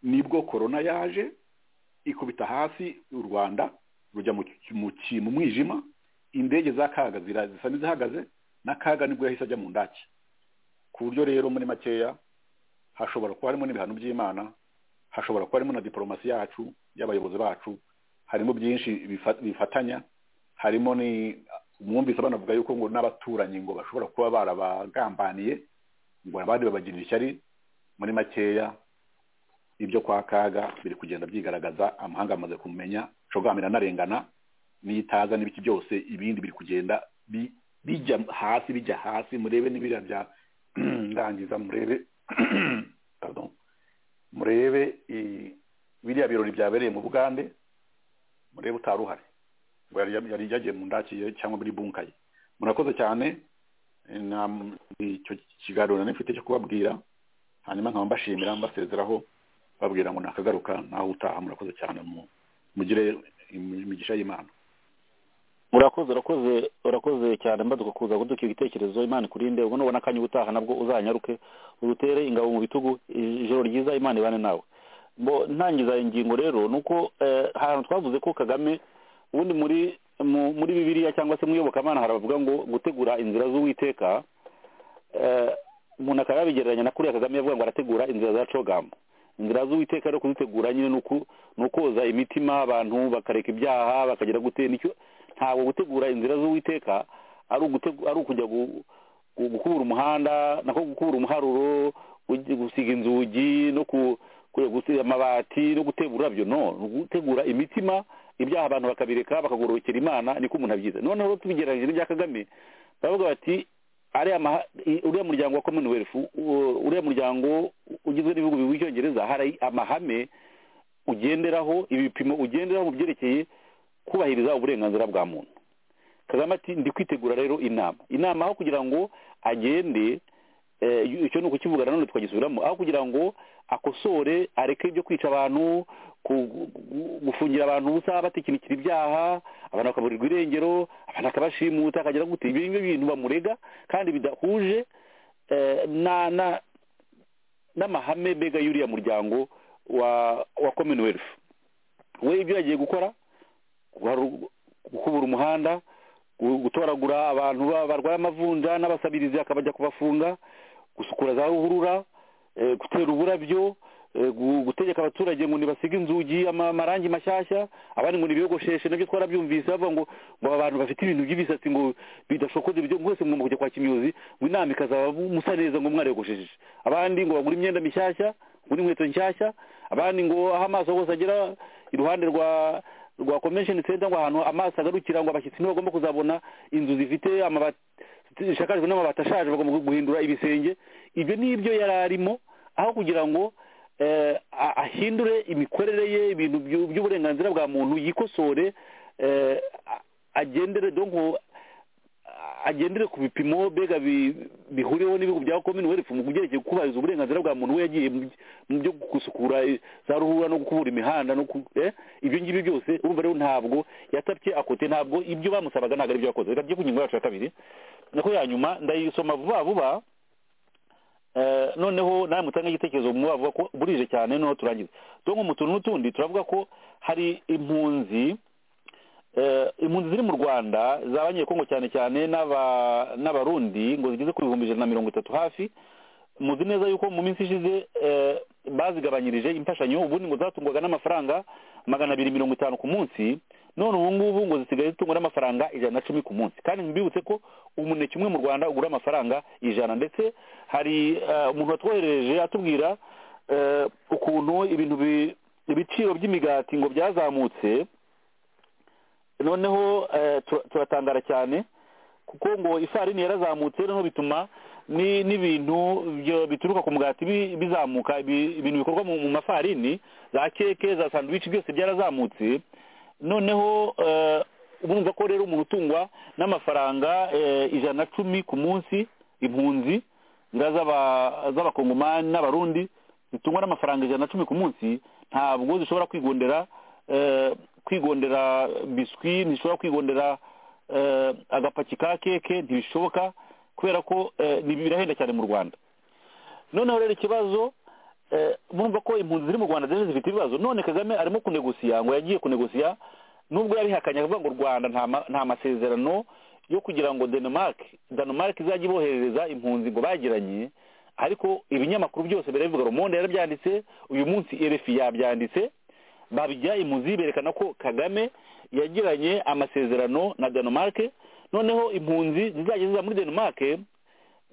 nibwo korona yaje ikubita hasi u rwanda rujya mu mwijima indege za kaga zisa n'izihagaze n'akaga nibwo yahise ajya mu ndake ku buryo rero muri makeya hashobora kuba harimo n'ibihano by'imana hashobora kuba harimo na diporomasi yacu y'abayobozi bacu harimo byinshi bifatanya harimo ni umwumvise banavuga yuko ngo n'abaturanyi ngo bashobora kuba barabagambaniye ngo abandi babagirira ishyari muri makeya ibyo kwa kaga biri kugenda byigaragaza amahanga amaze kumenya cogamira anarengana n'iyitaza n'ibiki byose ibindi biri kugenda bijya hasi bijya hasi murebe n'ibiriya bya ndangiza murebe pardon murebe biriya birori byabereye mu bugande murebe utari uhari ngo yari yagiye mu ndakiye cyangwa muri bunkaye murakoze cyane icyo kiganiro nifite cyo kubabwira hanyuma nkaba mbashimira mbasezeraho babwira ngo nakagaruka naho utaha murakoze cyane mugire imigisha y'imana urakoze urakoze urakoze cyane mbaduka kuza kuduka ibitekerezo imana ikurinde ubwo nubona akanya ubutaha nabwo uzanyaruke urutere ingabo mu bitugu ijoro ryiza imana ibane nawe bo ntangiza ingingo rero ni uko ahantu twavuze ko kagame ubundi muri muri bibiriya cyangwa se mu iyobokamana haravuga ngo gutegura inzira z'uwiteka umuntu akaba yabigereranya na kuriya kagame yavuga ngo arategura inzira za cogamu inzira z'uwiteka rero kuzitegura nyine ni ukoza imitima abantu bakareka ibyaha bakagira gutera icyo ntabwo gutegura inzira z'uwiteka ari ukujya gukubura umuhanda nako gukubura umuharuro gusiga inzugi no gusiga amabati no gutera ururabyo no gutegura imitima ibyaha abantu bakabireka bakagororokera imana niko umuntu abyiza noneho tubigereranyije n'ibya kagame baravuga bati uriya muryango wa commonwealth uriya muryango ugizwe n'ibihugu bibiri by'icyongereza hari amahame ugenderaho ibipimo ugenderaho mu byerekeye kubahiriza uburenganzira bwa muntu kagame ati ndi kwitegura rero inama inama aho kugira ngo agende icyo ni ukukivugana none twagisubiramo aho kugira ngo akosore areke ibyo kwica abantu gufungira abantu ubusa batekinikira ibyaha abantu bakaburirwa irengero abantu akabashimuta akagira gute ibyo ngibyo bintu bamurega kandi bidahuje n'amahame mbega y'uriya muryango wa wa commonwealth we ibyo yagiye gukora gukubura umuhanda gutoragura abantu barwaye amavunja n'abasabirizi akabajya kubafunga gusukura za ruhurura gutera uburabyo gutegeka abaturage ngo ntibasige inzugi amarangi mashyashya abandi ngo ntibiyogosheshe nabyo twarabyumvise bavuga ngo ngo abantu bafite ibintu by'ibisatsi ngo bidashokoze ibyo mwese mugomba kujya kwa kimyozi ngo inama ikazaba musa neza ngo mwariyogoshesheje abandi ngo bagure imyenda mishyashya ngo n'inkweto nshyashya abandi ngo aho amaso hose agera iruhande rwa rwa convention center ngo ahantu amaso agarukira ngo abashyitsi ntibagomba kuzabona inzu zifite amabati zishakajwe n'amabati ashaje bagomba guhindura ibisenge ibyo ni ibyo yari arimo aho kugira ngo ahindure imikorere ye ibintu by'uburenganzira bwa muntu yikosore agendere donko agendere ku bipimo mbega bihuriweho n'ibihugu bya commonwealth mu byerekeye kubahiriza uburenganzira bwa muntu we yagiye mu byo gusukura za ruhurura no gukubura imihanda no ibyo ngibyo byose urumva rero ntabwo yatabye akote ntabwo ibyo bamusabaga ntabwo ari byo yakoze reka tujye ku ngingo yacu ya kabiri nako ya nyuma ndayisoma vuba vuba noneho nawe mutange igitekerezo mu bavuga ko burije cyane noneho turangiza donko mu tuntu n'utundi turavuga ko hari impunzi impunzi ziri mu rwanda z'abanyekongo cyane cyane n'abarundi ngo zigeze ku bihumbi ijana na mirongo itatu hafi muzi neza yuko mu minsi ishize bazigabanyirije imfashanyo ubundi ngo zatungwaga n'amafaranga magana abiri mirongo itanu ku munsi none ubu ngubu ngo zisigaye zitungwa n'amafaranga ijana na cumi ku munsi kandi ntibibutse ko umuneke umwe mu rwanda ugura amafaranga ijana ndetse hari umuntu watwoherereje atubwira ukuntu ibintu ibiciro by'imigati ngo byazamutse noneho turatangara cyane kuko ngo ifarini yarazamutse noneho bituma n'ibintu bituruka ku mugati bizamuka ibintu bikorwa mu mafarini za keke za sanduwici byose byarazamutse noneho urumva ko rero umuntu utungwa n'amafaranga ijana na cumi ku munsi impunzi ziriya z'aba- z'abakongomani n'abarundi zitungwa n'amafaranga ijana na cumi ku munsi ntabwo zishobora kwigondera eh, kwigondera biswi ntishobora kwigondera eh, agapaki ka keke ntibishoboka kubera ko eh, ni- birahenda cyane mu rwanda noneho rero ikibazo eh, murumva ko impunzi ziri mu rwanda zose zifite ibibazo none kagame arimo kunegosiya ngo yagiye kunegosiya nubwo yarihakanye akavuga ngo u rwanda nta ma- nta masezerano yo kugira ngo denmark denmark izajye iboherereza impunzi ngo bagiranye ariko ibinyamakuru byose birabivuga rumonde yarabyanditse uyu munsi erefi yabyanditse babijya impunzi berekana ko kagame yagiranye amasezerano na denmark noneho impunzi zizajya ziza muri denmark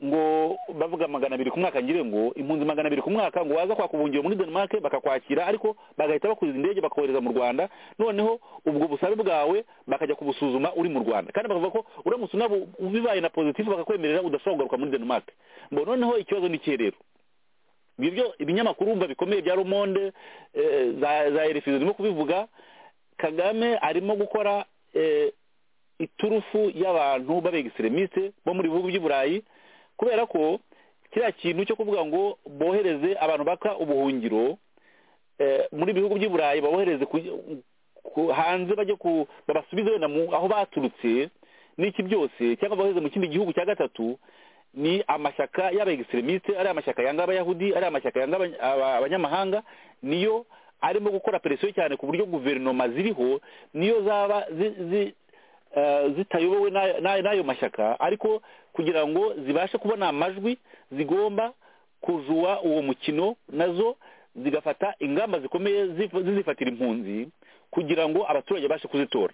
ngo bavuga magana abiri ku mwaka ngire ngo impunzi magana abiri ku mwaka ngo waza kwakubungira muri denmark bakakwakira ariko bagahita bakuza indege bakohereza mu rwanda noneho ubwo busabe bwawe bakajya kubusuzuma uri mu rwanda kandi bakavuga ko uramutse unabu ubibaye na positive bakakwemerera udashobora kugaruka muri denmark ngo noneho ikibazo ni ikihe rero ibyo ibinyamakuru wumva bikomeye bya rumonde eh, za za RFI zirimo kubivuga kagame arimo gukora eh, iturufu y'abantu b'abegiseremisite bo muri bihugu by'i burayi kubera ko kiriya kintu cyo kuvuga ngo bohereze abantu baka ubuhungiro eh, muri bihugu by'i burayi babohereze ku- ku- hanze bajye ku babasubize wenda mu- aho baturutse n'iki byose cyangwa bohereze mu kindi gihugu cya gatatu ni amashyaka y'abaegiseremisite ari amashyaka yanga abayahudi ari amashyaka yanga abany- aba- abanyamahanga niyo arimo gukora presiyo cyane ku buryo guverinoma ziriho niyo zaba zi- zi- eh, zitayobowe n'a- n'a- n'ayo mashyaka ariko kugira ngo zibashe kubona amajwi zigomba kuzuwa uwo mukino nazo zigafata ingamba zikomeye zif- zizifatira impunzi kugira ngo abaturage bashe kuzitora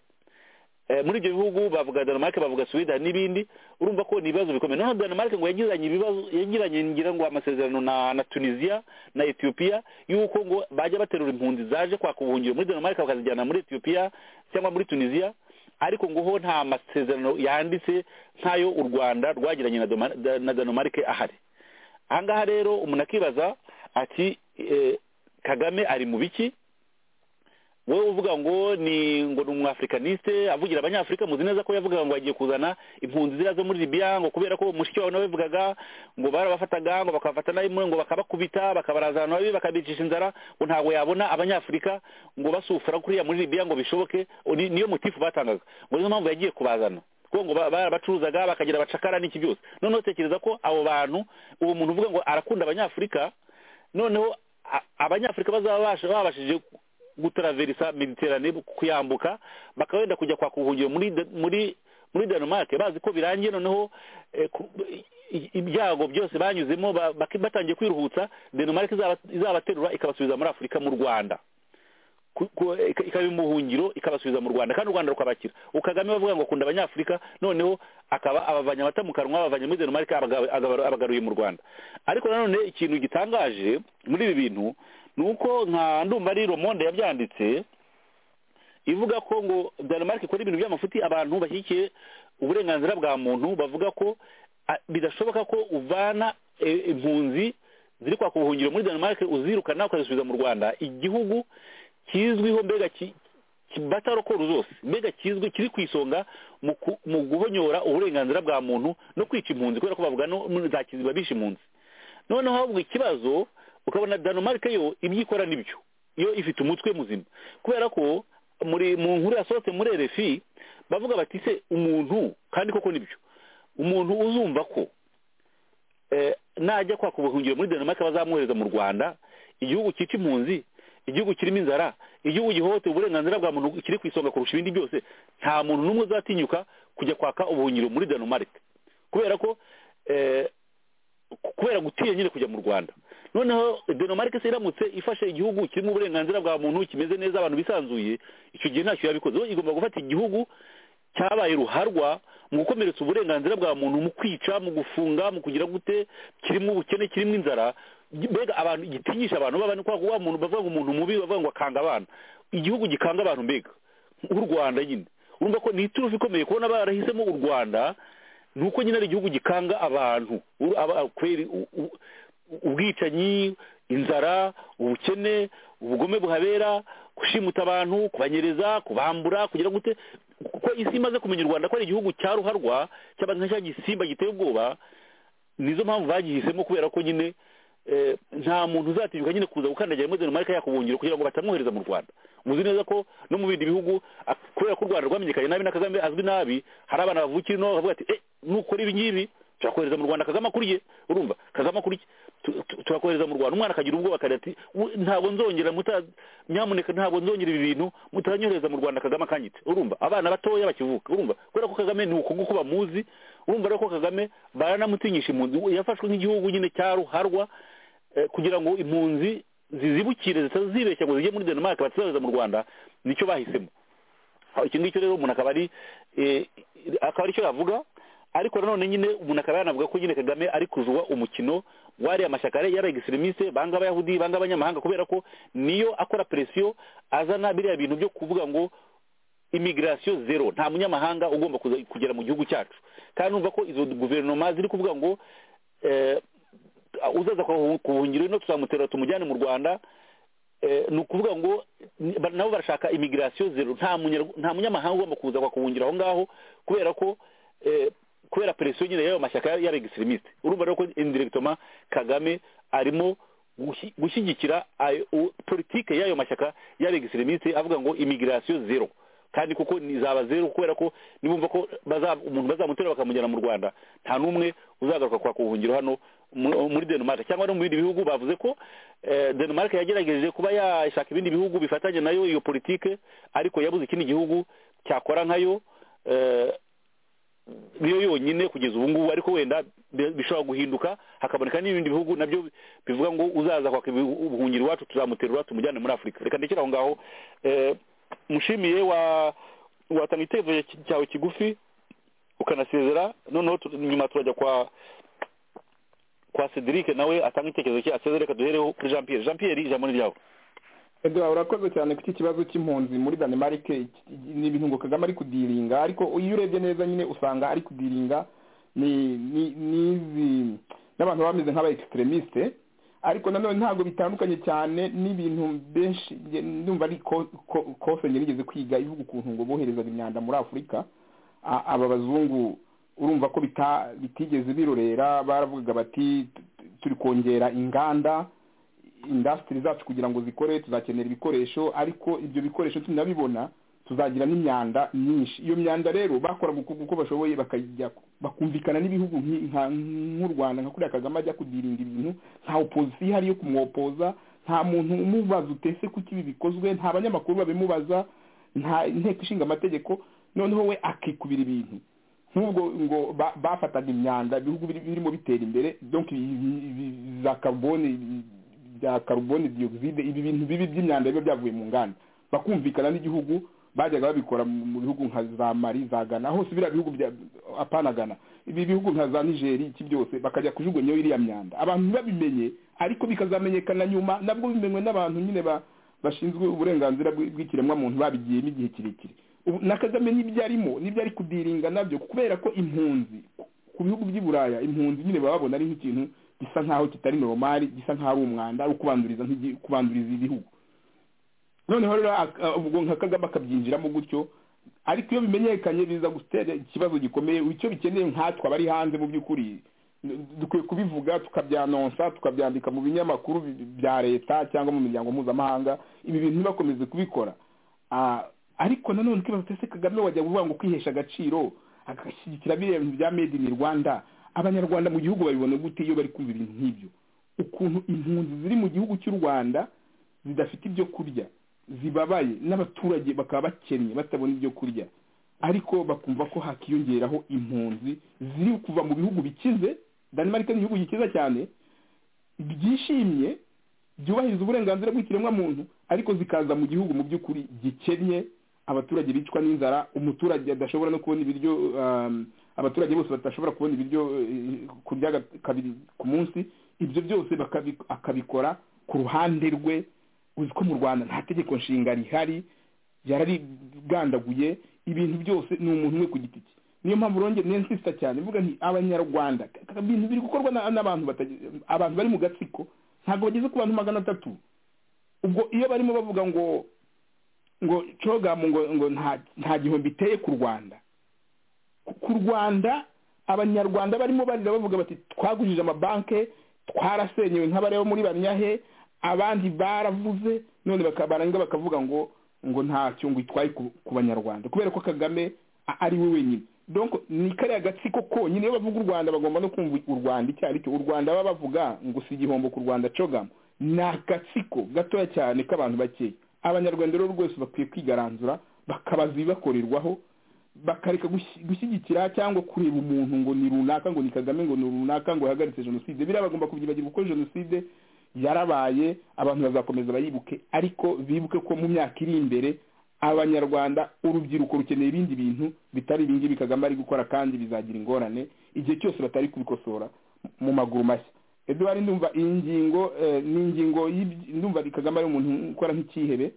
Eh, muri ibyo bihugu bavuga denmark bavuga sweden n'ibindi urumva ko ni ibibazo bikomeye noneho denmark ngo yagiranye ibibazo yagiranye ngira ngo amasezerano na na tunisia na ethiopia yuko ngo bajya baterura impunzi zaje kwaka ubuhungiro muri denmark bakazijyana muri ethiopia cyangwa muri tunisia ariko ngo ho nta masezerano yanditse nk'ayo u rwanda rwagiranye na Doma- da- na denmark ahari ahangaha rero umuntu akibaza ati eh, kagame ari mu biki wowe uvuga ngo ni ngo ni umwafrikaniste avugira abanyafurika muzi neza ko yavugaga ngo agiye kuzana impunzi ziriya zo muri libiya ngo kubera ko mushiki wawe nawe yabivugaga ngo barabafataga ngo bakabafata nabi muri ngo bakabakubita bakabarazana babi bakabicisha inzara ngo ntabwo yabona abanyafurika ngo basufura kuriya muri libiya ngo bishoboke ni- niyo mutifu batangaga ngo niyo mpamvu yagiye kubazana kuko ngo ba- barabacuruzaga bakagira abacakara n'iki byose noneho tekereza ko abo bantu uwo muntu uvuga ngo arakunda abanyafurika noneho a- abanyafurika bazabasha babashije gutaraverisa mediterane kuyambuka bakawenda kujya kwaka ubuhungiro muri De- muri muri denmark bazi ko birangiye noneho eh, ku- i- ibyago byose banyuzemo ba- baki- batangiye kwiruhutsa denmark izaba- izabaterura ikabasubiza muri afurika mu rwanda ku- ku- ika- ikaba imuhungiro ikabasubiza mu rwanda kandi u rwanda rukabakira ubu kagame bavuga ngo akunda abanyafurika noneho akaba abavanye amata mu kanwa abavanye muri denmark abaga- agaba- abagaruye mu rwanda ariko nanone ikintu gitangaje muri ibi bintu ni uko nka ndumva ari romonde yabyanditse ivuga ko ngo denmark ikora ibintu by'amafuti abantu bashyigikiye uburenganzira bwa muntu bavuga ko a- bidashoboka ko uvana e, impunzi ziri kwaka ubuhungiro muri denmark uzirukana ukazisubiza mu rwanda igihugu kizwiho mbega ki- ki- batarokora zose mbega kizwi kiri ku isonga mu ku- mu guhonyora uburenganzira bwa muntu no kwica impunzi kubera ko bavuga no no- za kiziba bishe impunzi noneho ahubwo ikibazo ukabona denmark yo ibyikora nibyo yo ifite umutwe muzima kubera ko muri mu nkuru yasohotse muri rfi bavuga bati se umuntu kandi koko nibyo umuntu uzumva ko eh, najya kwaka ubuhungiro muri denmark bazamwohereza mu rwanda igihugu cyica impunzi igihugu kirimo inzara igihugu gihohotera uburenganzira bwa muntu kiri ku isonga kurusha ibindi byose nta muntu n'umwe uzatinyuka kujya kwaka ubuhungiro muri denmark kubera ko eh, kubera gutinya nyine kujya mu rwanda noneho denmark se iramutse ifashe igihugu kirimo uburenganzira bwa muntu kimeze neza abantu bisanzuye icyo gihe ntacyo yabikoze Zo igomba gufata igihugu cyabaye ruharwa mu gukomeretsa uburenganzira bwa muntu mu kwica mu gufunga mu kugira gute kirimo ubukene kirimo inzara mbega abantu gitinyisha abantu b'abantu kwa wa muntu bavuga ngo umuntu mubi bavuga ngo akanga abana igihugu gikanga abantu mbega nk'u rwanda nyine urumva ko ni iturufu ikomeye kubona barahisemo u rwanda ni uko nyine ari igihugu gikanga abantu Uru- aba- kweri u- u- ubwicanyi inzara ubukene ubugome buhabera gushimuta abantu kubanyereza kubambura kugira gute kuko isi imaze kumenya u rwanda ko ari igihugu cya ruharwa cy'abantu nk'icya gisimba giteye ubwoba nizo mpamvu bagihisemo kubera ko nyine eh, nta muntu uzatinyuka nyine kuza gukandagira muri danimarike yakubungiro kugira ngo batamwohereza mu rwanda muzi neza ko no mu bindi bihugu a- kubera ko u rwanda rwamenyekanye nabi na kagame azwi nabi hari abana bavukira ino bakavuga ati eh nukora ibi ngibi turakohereza mu rwanda kagame akuriye urumva kagame akuriye Tu- tu- turakohereza mu rwanda umwana akagira ubwoba akagira ati "We- ntabwo nzongera muta nyamuneka ntabwo nzongera ibi bintu mutanyohereza mu rwanda kagame akanyite urumva abana batoya bakivuka urumva kubera ko kagame ni uko nguko bamuzi urumva rero ko kagame baranamutinyisha impunzi yafashwe nk'igihugu nyine cya ruharwa eh, kugira ngo impunzi zizibukire zitazibeshya ngo zijye muri denmark batizohereza mu rwanda nicyo bahisemo aho iki ngicyo rero umuntu akaba ari eh, akaba aricyo yavuga ariko nanone nyine umuntu akaba yanavuga ko nyine kagame ari kuzwa umukino wariya mashyaka yari yari egisiremise banga abayahudi banga abanyamahanga kubera ko niyo akora presiyo azana biriya bintu byo kuvuga ngo imigirasiyo zero nta munyamahanga ugomba kuza- kugera mu gihugu cyacu kandi numva ko izo guverinoma ziri kuvuga ngo eh, uzaza kuhu- kubuhungiro ino tuzamutera tumujyane mu rwanda eh, ni ukuvuga ngo ni- ba- nabo barashaka imigirasiyo zero nta munyar- nta munyamahanga ugomba kuza kuhungira aho ngaho kubera ko eh, kubera presiyo nyine y'ayo mashyaka y'abegisirimiste urumva rero ko indiregitoma kagame arimo gushi- gushyigikira ayo- u- politike y'ayo mashyaka y'abegisirimiste avuga ngo imigirasiyo zero kandi kuko ni- zaba zeru kubera ko nibumva ko baza- umuntu bazamutera bakamujyana mu rwanda nta n'umwe uzagaruka kwaka ubuhungiro hano mu- muri denmark cyangwa no mu bindi bihugu bavuze ko eh, denmark yagerageje kuba yashaka ibindi bihugu bifatanye nayo iyo politike ariko yabuze ikindi gihugu cyakora nkayo eh, niyo yonyine kugeza ubu ngubu ariko wenda bi- bishobora guhinduka hakaboneka n'ibindi bihugu nabyo bivuga ngo uzaza kwaka ibi- ubuhungiro iwacu tuzamuterura tumujyane muri afurika reka ndekere aho ngaho Eh, mushimiye wa watanga igitekerezo ki- cyawe kigufi ukanasezera noneho tu- nyuma turajya kwa kwa cedric nawe atanga igitekerezo cye asezere reka duhereho kuri jean pierre jean pierre ijambo ni ryawe eduwa urakoze cyane ku iki kibazo cy'impunzi muri danimarike iki- ni ibintu ngo kagame ari kudiringa ariko iyo urebye neza nyine usanga ari kudiringa ni ni n'izi n'abantu bameze nk'aba ekisiterimisite ariko nanone ntabwo bitandukanye cyane n'ibintu benshi nge- ndumva ari ko- ko- kose njye nigeze kwiga ivuga ukuntu ngo boherezaga imyanda muri afurika A- aba bazungu urumva ko bita- bitigeze birorera baravugaga bati "Tu- tu- turi kongera inganda indasitiri zacu kugira ngo zikore tuzakenera ibikoresho ariko ibyo bikoresho tunabibona tuzagira n'imyanda myinshi iyo myanda rero bakora uko bashoboye bakajya bakumvikana n'ibihugu nki- nka- nk'u rwanda nka kuriya kagame ajya kudirinda ibintu nta opozisiyo ihari yo kumwopoza nta muntu umubaza utese kuki ibi bikozwe nta banyamakuru babimubaza nta inteko ishinga amategeko noneho we akikubira ibintu nk'ubwo ngo ba- bafataga imyanda ibihugu biri- birimo bitera imbere donc ibi- ibi- za carbone ibi- bya carbone dioxide ibi bintu bibi by'imyanda biba byavuye mu nganda bakumvikana n'igihugu bajyaga babikora mu mu bihugu nka za mari za gana hose biriya bihugu bya apana gana ibi bihugu nka za nigeri iki byose bakajya kujugunyaho iriya myanda abantu ntibabimenye ariko bikazamenyekana nyuma nabwo bimenywe n'abantu nyine ba bashinzwe uburenganzira bw- bw'ikiremwamuntu babigiyemo igihe kirekire Ubu- na kagame n'ibyo arimo n'ibyo ari kudiringa nabyo kubera ko impunzi ku- ku bihugu by'i buraya impunzi nyine baba babona ari nk'ikintu gisa nk'aho kitari normal gisa nk'aho ari umwanda ari ukubanduriza nk'igi- kubanduriza ibihugu noneho rero ak- ah, ubwo nka kagame akabyinjiramo gutyo ariko iyo bimenyekanye biza gutera ikibazo gikomeye icyo bikeneye nkatwe abari hanze mu by'ukuri dukwiye kubivuga tukabyanonsa tukabyandika mu binyamakuru bi- bya leta cyangwa mu miryango mpuzamahanga ibi bintu ntibakomeze kubikora Ah, ariko nanone ukibaza utese kagame wajya kuvuga ngo kwihesha agaciro agashyigikira biriya bintu bya made in rwanda abanyarwanda mu gihugu babibona gute iyo bari kumva ibintu nk'ibyo ukuntu impunzi ziri mu gihugu cy'u rwanda zidafite ibyo kurya zibabaye n'abaturage bakaba bakennye batabona ibyo kurya ariko bakumva ko hakiyongeraho impunzi ziri kuva mu bihugu bikize danimarike ni igihugu gikiza cyane byishimye byubahiriza uburenganzira bw'ikiremwamuntu ariko zikaza mu gihugu mu by'ukuri gikennye abaturage bicwa n'inzara umuturage adashobora no kubona ibiryo um, abaturage bose badashobora kubona ibiryo eh, kurya ga- kabiri ku munsi ibyo byose bakabi- akabikora ku ruhande rwe uzi ko mu rwanda nta tegeko nshinga rihari yararigandaguye ibintu byose ni umuntu umwe ku giti cye niyo mpamvu rongera nensisita cyane mvuga nti abanyarwanda k- k- ibintu biri gukorwa na- n'abantu batagira- abantu bari mu gatsiko ntabwo bageze ku bantu magana atatu ubwo iyo barimo bavuga ngo ngo cogamu ngo ngo nta nta gihombo iteye ku rwanda ku- ku rwanda abanyarwanda barimo barira bavuga bati twagurije amabanke twarasenyewe nk'abareba muri banyahe abandi baravuze none baka- barangiza bakavuga ngo ngo nta cyungu itwaye ku- ku banyarwanda kubera ko kagame a- ari we wenyine donc ni kariya gatsiko konyine iyo bavuga u rwanda bagomba no kumva u rwanda icyo ari cyo u rwanda baba bavuga ngo si igihombo ku rwanda cogamo ni agatsiko gatoya cyane k'abantu bakeya abanyarwanda rero rwose bakwiye kwigaranzura bakabaza ibibakorerwaho bakareka gushi- gushyigikira cyangwa kureba umuntu ngo ni runaka ngo ni kagame ngo ni runaka ngo yahagaritse jenoside biriya bagomba kubyibagirwa kuko jenoside yarabaye abantu bazakomeza bayibuke ariko bibuke ko mu myaka iri imbere abanyarwanda urubyiruko rukeneye ibindi bintu bitari ibingibi kagame ari gukora kandi bizagira ingorane igihe cyose batari kubikosora mu maguru mashya eduwari ndumva iyi ngingo eh, ni ingingo y'ibyi- ndumva kagame ari umuntu ukora nk'icyihebe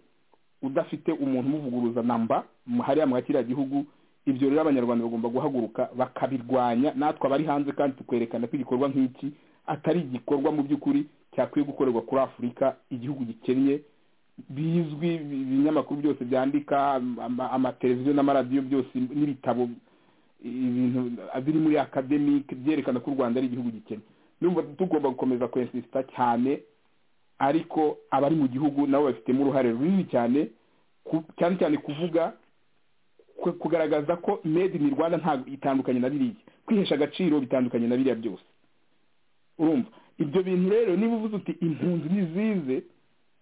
udafite umuntu umuvuguruza namba mu- hariya muri kiriya gihugu ibyo rero abanyarwanda bagomba guhaguruka bakabirwanya natwe abari hanze kandi tukerekana ko igikorwa nk'iki atari igikorwa mu by'ukuri cyakwiye gukorerwa kuri afurika igihugu gikennye bizwi ibi- ibinyamakuru byose byandika am- ama- amateleviziyo n'amaradiyo byose n'ibitabo ibintu biri muri akademike byerekana ko u rwanda ari igihugu gikennye numva tugomba gukomeza kwensisita cyane ariko abari mu gihugu nabo babifitemo uruhare runini cyane ku- cyane cyane kuvuga ku- kugaragaza ko made in rwanda nta itandukanye na biriya kwihesha agaciro bitandukanye na biriya byose urumva ibyo bintu rero niba uvuze uti impunzi nizize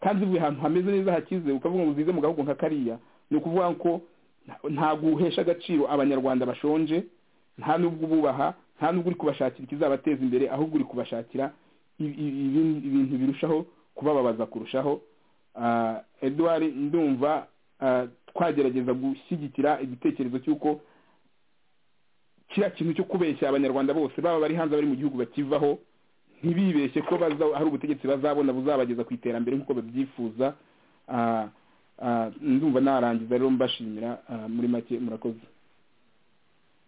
kandi zivuye ahantu hameze neza hakize ukavuga ngo zize mu gahugu nka kariya ni ukuvuga ko nta- nta guhesha agaciro abanyarwanda bashonje nta n'ubwo ububaha nta n'ubwo uri kubashakira ikizabateza imbere ahubwo uri kubashakira i- i- ibin- ibintu birushaho kubababaza kurushaho Ah, edouard ndumva ah, twagerageza gushyigikira igitekerezo cy'uko kiriya kintu cyo kubeshya abanyarwanda bose baba bari hanze bari mu gihugu bakivaho ntibibeshye ko baza hari ubutegetsi bazabona buzabageza ku iterambere nk'uko babyifuza Ah, ah, ndumva narangiza rero mbashimira ah, muri make murakoze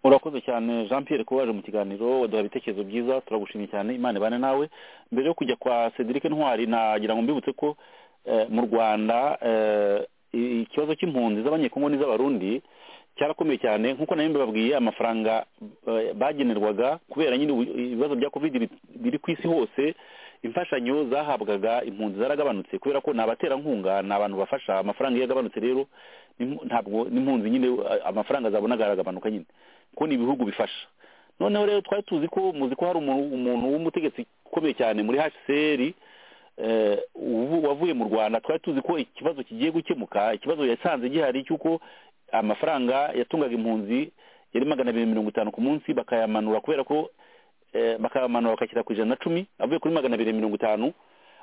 urakoze cyane jean pierre kuba waje mu kiganiro waduha ibitekerezo byiza turagushimye cyane imana ibane nawe mbere yo kujya kwa cedric ntwari nagira ngo mbibutse ko eh, mu rwanda eh, i- ikibazo cy'impunzi z'abanyekongo n'iz'abarundi cyarakomeye cyane nk'uko nayo mbibabwiye amafaranga eh, bagenerwaga kubera nyine ubu- ibibazo bya covid biri- biri ku isi hose imfashanyo zahabwaga impunzi zaragabanutse kubera ko ni abaterankunga ni abantu bafasha amafaranga iyo yagabanutse rero n'impu- ntabwo n'impunzi nyine eh, amafaranga zabonaga aragabanuka nyine ko ni ibihugu bifasha noneho rero twari tuzi ko muzi ko hari umuntu umuntu w'umutegetsi ukomeye cyane muri hcr eh, uvu- wavuye mu rwanda twari tuzi ko ikibazo kigiye gukemuka ikibazo yasanze gihari cy'uko amafaranga yatungaga impunzi yari magana abiri mirongo itanu ku munsi bakayamanura kubera ko eh, bakayamanura bakashyira ku ijana na cumi avuye kuri magana abiri mirongo itanu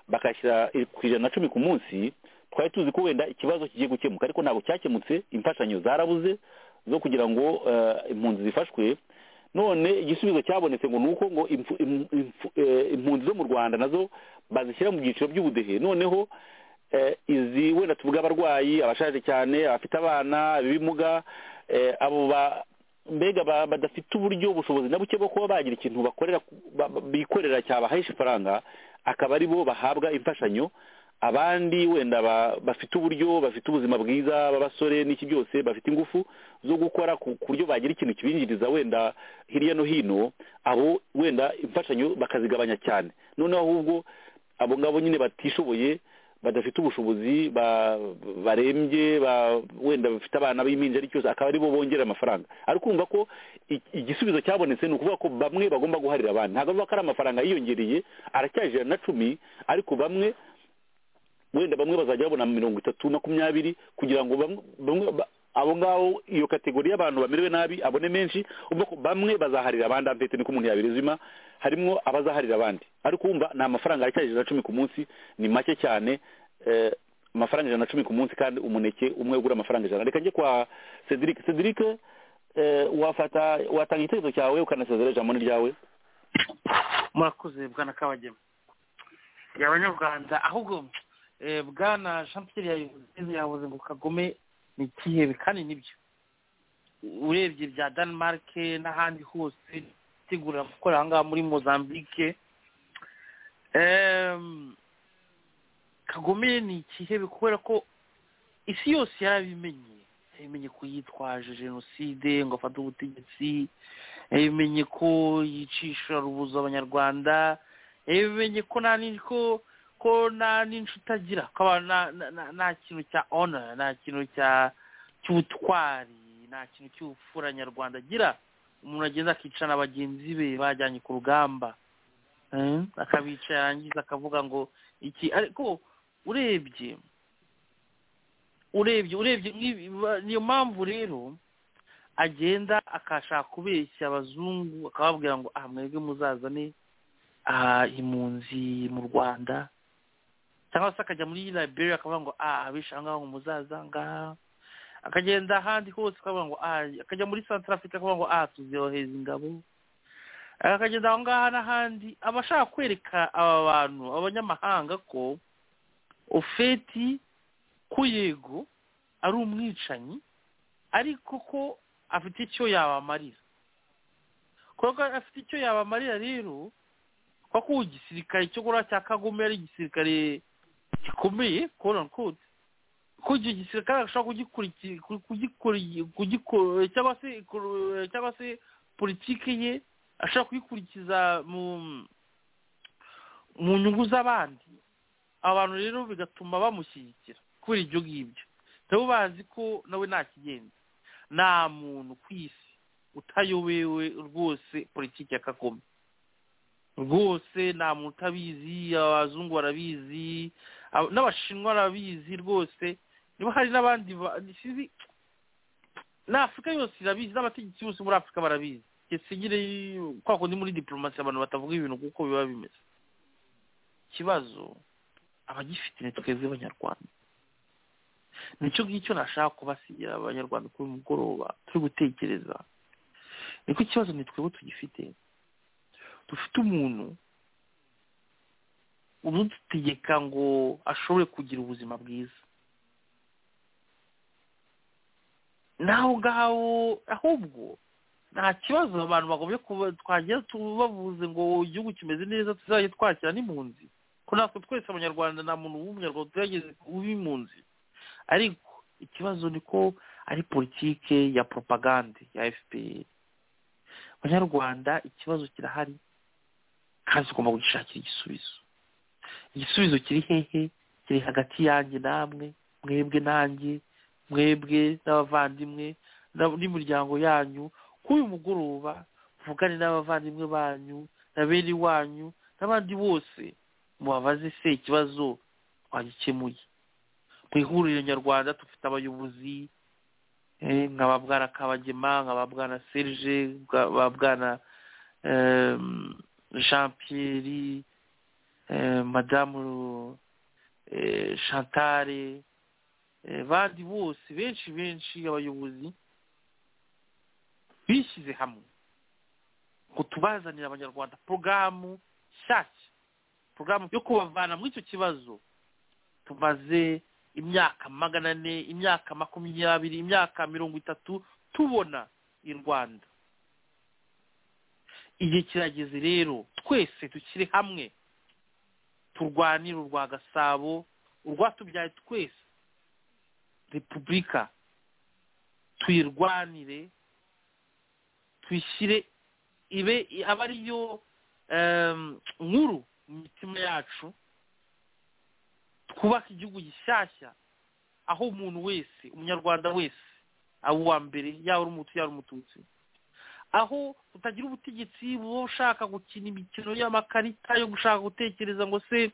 bakashyira ku ijana na cumi ku munsi twari tuzi ko wenda ikibazo kigiye gukemuka ariko ntabwo cyakemutse imfashanyo zarabuze zo kugira ngo eh, impunzi zifashwe none igisubizo cyabonetse ngo ni uko ngo impfu- im- impfu- eh, impunzi zo mu rwanda nazo bazishyira mu byiciro by'ubudehe noneho eh, izi wenda tuvuga abarwayi abashaje cyane abafite abana ibimuga eh, abo ba mbega ba- badafite uburyo ubushobozi na buke bwo kuba bagira ikintu bakorera ku- ba- ba- bikorera cyabahahisha ifaranga akaba ari bo bahabwa imfashanyo abandi wenda ba- bafite uburyo bafite ubuzima bwiza b'abasore n'iki byose bafite ingufu zo gukora ku ku buryo bagira ikintu kibinjiriza wenda hirya no hino abo wenda imfashanyo bakazigabanya cyane noneho ahubwo abo ngabo nyine batishoboye badafite ubushobozi ba- barembye ba- wenda bafite abana b'impinja ari cyose akaba aribo bongera amafaranga ariko urumva ko i- igisubizo cyabonetse ni ukuvuga ko bamwe bagomba guharira abandi ntabwo bavuga ko ari amafaranga yiyongereye aracyajana na cumi ariko bamwe wenda bamwe bazajya babona mirongo itatu makumyabiri kugira ngo bamwe bamwe ba- abo ngabo iyo kategori y'abantu bamerewe nabi abone menshi ubwo ko bamwe bazaharira abandi ampete niko umuntu yabirezima harimo abazaharira abandi ariko wumva ni amafaranga aracyari ijana na cumi ku munsi ni make cyane eh, amafaranga ijana na cumi ku munsi kandi umuneke umwe ugura amafaranga ijana reka njye kwa cedric cedric eh, wafata watanga igitekerezo cyawe ukanasezera ijambo ni ryawe murakoze bwana kabagema ya abanyarwanda ahubwo eh, bwana jean pierre yabivuze yavuze ngo kagome ni ikihebe kandi nibyo urebye bya denmark n'ahandi hose itegura gukorera aha ngaha muri mozambique Em, kagome ni ikihebe kubera ko isi yose yarabimenye yabimenye ko yitwaje jenoside ngo afate ubutegetsi yabimenye ko yicisha rubuza abanyarwanda yabimenye ko nta ni- ko ko nta n'inshuti agira ko aba nta- nta- nta- nta kintu cya ona nta kintu cya cy'ubutwari nta kintu cy'ubupfura nyarwanda agira umuntu agenda akica na bagenzi be bajyanye ku rugamba Eh, akabica yarangiza akavuga ngo iki ariko urebye urebye urebye nk'ibi- niyo mpamvu rero agenda akashaka kubeshya abazungu akababwira ngo aha mwebwe muzazane aha impunzi mu rwanda cyangwa se akajya muri liberia akavuga ngo ah abishe ahangaha ngo muzaza ngaha akagenda ahandi hose akavuga ngo ah akajya muri central africa akavuga ngo ah tuzoheza ingabo akagenda aho ngaha n'ahandi aba ashaka kwereka aba bantu abanyamahanga ko ofeti ko yego ari umwicanyi ariko ko afite icyo yabamarira kuko afite icyo yabamarira rero kuko igisirikare cyo gura cya kagome ari igisirikare gikomeye quote unquote ko icyo gisirikare ashobora kugikurikira kugikora- kugikora- cyangwa se cyangwa se politiki ye ashobora kuyikurikiza mu mu nyungu z'abandi abantu rero bigatuma bamushyigikira kubera ibyo ngibyo nabo bazi ko nawe nta kigenza nta muntu ku isi utayobewe rwose politiki ya kagome rwose nta muntu utabizi abazungu barabizi ab- n'abashinwa barabizi rwose niba hari n'abandi ba- sinzi n'afurika yose irabizi n'abategetsi bose muri afurika barabizi gisigire kwa kundi muri diporomasi abantu batavuga ibintu kuko biba bimeze ikibazo abagifite ni twebwe abanyarwanda nicyo ngicyo nashaka kubasigira abanyarwanda kuri uyu mugoroba turi gutekereza niko ikibazo ni twebwe tugifite dufite umuntu udutegeka ngo ashobore kugira ubuzima bwiza naho ngaho ahubwo nta kibazo abantu bagombye kuba twagira tubavuze ngo igihugu kimeze neza tuzajya twakira n'impunzi ko natwe twese abanyarwanda nta muntu w'umunyarwanda tugerageze kuba impunzi ariko ikibazo ni ko ari politike ya propagande ya fpr abanyarwanda ikibazo kirahari kandi tugomba kugishakira igisubizo igisubizo kiri hehe kiri hagati yanjye namwe mwebwe nanjye mwebwe n'abavandimwe n'ab- n'imiryango yanyu kuri uyu mugoroba muvugane n'abavandimwe banyu na bene iwanyu n'abandi bose mubabaze se ikibazo twagikemuye mu ihuriro nyarwanda dufite abayobozi eh, nka ba bwana kabagema nka ba bwana serge bwa- ba bwana em, jean pierre eh, madamu eh, chantare eh, bandi bose benshi benshi abayobozi bishyize hamwe ngo tubazanire abanyarwanda porogaramu nshyashya porogaramu yo kubavana muri icyo kibazo tumaze imyaka magana ane imyaka makumyabiri imyaka mirongo itatu tubona i rwanda igihe kirageze rero twese dushyire hamwe turwanire urwa gasabo urwatubyaye twese repubulika tuyirwanire tuyishyire ibe abe ariyo em, nkuru mu mitima yacu twubake igihugu gishyashya aho umuntu wese umunyarwanda wese aba uwa mbere yaba ari umutu yaba ari umututsi aho utagira ubutegetsi buba ushaka gukina imikino y'amakarita yo gushaka gutekereza ngo se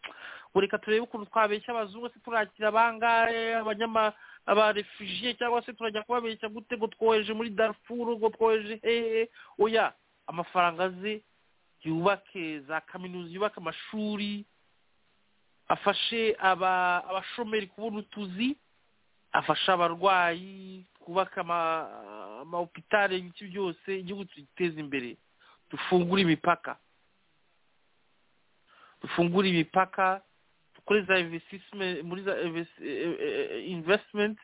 ngo reka turebe ukuntu twabeshya abazungu se turakira abangahe abanyama abarefugiye cyangwa se turajya kubabeshya gute ngo twoheje muri darfuru ngo twoheje hehe oya amafaranga aze yubake za kaminuza yubake amashuri afashe aba abashomeri kubona utuzi afasha abarwayi kubaka ama- amahopitali ibiki byose igihugu tugiteza imbere dufungure imipaka dufungure imipaka dukore za investisime- muri za invest- eh, eh, eh, investment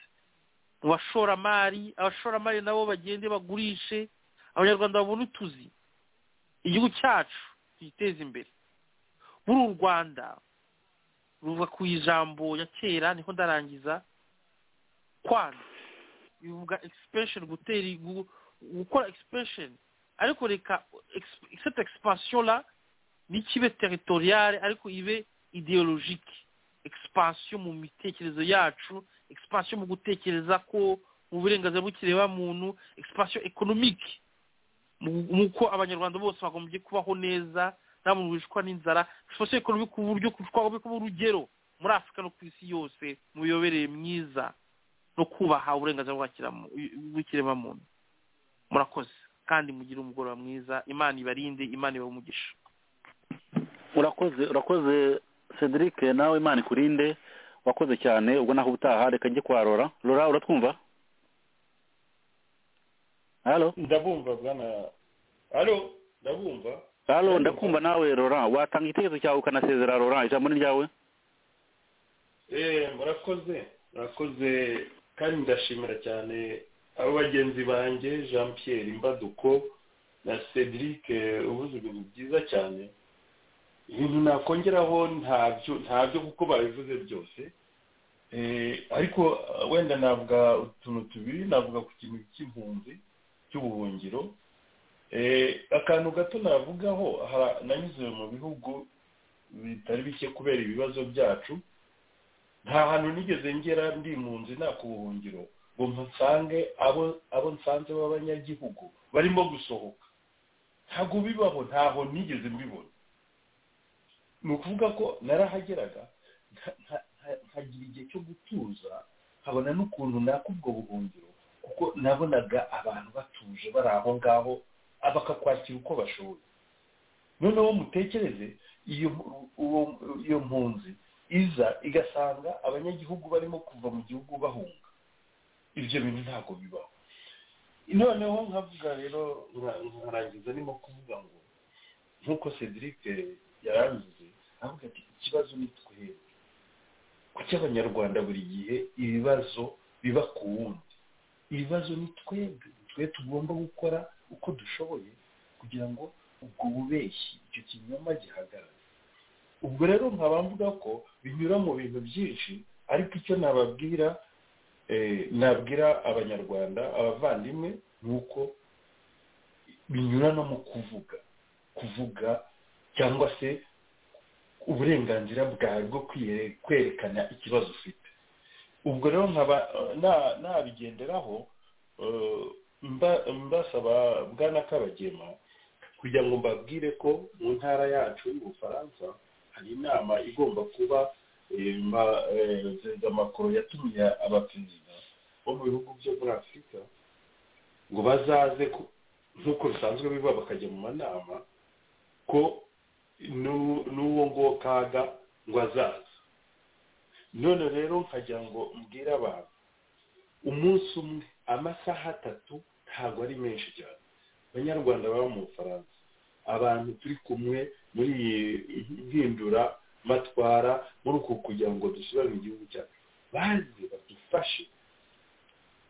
mu bashoramari abashoramari nabo bagende bagurishe abanyarwanda babone utuzi igihugu cyacu tugiteze imbere muri u rwanda ruva ku ijambo ya kera niho ndarangiza kwana bivuga expression gutera igu- gukora expression ariko reka ex- cette expansion là ntikibe territoriale ariko ibe ideologique expansion mu mitekerezo yacu expansion mu gutekereza ko mu burenganzira bw'ikireba muntu expansion économique mu- muko abanyarwanda bose bagombye kubaho neza nta muntu wicwa n'inzara expansion économique ku buryo twagomba kuba urugero muri afurika no ku isi yose mu miyoborere myiza no kubaha uburenganzira bw'ikiremo- bw'ikiremwamuntu murakoze kandi mugire umugoroba mwiza imana ibarinde imana ibahe umugisha urakoze urakoze cedric nawe imana ikurinde wakoze cyane ubwo naho ubutaha reka njye kwa rora rora uratwumva halo ndabumva bwana alo ndabumva halo ndakumva nawe rora watanga igitekerezo cyawe ukanasezera rora ijambo ni ryawe Eh, murakoze murakoze kandi ndashimira cyane abo bagenzi banjye jean pierre imbaduko na cedric eh, uvuze ibintu byiza cyane ibintu nakongeraho ntabyo ntabyo kuko babivuze byose Eh, ariko eh, wenda navuga utuntu tubiri navuga ku kintu cy'impunzi cy'ubuhungiro Eh, akantu gato navugaho aha- nanyuze mu bihugu bitari bike kubera ibibazo byacu nta hantu nigeze ngera ndi mu nzu nta ku buhungiro ngo mpansange abo abo nsanze b'abanyagihugu barimo gusohoka ntabwo bibaho ntaho nigeze mbibona ni ukuvuga ko narahageraga nka- nka- nka- nkagira igihe cyo gutuza nkabona n'ukuntu naka ubwo buhungiro kuko nabonaga abantu batuje bari aho ngaho bakakwakira uko bashoboye noneho mutekereze iyo uwo- iyo mpunzi iza igasanga abanyagihugu barimo kuva mu gihugu bahunga ibyo bintu ntabwo bibaho noneho nkavuga rero nka- nkarangiza ndimo kuvuga ngo nk'uko cedric yarangize avuga ati ikibazo ni twebwe kuki abanyarwanda buri gihe ibibazo biba ku wundi ibibazo ni twebwe twe tugomba gukora uko dushoboye kugira ngo ubwo bubeshyi icyo kinyoma gihagarare ubwo rero nkaba mvuga ko binyura mu bintu byinshi ariko icyo nababwira eh, nabwira abanyarwanda abavandimwe ni uko binyura no mu kuvuga kuvuga cyangwa se uburenganzira bwawe bwo kwiyere- kwerekana ikibazo ufite ubwo rero nkaba na- nabigenderaho eh, mba- mbasaba bwana kabagema kugira ngo mbabwire ko mu ntara yacu y'ubufaransa hari inama igomba kuba eh, ma- eh, perezida macron yatumiye abaperezida bo mu bihugu byo muri afurika ngo bazaze ku- nk'uko bisanzwe biba bakajya mu manama ko n'u- n'uwo nguwo kaga ngo azaza none rero nkagira ngo mbwire abantu umunsi umwe amasaha atatu ntabwo ari menshi cyane abanyarwanda baba mu bufaransa abantu turi kumwe muri iyi hindura matwara muri uku kugira ngo dusubire mu gihugu cyacu baze badufashe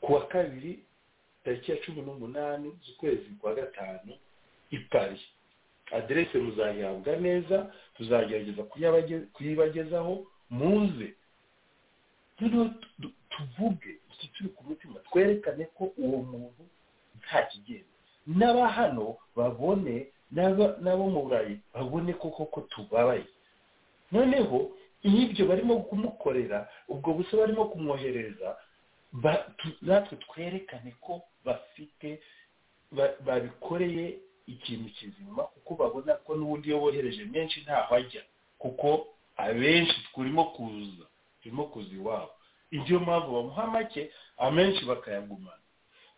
ku wa kabiri tariki ya cumi n'umunani z'ukwezi kwa gatanu i paris aderese muzayihabwa neza tuzagerageza kuyabage- kuyibagezaho muze noneho tu- tu- tuvuge iki turi ku mutima twerekane ko uwo muntu nta kigenda n'aba hano babone n'aba- n'abo mu burayi babone koko ko tubabaye noneho iyo ibyo barimo kumukorera ubwo busa barimo kumwohereza ba- tu- natwe twerekane ko bafite ba- babikoreye ikintu kizima kuko babona ko n'ubundi iyo bohereje menshi ntaho ajya kuko abenshi turimo kuza turimo kuza iwabo ibyo mpamvu bamuha make amenshi bakayagumana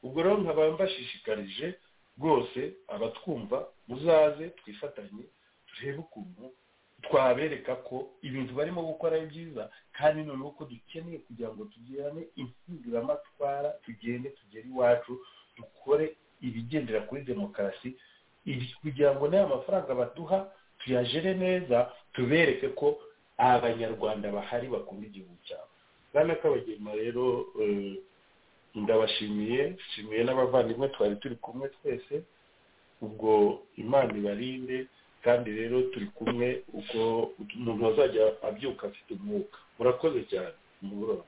ubwo rero nkaba mbashishikarije rwose abatwumva muzaze twifatanye turebe ukuntu twabereka ko ibintu barimo gukora ari byiza kandi noneho ko dukeneye kugira ngo tugirane impinduramatwara tugende tugere iwacu dukore ibigendera kuri demokarasi ibi- kugira ngo n'aya mafaranga baduha tuyajere neza tubereke ko abanyarwanda bahari bakunda igihugu cyabo bwana kabagema rero eh, ndabashimiye nshimiye n'abavandimwe twari turi kumwe twese ubwo imana ibarinde kandi rero turi kumwe ubwo umuntu azajya abyuka afite umwuka murakoze cyane mugoroba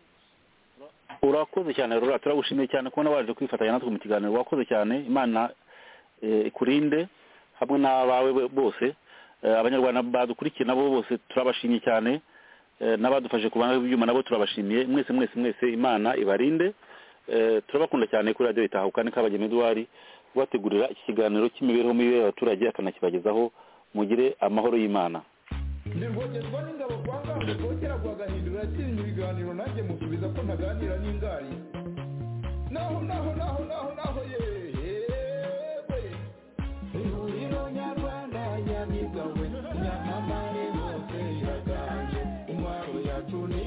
urakoze cyane rora turagushimiye cyane kubona waje kwifatanya natwe mu kiganiro wakoze cyane imana eh, ikurinde hamwe n'abawe bo- bose Eh, abanyarwanda badukurikira nabo bose turabashimye cyane Eh, n'abadufashe ku bantu b'ibyuma nabo turabashimiye mwese mwese mwese imana ibarinde Eh, turabakunda cyane kuri radiyo itahuka ni kabageni eduwari ubategurira iki kiganiro cy'imibereho mibi y'abaturage akanakibagezaho mugire amahoro y'imana nirwogerwa n'ingabo kwa ngambo rwogera rwagahindura yatirinye ibiganiro nanjye musubiza ko ntaganira n'ingari naho naho naho naho naho yewe ihuriro nyarwanda nyamigawe nyamamare hose iraganje intwaro yacu ni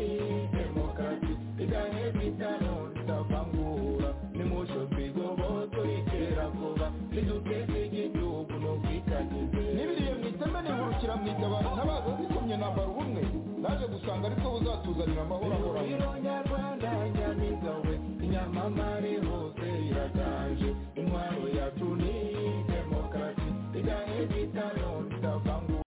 demokarasi igahe bitano tutavangura nimusho twigoboto iterabwoba riduteze igihugu n'ubwitangize nibiriye mu iteme nihurukira mu itabara ntabaza zikomye nambara ubumwe naje gusanga ariko buzatuzanira amahoro ahoranye ihuriro nyarwanda nyamigawe nyamamare hose iraganje intwaro yacu ni